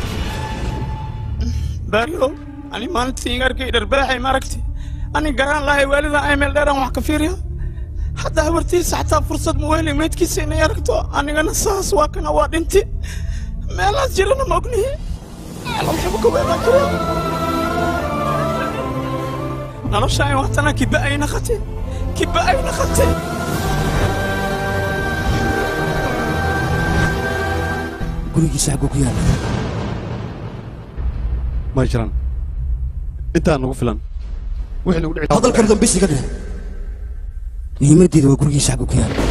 Speaker 4: baarlow ani maalintii ingaarkay dharbaaxay maaragti ani garaan lahay waalida ay meel dheeraan wax ka fiiriya hadda habartiisa xataa fursad ma weheli meydkiisa inay aragto anigana saas waa kana waa dhinti meelaas jirana ma ognihi noloshaan waatana kiba ay naqatay kiba ay naqatay
Speaker 5: gurigiisa xagguu ku yaalla
Speaker 20: ma jiraan intaa nagu filan wixii nagu dhici
Speaker 5: hadalkan dambisi ka dheh muhiimaddeeda waa gurigiisa xagguu ku yaalla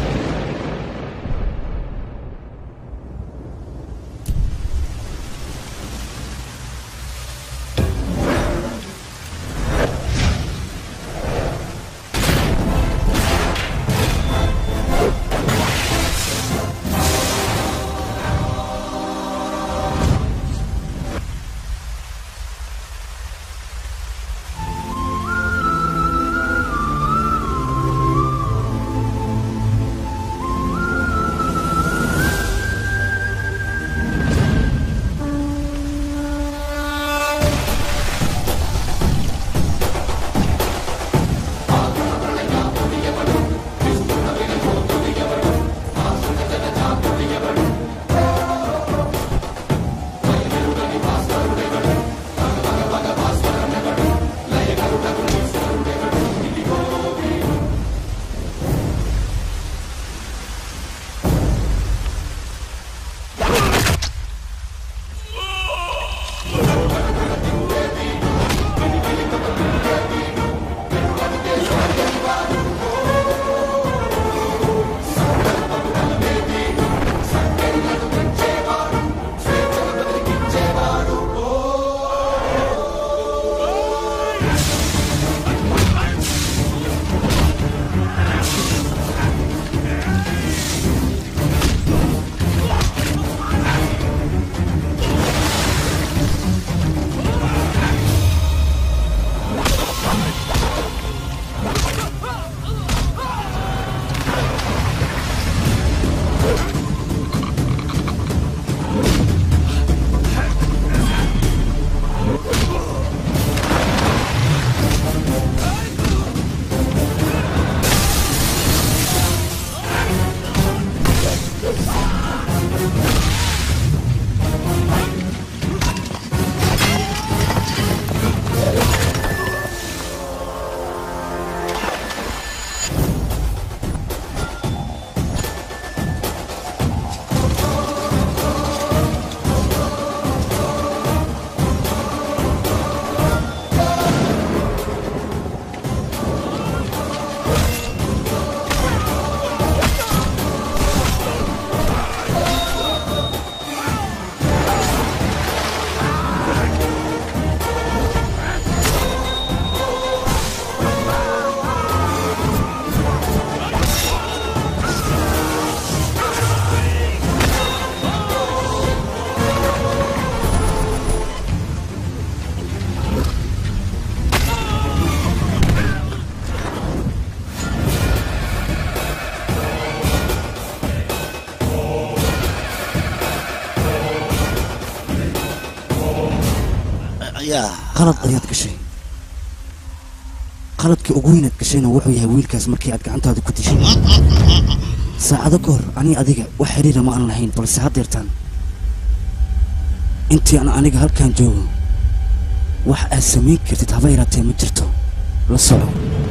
Speaker 5: qalad ayaad gashay qaladkii ugu weynaad gashayna wuxuu yahay wiilkaas markii aad gacantaada ku dishay saacado ka hor ani adiga wax xiriira ma aan lahayn balse haddeertaan intii aan aniga halkan joogo wax aad samayn kartid haba yaraatee ma jirto la soco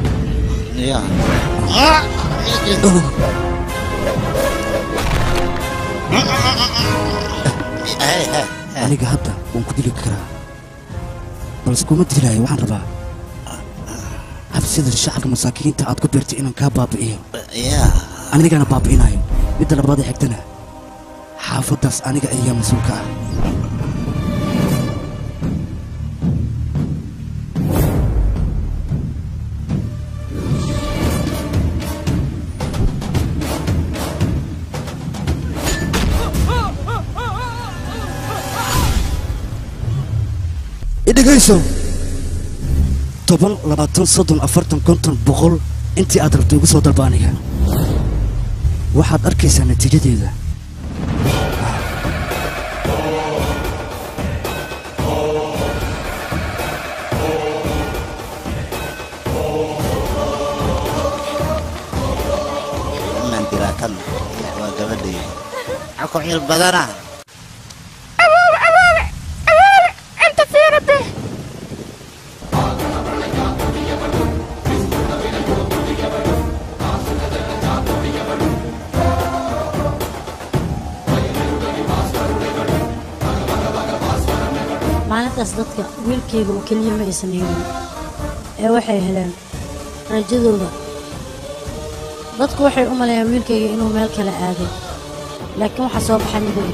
Speaker 5: aniga hadda waan ku dili karaa balse kuma dilayo waxaan rabaa habsida shacabka masaakiinta aad ku beertay inaan kaa baabi'iyo anigana baabi'inayo midda labaad ee xigtana xaafaddaas aniga ayaa mas-uulka ah idhegayso toban labaatan soddon afartan konton boqol intii aad rabto igu soo dalbaaniga waxaad arkaysaa natiijadeeda
Speaker 13: mandiraakan waa gabadhii aku cil badana
Speaker 9: awoowe awoowe
Speaker 11: maalintaas dadka wiilkayga oo keliya ma aysan helin ee waxay heleen rajadooda dadku waxay u maleeyaan wiilkayga inuu meel kale aaday laakiin waxaa soo baxay midab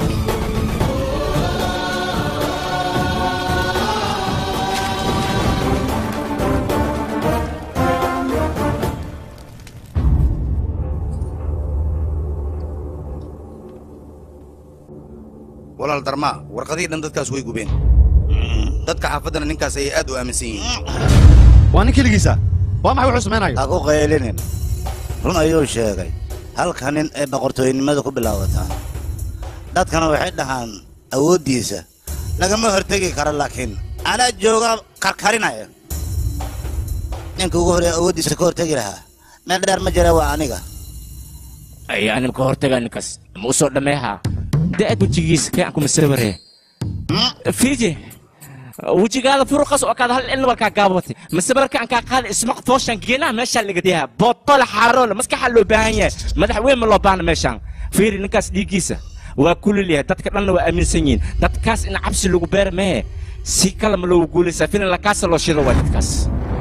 Speaker 7: walaal darmaa warqadihii dhan dadkaas way gubeen dadka xaafaddana ninkaas ayay aad u aaminsan yihiin
Speaker 20: waa nin keligiisa waa maxay wuxuu samaynayo
Speaker 13: ha ku qaylinin run ayuu sheegay halka nin ee boqortooynimada ku bilaabataa dadkana waxay dhahaan awooddiisa lagama hortegi karo laakiin anaa jooga karkarinaya ninka ugu horeeya awooddiisa ka hortegi lahaa meel dheer ma jira waa aniga
Speaker 1: ay anim ka hortaga ninkaas ma u soo dhammeeha da'ad wejigiisa keen kuma sawiree fiiji wejigaada furuqas oo kaad hal in walkaa gaabatay masabarka aan kaa qaada ismaq fooshan geenaha meeshaa laga diyaa bootole xaaroole maskaxa loo baahan yahay madax weyn ma loo baahna meeshaan fiiri ninkaas dhiiggiisa waa kulil yahay dadka dhanna waa aaminsan yihiin dadkaas in cabsi lagu beera mehe si kale ma loogu guulaysaa filin lakaasa loo shido waa dadkaas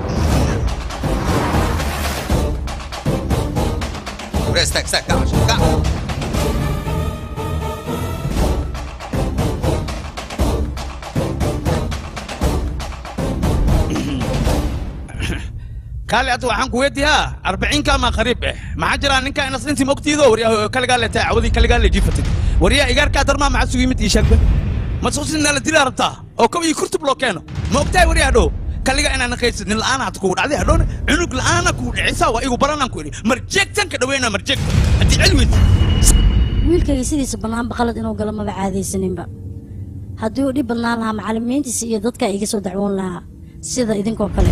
Speaker 7: Bre, stack, stack, kac, kac.
Speaker 4: kaale hadda waxaan ku weydiiyaa arbaciinka ama qariib eh maxaa jira ninka inas intii mogtiido waryaa kaligaa le tahay cawadii kaligaa le jiifatid waryaa igaarkaa darmaa maxaa sugu yimid ii sheegba ma suusinaa la dilaa rabtaa oo kow iyo kurtub loo keeno ma ogtahay waryaa hadhow kaliga inaan naqaysid nin la'aan hata kugu dhacday hadhowna cunug la'aana kugu dhicisaa waa igu baranaan ku idhi marjeegtan ka dhaweyna marjeegta haddii celweyd
Speaker 11: wiilkayga sidiisa bannaanba qalad inuu galo maba caadaysaninba haddii uu dhib badnaan lahaa macallimiintiisa iyo dadka iga soo dacwoon lahaa sida idinkoo kale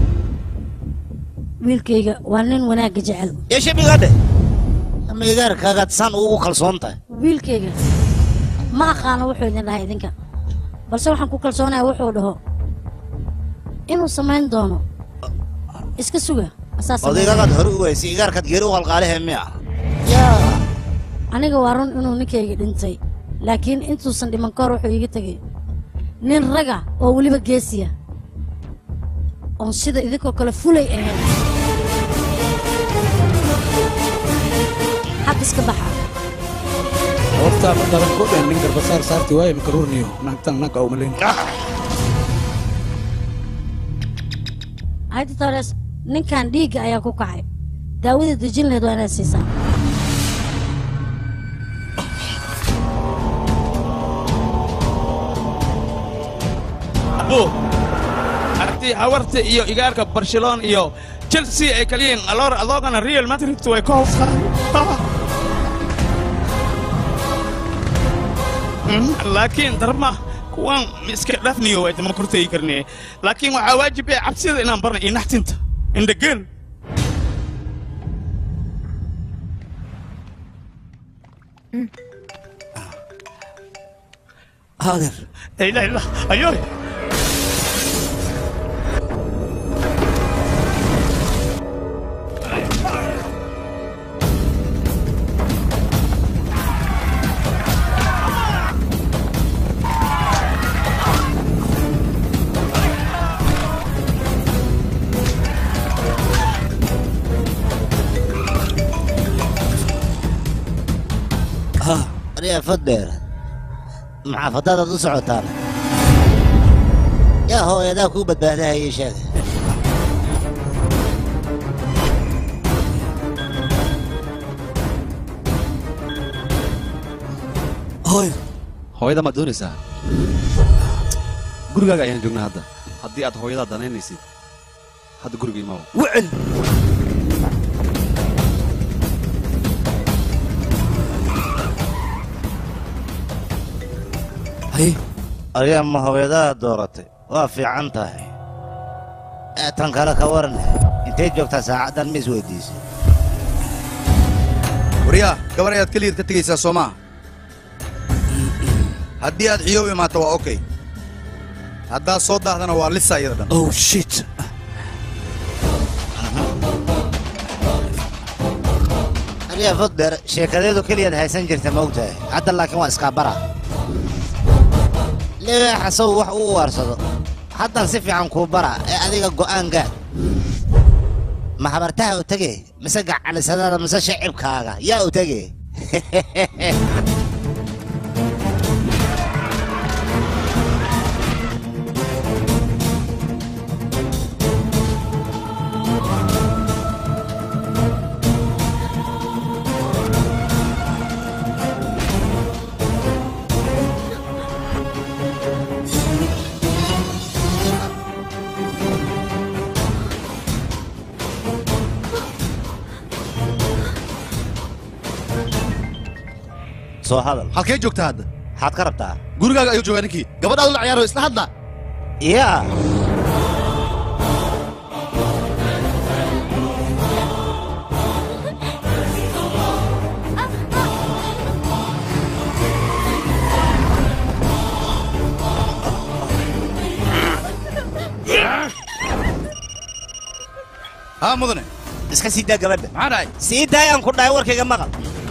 Speaker 11: wiilkayga waa nin wanaagga jecel
Speaker 13: yeshabigadhe ama igaarkaagaad saan ugu kalsoon tahay
Speaker 11: wiilkayga ma aqaano wuxuu idin dhahay idinka balse waxaan ku kalsoonahay wuxuu dhaho inuu samayn doono iska suga asaa samayn
Speaker 13: odaygagaad
Speaker 11: doono.
Speaker 13: hore u weysay igaarkaad geeri u qalqaalihe miya
Speaker 11: yaa aniga waa run inuu ninkayga dhintay laakiin intuusan dhiman kahor wuxuu iiga tegay nin raga oo weliba geesiya oon sida idinkoo kale fulay ahayn xag iska baxa
Speaker 4: horta ma daran ku dhen nin garbasaar saarti waaye makaruurniyo naagtan naagka umalayn
Speaker 11: haydi tores ninkan dhiigga ayaa ku kacay daawada dejin lahayd waa inaad siisaa
Speaker 4: abo aragtii hawarta iyo igaarka barcelona iyo chelsea ay kaliyiin aloor adoogana real madrid way ka hoos laakiin darma kuwan iska dhafniyo way dama kortegi karne laakiin waxaa waajib ee cabsida inaan barna iyo naxtinta indhageel
Speaker 5: haader
Speaker 4: لا اله الا الله ايوه
Speaker 13: aniga fadheer maxaa fadadaad u socotaan yaa hooyadaa kuu badbaadahaya sheega
Speaker 20: hooy hooyada maad doonaysaa gurigaaga ayaan joognaa hadda haddii aad hooyadaa danaynaysid hadda guriga imaw
Speaker 5: wicil
Speaker 13: adiga ma hooyadaa dooratay waa fiican tahay ee tan kale ka waran intay joogtaa saacaddan ma isweydiisay
Speaker 7: waryaa gabar ayaad keligeed ka tegaysaa soo maaha haddii aad xiyoob imaato waa okay haddaad soo daahdana waa lisa iyada dhan
Speaker 5: oh shit
Speaker 13: adiga fadheer sheekadeedu keliyaad haysan jirta ma ogtahay hadda laakiin waa iskaabara libaaxa sow wax uu waarsado haddan si fiican kuu bara ee adiga go'aan gaad ma habartaha u tege mise gacalisadaada mise shacibkaaga yaa u tege soo hadal
Speaker 20: halkee joogtaa hadda
Speaker 13: maxaad ka rabtaa
Speaker 20: gurigaaga ayuu joogaa ninkii gabadhaadu la ciyaaro isla hadla
Speaker 13: yaa
Speaker 7: haa mudane
Speaker 13: iska sii daa gabadha
Speaker 7: maxaa dhahay
Speaker 13: sii daayaan ku dhahay warkayga maqal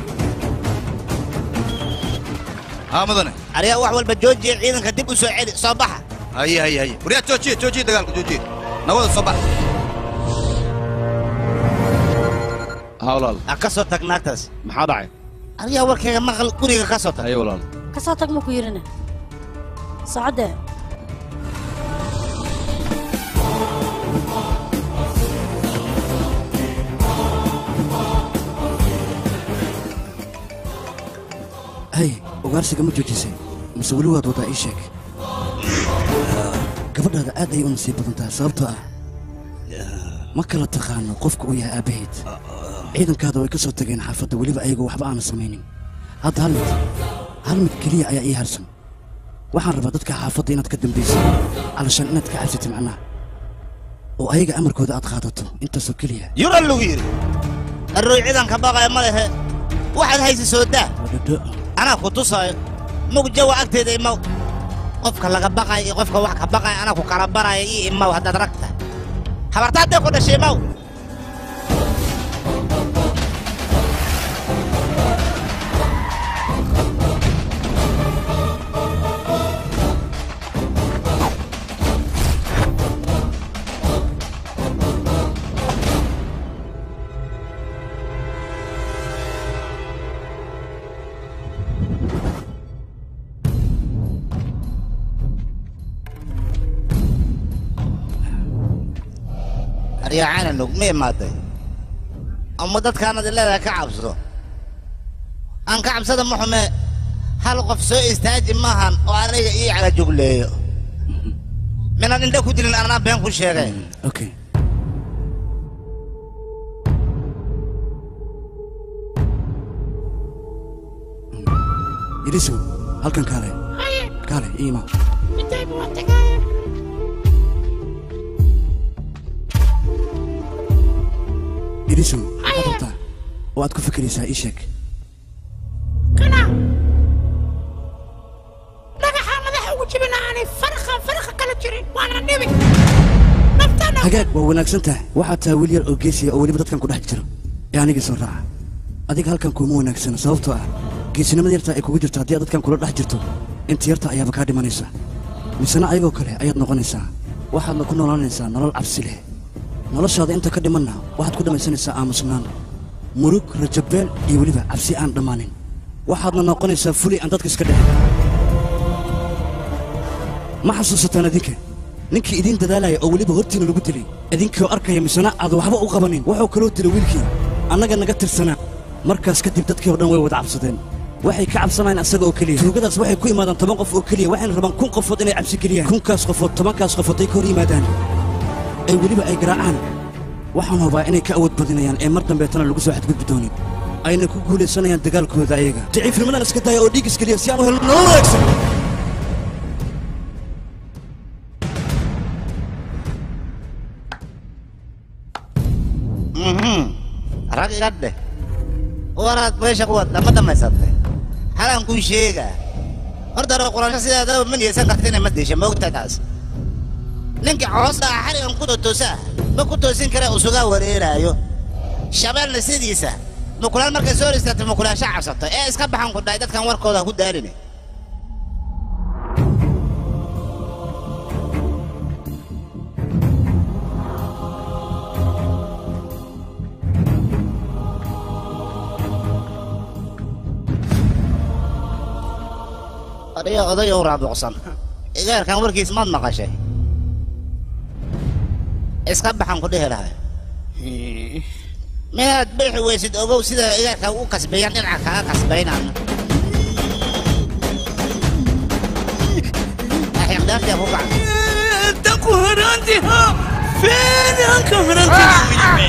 Speaker 7: haa mudane
Speaker 13: ariga wax walba joojiya ciidanka dib u soo celi soo baxa
Speaker 7: haye haye haye waryaa joojiye joojiye dagaalka joojiye nabada soo bax
Speaker 20: haa walaal
Speaker 13: ha ka soo tag naagtaas
Speaker 20: maxaa dhacay
Speaker 13: ariga warkayga maqal guriga ka soo tag
Speaker 20: haye walaal
Speaker 11: ka soo tag ma ku yidhina socodde
Speaker 5: hay ugaarsiga ma joojisay mise weli waad wadaa ii sheeg gabadhaada aad ayay u nasiib badan tahay sababtoo ah ma kala taqaano qofka uu yahay aabbaheed ciidankaada way ka soo tageen xaafadda weliba ayagoo waxba aanan samaynin hadda hal mid hal mid keliya ayaa ii harsan waxaan rabaa dadka xaafadda inaad ka dambayso calashaan inaad ka cabsatay macnaha oo ayaga amarkooda aad qaadato intaasoo keliya
Speaker 13: yura lagu yidhi arroy ciidanka baqaya ma lehe waxaad haysa soo daa anaa ku tusaayo mugjawa agteeda imaw qofka laga baqaya iyo qofka wax ka baqaya anaa ku kala baraya ii imaw haddaad ragta habartaadee ku dhashay imaw aryacaana nug ma imaaday ama dadkaanad leedahay ka cabsado aan ka cabsada ma xume hal qof soo istaaji maahan oo aniga ii calajugleeyo minaan indha ku dilin anaa been ku sheegay
Speaker 5: okay yidhisow halkan kaale kaale ii imaw yidhisow maxaad rabtaa oo aad ku fikiraysaa ii sheeg
Speaker 9: kana dhagaxa madaxa ugu jibina aanay farqa farqa kala jirin waana dhibi naftana
Speaker 5: hagaag waa wanaagsan tahay waxaad tahay wiil yar oo geesiya oo weliba dadkan ku dhex jiro ee anigii soo raaca adiga halkan kuuma wanaagsana sababtoo ah geesinimada yarta ay kugu jirto haddii aad dadkan kula dhex jirto inta yarta ayaaba kaa dhimanaysa misena ayagoo kale ayaad noqonaysaa waxaadna ku noolaanaysaa nolol cabsi leh noloshaada inta ka dhimanna waxaad ku dhammaysanaysaa aamusnaan murug rajabeel iyo weliba cabsi aan dhammaanin waxaadna noqonaysaa fuli aan dadka iska dhicin ma xasuusataan idinka ninkii idiin dadaalaya oo weliba hortiina lagu dilay idinkoo arkaya misena aad waxba u qabanin wuxuu kaloo dilay wiilkii annaga naga tirsanaa markaas kadib dadkii oo dhan way wada cabsadeen waxay ka cabsanayaan asaga oo keliya tuugadaas waxay ku imaadaan toban qof oo keliya waxayna rabaan kun qofood inay cabsi geliyaan kunkaas qofood tobankaas qofood ay ka hor yimaadaan ay weliba ay garaacaan waxaan hubaa inay ka awood badinayaan ee mar dambeetana lagu soo xadgudbi doonin ayna ku guulaysanayaan dagaalkooda ayaga daciifnimadan iska daaya oo dhiig iskeliya si aan u helno nolol wanaagsan
Speaker 13: rag iga dheh waraad meesha ku wadda ma dhammaysatay halaan kuu sheegaa horta hore quraansho sidaadaba ma niyeysan karta inay ma disha moogta taas ninka hoosta ah xarigan ku totoosa ma ku toosin kare usugaa wareeraayo shabeelna sidiisa mukulaal markay soo hor istaagtay mukulaasha cabsato ee iska baxan ku dhahay dadkan warkooda ha ku daarine adiga oday oo raabuqsan igaarkan warkiis maad maqashay iska baxan ku dhihi lahay minaad bixi weysid ogow sida igaarka u kasbeeyaan dhinaca kaga kasbaynaan axiqdaantia ku kac
Speaker 1: Taku haranti ha! Feen hanka haranti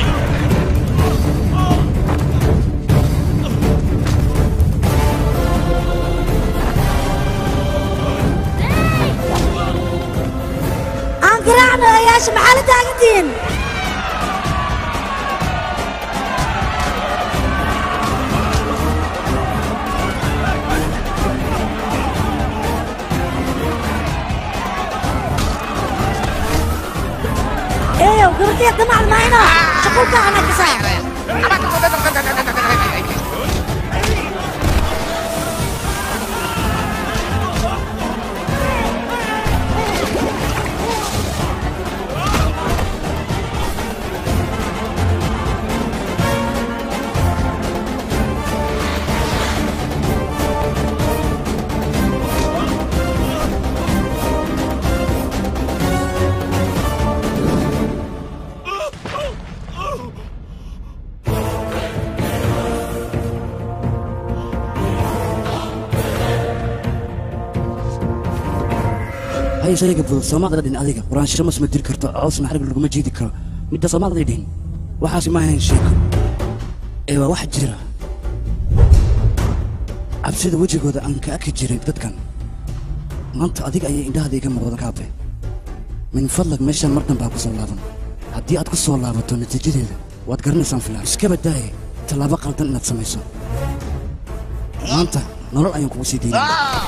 Speaker 11: aan garaacno oyaasha maxaa la taagantihiin eeyow gabadhiya damac mayno shuqulka ana kasaa
Speaker 5: hay shayga fudud soomaalida dhin adiga quraansho masma diri karto coosna xarig laguma jiidi karo midda soomaalida dhihin waxaasi ma ahayn sheeko ee waa wax jira cabsida wejigooda aan ka arki jirin dadkan maanta adiga ayay indhahada iga muuqdan kaabe min fadlag meeshaan mar dambaa ku soo laaban haddii aad ku soo laabato natiijadeeda waad garanaysaan filaan iska badaaye tallaabo qaldan inaad samayso maanta nolol ayaan kugu sii daynaya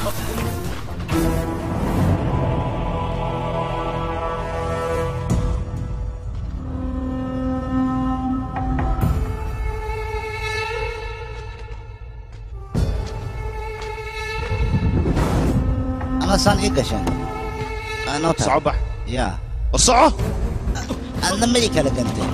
Speaker 13: ama saan ii gashaan anoo taa
Speaker 2: soco bax
Speaker 13: yaa
Speaker 2: soco
Speaker 13: adna madi kala gantay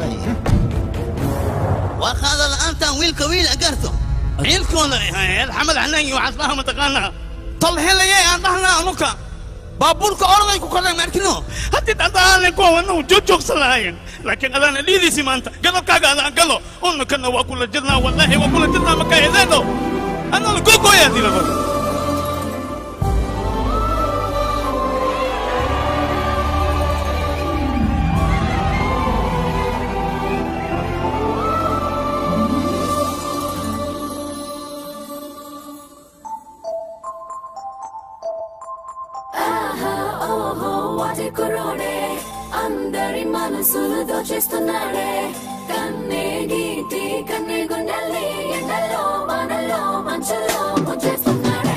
Speaker 4: waa qaada la'aantaan wiilka wiil agarto ciilkooda ahayd xamed xanaangi waxaas dhaha mataqaanaa tal helayay aan dhahnaa anuka baabuurka orday ku kornay maarkino haddii dhadaaanay kuwa wana joogjoogsan lahaayeen laakiin adaana dhiidiisi maanta gadabkaaga adaan galo unakana waa kula jirnaa wallaahi waa kula jirnaa makayadeeno anana gogoyaa dirado
Speaker 16: ఆహా ఓహో వాటి కుర్రోడే అందరి మనసులు దోచేస్తున్నాడే కన్నే గీటి కన్నే గుండెల్ని ఎండల్లో వానల్లో మంచులో ముంచేస్తున్నాడే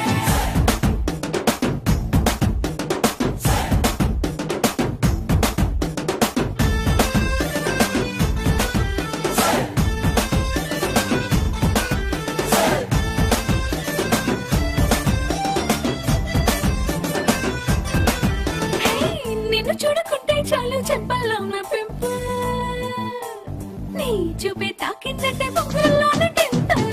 Speaker 16: ఏయ్, నిన్ను చూడకుంటే చాలు చెప్పల్లో నా పింపుల్ నీ చూపే తాకిందంటే బొమ్మల్లోన టింపుల్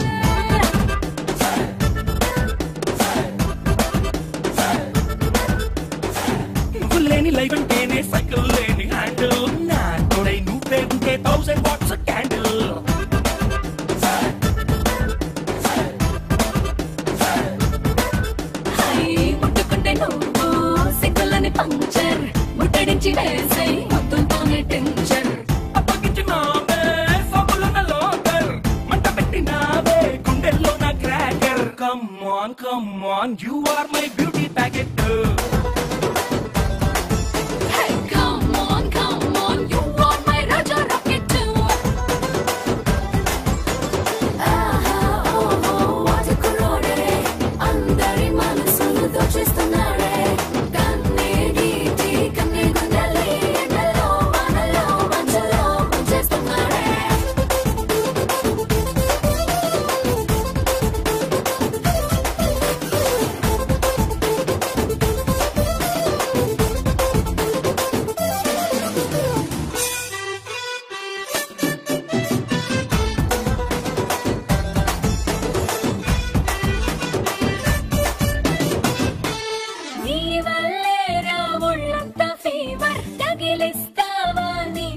Speaker 1: నువ్వు లేని లైఫ్ అంటేనే సైకిల్ లేని హ్యాండిల్ నా తోడై నువ్వే ఉంటే థౌసండ్ వాట్స్ క్యాండిల్
Speaker 16: హై, ముట్టుకుంటే నువ్వు సిగ్గులని పంచర్ ముట్టడించి వేసే ముద్దుతోనే టెన్షన్
Speaker 1: అప్పగించినామే సబ్బులున్న లోకర్ మంట పెట్టిన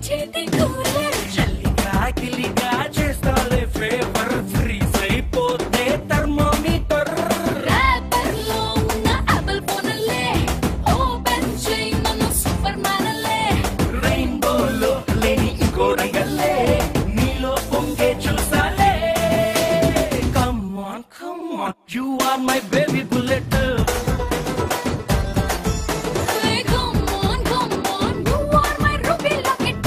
Speaker 16: చేతి కూలర్ చల్లిగా గిల్లిగా చేస్తాలే ఫేవర్ ఫ్రీజ్ అయిపోతే థర్మోమీటర్ ర్యాపర్లో ఉన్న యాపిల్ ఫోన్లే ఓపెన్ చేయి నన్ను సూపర్ మ్యాన్లే రెయిన్బోలో లేని ఇంకో రంగల్లే నీలో పొంగే చూసాలే come on come on you are my baby bullet Come on, come on, you are my ruby locket.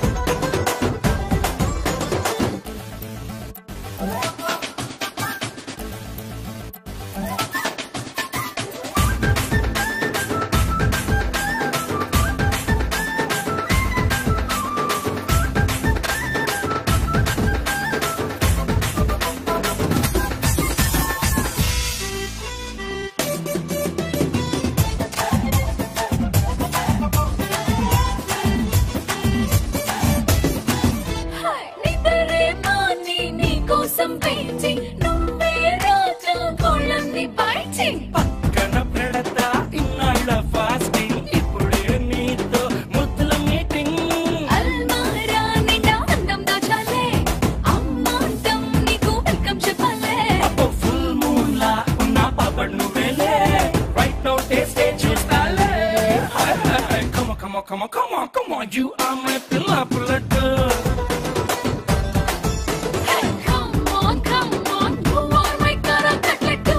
Speaker 16: నిద్రే మాని నీ కోసం వెయిటింగ్ నువ్వే రాజా కోళ్ళని బైటింగ్ పక్కన పెడతా ఇన్నాళ్ళ ఫాస్టింగ్ ఇప్పుడే నీతో ముద్దుల మీటింగ్ అల్మారా నిండా అందం దాచాలే అమ్మాంతం నీకు వెల్కమ్ చెప్పాలే అబ్బో ఫుల్ మూన్ లా ఉన్న పాపడ్ నువ్వేలే రైట్ నౌ టేస్టే చూస్తాలే come come come come come you are my పిల్ల bullet Come on, come on, you are my cara cutlet.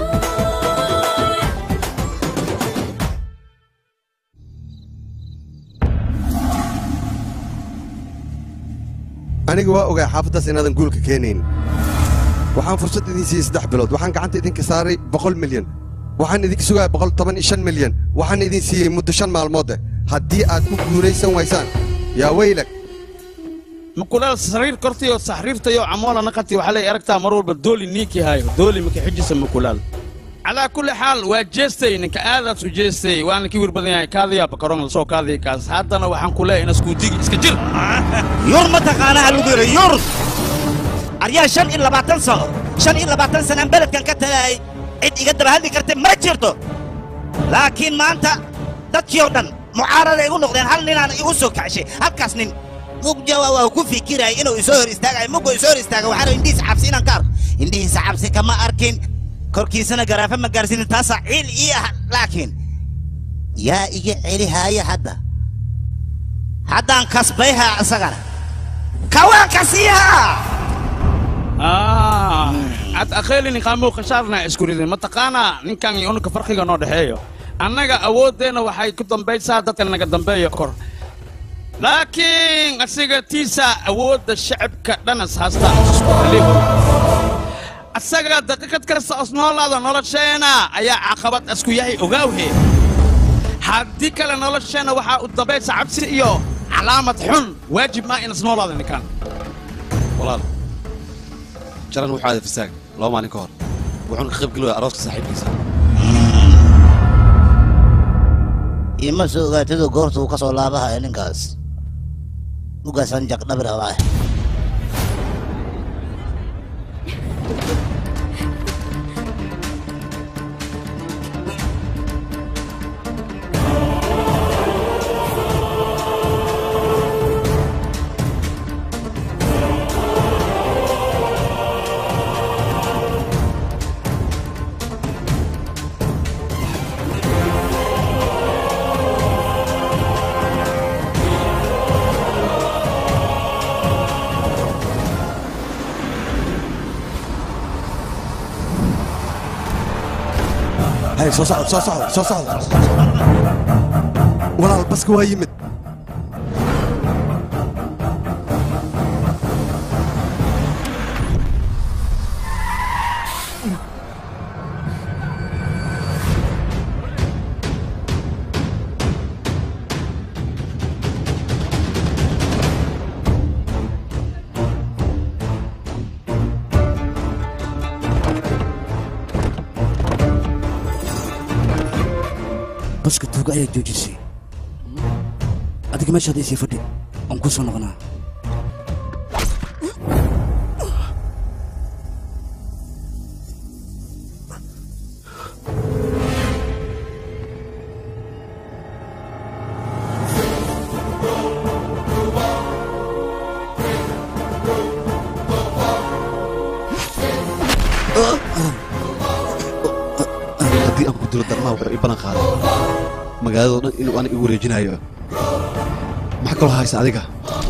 Speaker 10: aniga waa ogaa xaafaddaas inaadan guulka keenayn waxaan fursad idin siiyey saddex bilood waxaan gacanta idinka saaray boqol milyan waxaan idinka sugaya boqol toban iyo shan milyan waxaan idin siiyey muddo shan maalmood eh haddii aad ku guulaysan waysaan yaa weylag
Speaker 4: mukulaal sariir kortiyo saxriirtayo camoola naqati waxaa lay aragtaa mar walba dooli niinkii hayo dooli maka xijisa mukulaal calaa kulli xaal waa jeestay ninka aadaas u jeestay waana kii wir badan yahay kaadaya bakaroon lasoo kaadaya kaas haddana waxaan ku leeyahay inaskuudigi iska jir
Speaker 13: yur ma taqaanaha lagu yidhi yur aryaa shan iyo labaatan sano shan iyo labaatan sanaan beledkan ka tagay cid iga daba hadli karta ma jirto laakiin maanta dadkii oo dhan mucaarada igu noqdeen hal ninaan igu soo kacshay halkaas nin mugjawa waa ku fikiraya inuu isoo hor istaagayo muggo isoo hor istaaga waxaana indhihiisa cabsi inaan ka arko indhihiisa cabsi kama arkin korkiisana garaafe ma gaarsiinin taasaa ciil ii ah laakiin yaa iga celihaaya hadda haddaan kasbayha isagana kawaanka siiha
Speaker 4: cad akheeli niqaamow khashaarna isku ridin mataqaanaa ninkan iyo ununka farqiga noo dhexeeyo annaga awooddeenna waxay ku dambaysaa dadka naga dambeeya kor laakiin asiga tiisa awoodda shacabka dhanas haasta isku haliho asaga daqiiqad kasta os noolaada nolosheena ayaa caqabad isku yahay ogaawhe haddii kale nolosheena waxaa u dambaysa cabsi iyo calaamad xun waajib maa inas noolaada ninkan
Speaker 20: walaal jaran wuxuu aaday fasaag laba maalin ka hor wuxuuna ka qaybgelaya arooska saaxiibkiisa
Speaker 13: ima soo ogaatadu goorta uu ka soo laabahaya ninkaas ugaasaan jaqdhabi rabaa
Speaker 10: hay soo socda soo socda soo socda walaal baska waa yimid
Speaker 5: baska tuuga ayaa joojisay adiga meeshaad isii fadhi waan kuu soo noqonaa
Speaker 20: dilo darmaha wuxuu i ballan qaaday magaaladoo dhan inuu aniga igu wareejinayo maxaa kaloo haysa adiga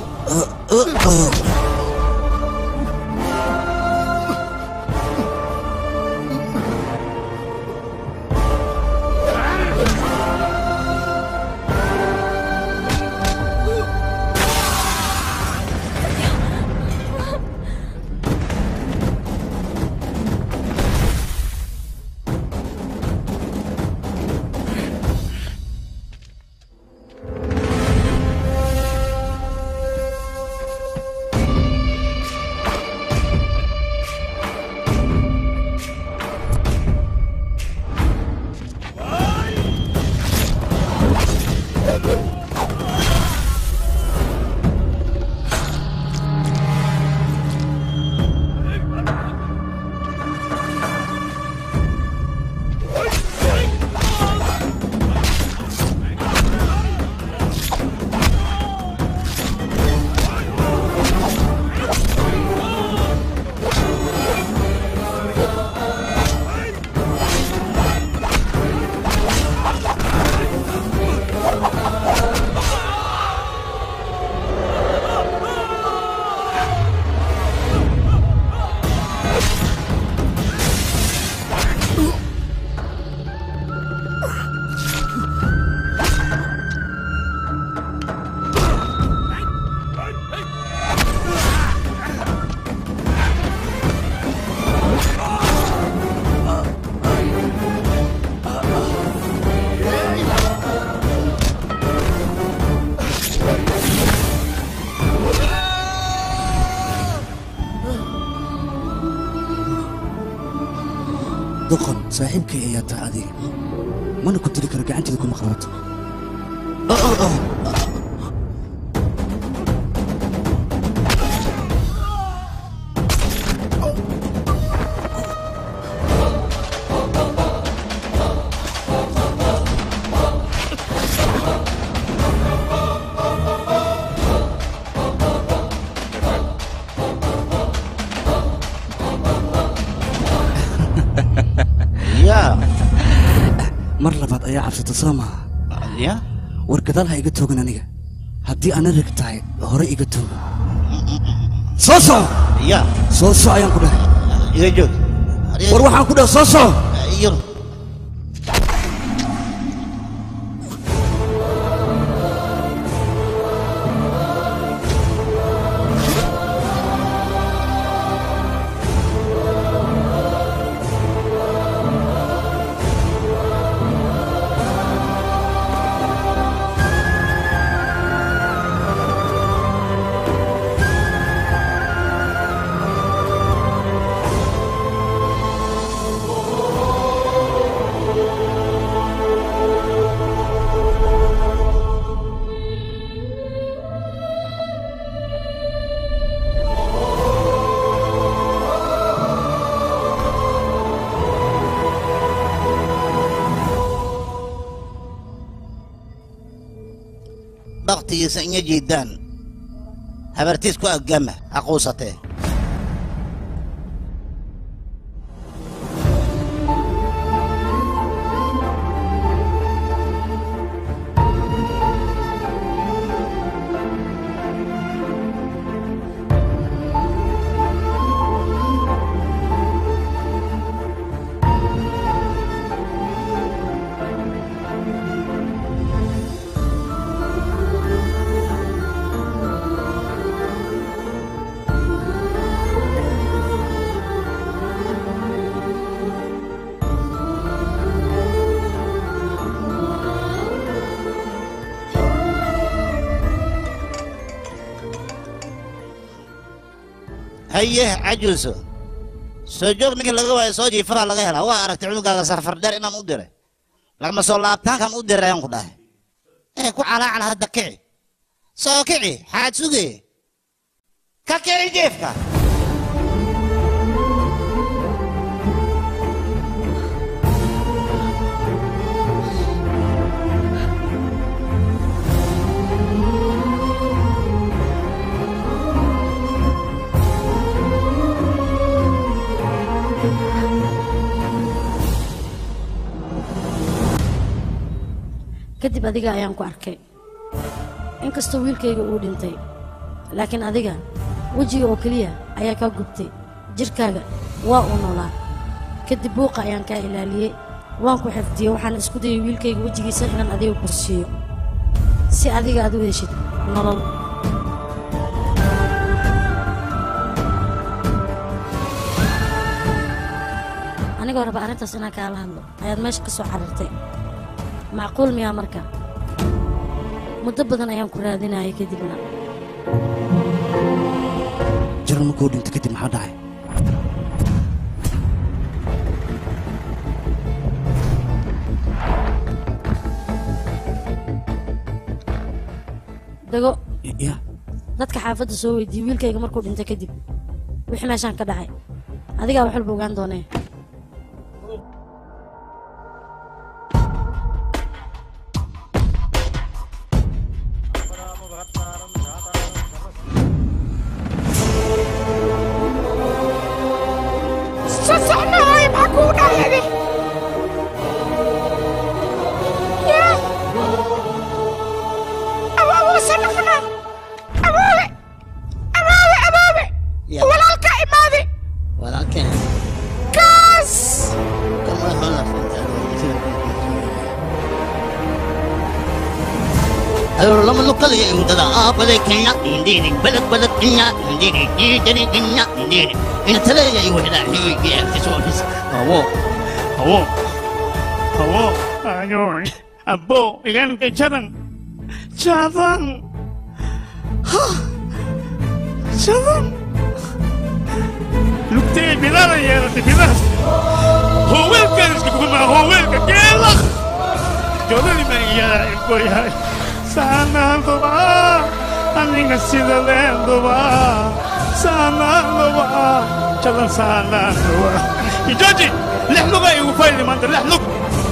Speaker 5: doqon saaxiibkay ayaa tahay adiga mana ku dili karo gacanteeda kuma qabato
Speaker 13: yaa
Speaker 5: mar labaad ayaa cabsata soo maha
Speaker 13: ya
Speaker 5: war gadaal ha iga toogan aniga haddii ana rag tahay hore iga tooga soo soco
Speaker 13: ya
Speaker 5: soo soco ayaan ku dhahay
Speaker 13: iga joog
Speaker 5: war waxaan ku dhahay soo soco
Speaker 13: iyo baktigiisa inya jiidaan habartiis ku agama ha quusatee haye cajuuso soo joog ninkii laga waayo soo jiifadaa laga helaa waa aragtay cunugaaga safar dheer inaan u diray lagama soo laabtaankan u diray ayaan ku dhahay ee ku calaacal hadda kici soo kici xaad suge ka kici jeefka
Speaker 11: kadib adiga ayaan ku arkay inkastoo wiilkayga uu dhintay laakiin adiga wejiga oo keliya ayaa kaa gubtay jirkaaga waa uu noolaa kadib buuqa ayaan kaa ilaaliyey waan ku xifdiyey waxaan isku dayay wiilkayga wejigiisa inaan adiga kursiiyo si adiga aad u heshid nolol anigoo raba arrintaas inaan kaala hadlo ayaad meesha ka soo carartay macquul miyaa marka muddo badan ayaan ku raadinayay kadibna
Speaker 5: jaran markuu dhinto kadib maxaa dhacay
Speaker 11: dago
Speaker 5: ya
Speaker 11: dadka xaafadda soo weydiiyey wiilkayga markuu dhintay kadib wixii meeshaan ka dhacay adigaa wax walba ogaan doonee
Speaker 9: Sasana hoy makuna yadi. Ya. Awawa sanakna. Awawe. Awawe awawe.
Speaker 13: Ya.
Speaker 9: Walaalka imaade.
Speaker 13: walaalkeen
Speaker 9: Kaas.
Speaker 13: kama hana Ayo lama lokal ya udada apa de kenya indini balak balak kenya indini jadi kenya indini ina tala ya iwa hada hiwi ya kiso ofis awo
Speaker 4: awo awo ayo abo igan ke chadan chadan ha chadan lugtay bidara ya de bidara هو كان يقول ما هو كيلا جودة لما يا الكوريا سانا دوبا أني نسيت لين دوبا سانا دوبا چلن سانا دوبا يجوجي لحلو غاي وفايل ما انت لحلو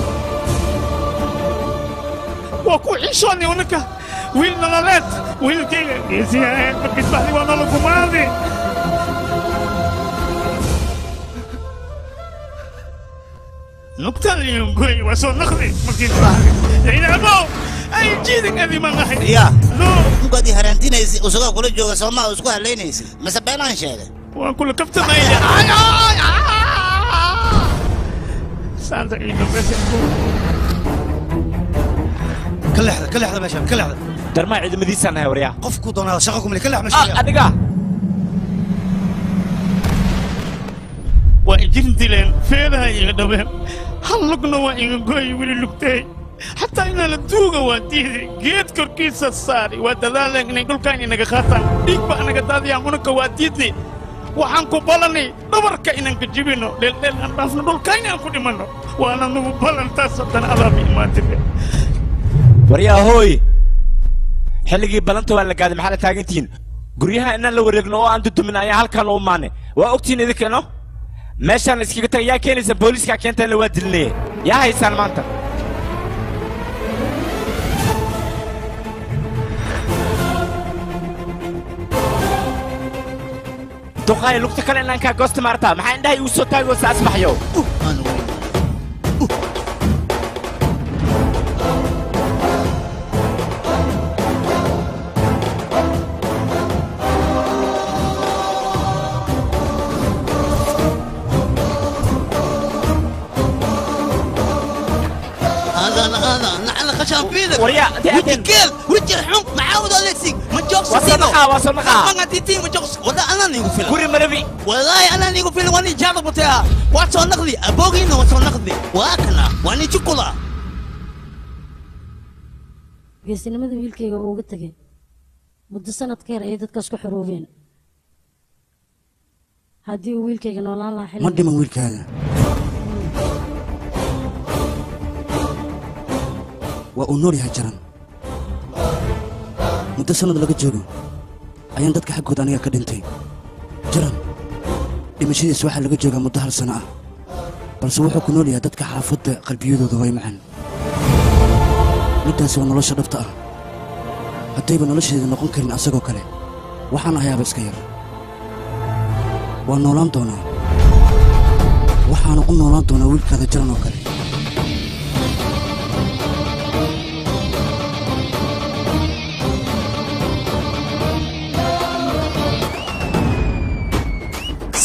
Speaker 4: وكو عيشوني ونكا ويل نلالات ويل كيلا يزيان بكتبه لي وانا لكم هذه نقطة اليوم قوي وصل نخلي ممكن يعني أبو أي جيدك أبي ما نحن
Speaker 13: ya mugaad i haraantinaysa usagoo kula jooga soomaa isku halaynaysa mase beenaan sheegay
Speaker 4: waan kula kaftamaya saanta ciido bes
Speaker 3: ka leexda ka leexda meeshaan ka leexda
Speaker 1: darmaa ciidamadiisaan nahay waryaa
Speaker 3: qofku doonaa shaqa kumile ka leex meesha
Speaker 1: adiga
Speaker 4: waa ijin dileen feedaha iga dhabeen hal lugna waa iga gooyi weli lugtay xataa inaa la duuga waa diiday geed korkiisa saari waa dadaaleen inay dhulkaan inaga qaataan dhiig baa naga daadiyaan unaka waa diidnay waxaan ku ballanay dhabarka inaan ka jibino dheeldheel aan dhaafno dhulkaan aan ku dhimanno waana nugu ballantaas haddana alaaba imaatire
Speaker 1: waryaa hooy xilligii ballanta waa la gaaday maxaa la taagantihiin guryaha inaan la wareegno oo aan dudumin ayaa halkan u imaanay waa ogtihiin idinkano meeshaan iskaga taga yaa keenaysa booliiskaa keentaanna waa dilinaya yaa haysaan maanta duqaay lugta kale inaan kaa goosta maartaa maxaa indhahay igu soo taagoo saas baxyo
Speaker 13: هذا هذا نحن خشام بيدك
Speaker 1: وريا
Speaker 13: ودي كيل ودي حمق معاود الكسي ما جوكس
Speaker 1: وصلنا وصلنا
Speaker 13: ما تيتي ما جوكس ولا انا نيجو فيلم
Speaker 1: كوري مربي
Speaker 13: والله انا نيجو فيلم واني جاب بتاع واتسو نقلي ابوغي نو واتسو نقلي واكنا واني شوكولا
Speaker 11: geesinimada wiilkayga uu uga tegay muddo sanad ka yar ayay dadkaas ku xoroobeen haddii uu wiilkayga noolaan lahaa xilli
Speaker 5: ma dhiman wiilkaaga waa uu nool yahay jaran muddo sannad laga joogo ayaan dadka xaggood aniga ka dhintay jaran dhimashadiisa waxaa laga joogaa muddo hal sano ah balse wuxuu ku nool yahay dadka xaafadda qalbiyadooda way macaan middaasi waa nolosha dhabta ah haddayba nolosheeda noqon karin asagoo kale waxaan ahayaaba iska yar waa noolaan doonaa waxaana u noolaan doonaa wiilkaada jaran oo kale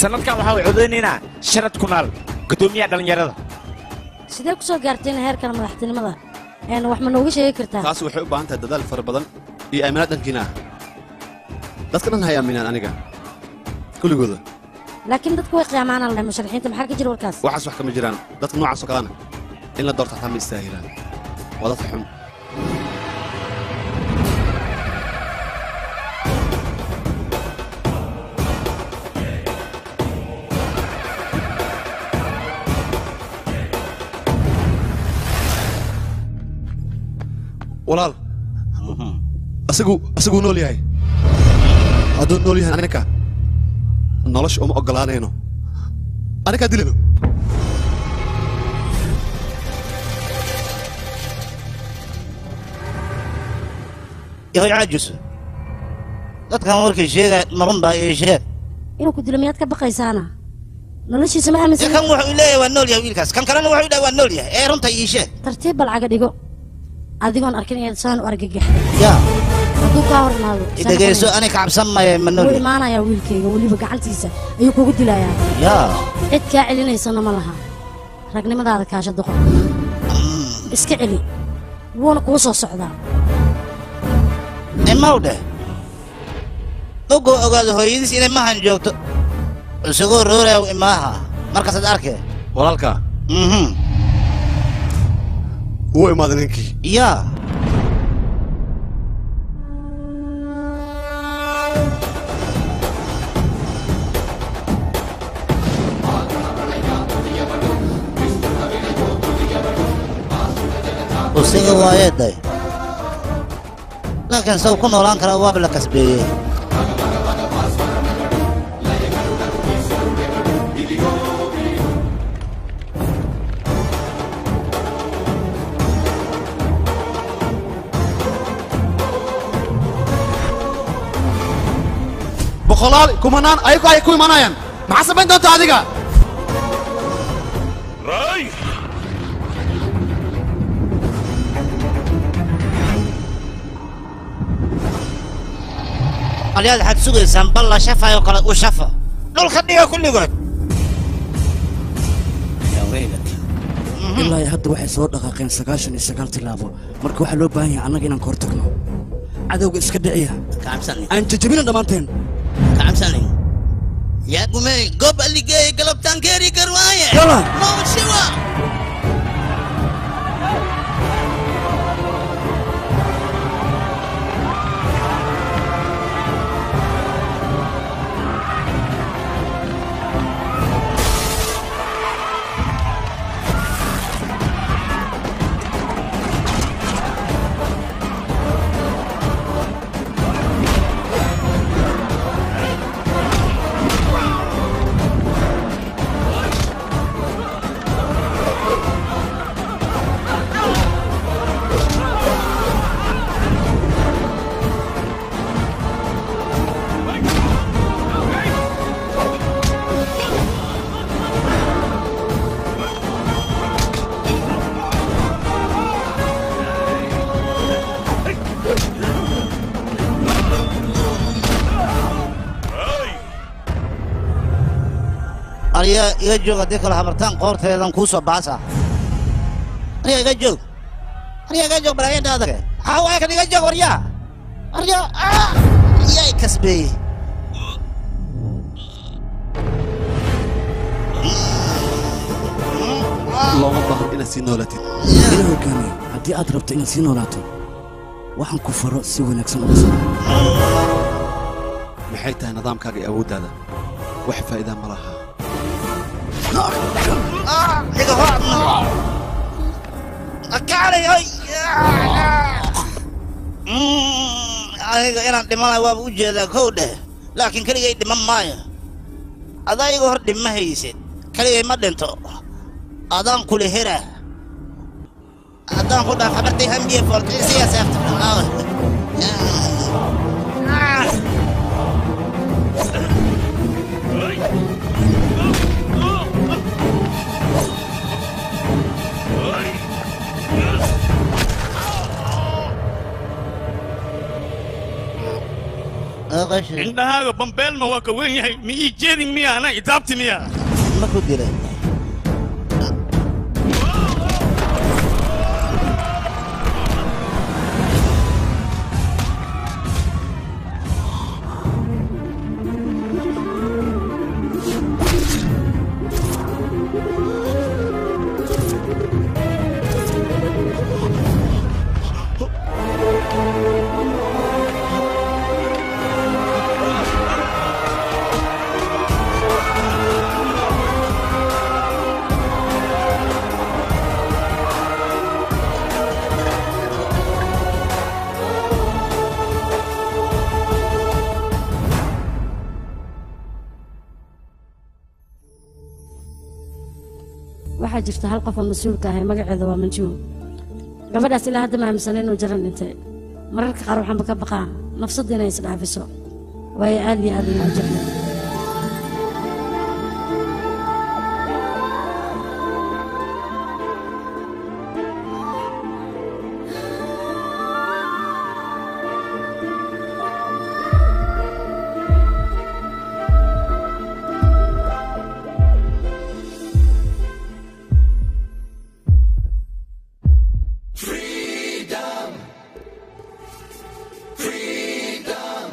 Speaker 1: sanadkan waxaa way codeynaynaa sharad kunaal guddoomiyaha dhallinyarada
Speaker 11: sidee ku soo gaarteen heerkan madaxtinimada een wax ma nooga sheegi kartaa
Speaker 20: taas waxay u baahan tahay dadaal fara badan iyo aaminaad dhankiina ah dadka dhan hay aaminaan aniga kulligooda
Speaker 11: laakiin dadku way qiyaamaanaan leh musharaxiinta maxaa ka jira warkaas
Speaker 20: waxaas wax kama jiraan dadka noocaas oo kalena in la doorto xataa ma istaahilaan waa dadka xun walaal asigu asiguu nool yahay hadduu nool yahay aninka nolosha uma ogolaanayno anikaa dilano
Speaker 13: yahoy caajis dadkan warkay sheegaya marun baa ii sheeg
Speaker 11: inuu ku dilo miyaad ka baqaysaana noloshiisa ma aaminsan
Speaker 13: kan wuxuu leeyahay waa nool yahay wiilkaas kan kalena wuxuu dhahay waa nool yahay ee runta ii sheeg
Speaker 11: tartiib balcaga dhigo adigoon arkin inaad saan u argagaxda
Speaker 13: yaa
Speaker 11: hadduu kaa hor imaado
Speaker 13: dhegayso ani ka cabsan maya ma nool
Speaker 11: wuu
Speaker 13: yahay
Speaker 11: imaanayaa wiilkayga weliba gacantiisa ayuu kugu dilayaa
Speaker 13: yaa
Speaker 11: cid kaa celinaysana ma laha ragnimadaada kaasha doqon iska celi wuuna kuu soo socdaa
Speaker 13: imaw dheh ogoo ogaado hooyadiis inay mahan joogto isagoo rooraya imaaha markaasaad arkee
Speaker 20: walaalka
Speaker 13: mhm
Speaker 20: wuu imaaday ninkii
Speaker 13: yaa usiga waayeeday laakiin saw ku noolaan karaa waaba la kasbeeyey
Speaker 20: boqolaal kumanaan ayagu ay ku imanayaan maxaa samayn doonta adiga
Speaker 13: alyaad waxaad sugaysaan bal la shafayo kale u shafa dhulka dhiga kulligood
Speaker 5: ilaa iyo hadda waxay soo dhaqaaqeen sagaashan iyo sagaal tilaabo marka waxaa loo baahan yahay annaga inaan ka hortagno cadowga iska dhiciya aan jajabina dhammaanteen
Speaker 13: kacabsanin yaa gumey gob aligeey galabtaan keeri garwaaye
Speaker 5: Yalla.
Speaker 13: mawshiwa aryaa iga joog haddii kale habartaan qoorteedan kuu soo baasa aryaa iga joog aryaa iga joog balaayada adage maxaa waaya kan iga joog waryaa aryaa ah! yaa i kasbeeyey
Speaker 20: looma baahan inaad sii noolatid
Speaker 5: ila hogaamiye haddii aad rabto inaad sii noolaato waxaan ku faro si wanaagsan uga soo
Speaker 20: maxay tahay nidaamkaaga iyo awooddaada wax faa'iidaa ma laha
Speaker 13: iga horna akaalay ay aniga inaan dhimanayo waaba u jeedaa kow dheh laakiin keligay dhiman maayo adaa iga hor dhima haysid keligay ma dhinto adaan kula hera haddaan ku dhaaf habartay hambiye foortay siyaa seefta iga
Speaker 11: shiday
Speaker 4: indhahaaga bambeelma waa ka weyn yahay ma ii jeedin miya ana idaabti miya
Speaker 13: ma ku dilay
Speaker 11: waxaa jirta hal qof oo mas-uulka ahay magaceeda waa manjuul gabadhaas ilaa hadda ma aaminsan inuu jaran dhintay mararka qaar waxaanba ka baqaa nafsadda inay isdhaafiso waayo aad iyo aad inuu jeclay
Speaker 8: Freedom! Freedom!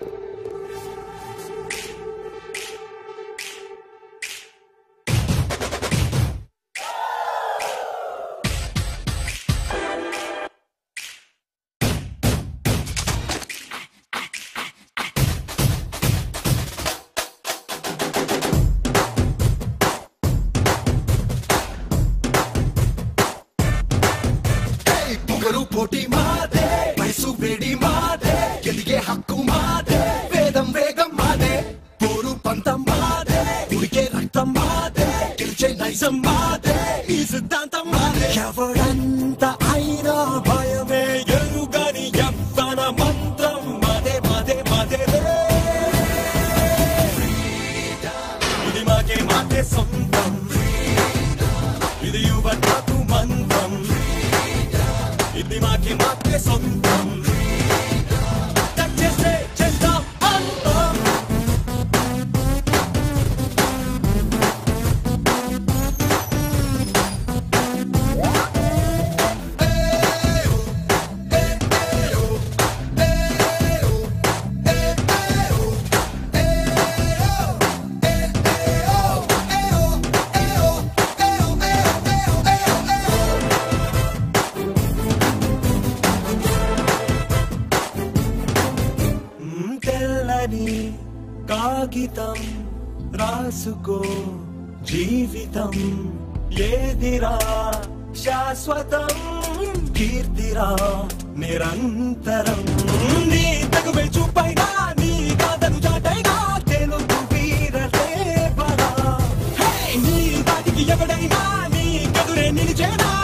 Speaker 8: పొగరు పోటీ మాదే వయసు వేడి మాదే ఎదిగే హక్కు మాదే వేదం వేగం మాదే పోరు పంతం మాదే ఉడికే రక్తం మాదే గెలిచే నైజం మాదే ఈ సిద్ధాంతం మాదే ఎవడంత అయినా భయమే ఎరుగని యవ్వన మంత్రం మాదే మాదే మాదే ఇది మాకే మాకే సొంతం ఇది యువతకు మంత్రం ఇది మాకి మాకే సొంతం టచ్ చేస్తే చేస్తాం అంతం తెల్లని కాగితం రాసుకో జీవితం ఏదిరా శాశ్వతం కీర్తిరా నిరంతరం నీ తగువే చూపైనా నీ కాదను చాటైనా తెలుగు వీరలేవరా హే! నీ వాటికి ఎవడైనా నీ కదురే నిలిచేనా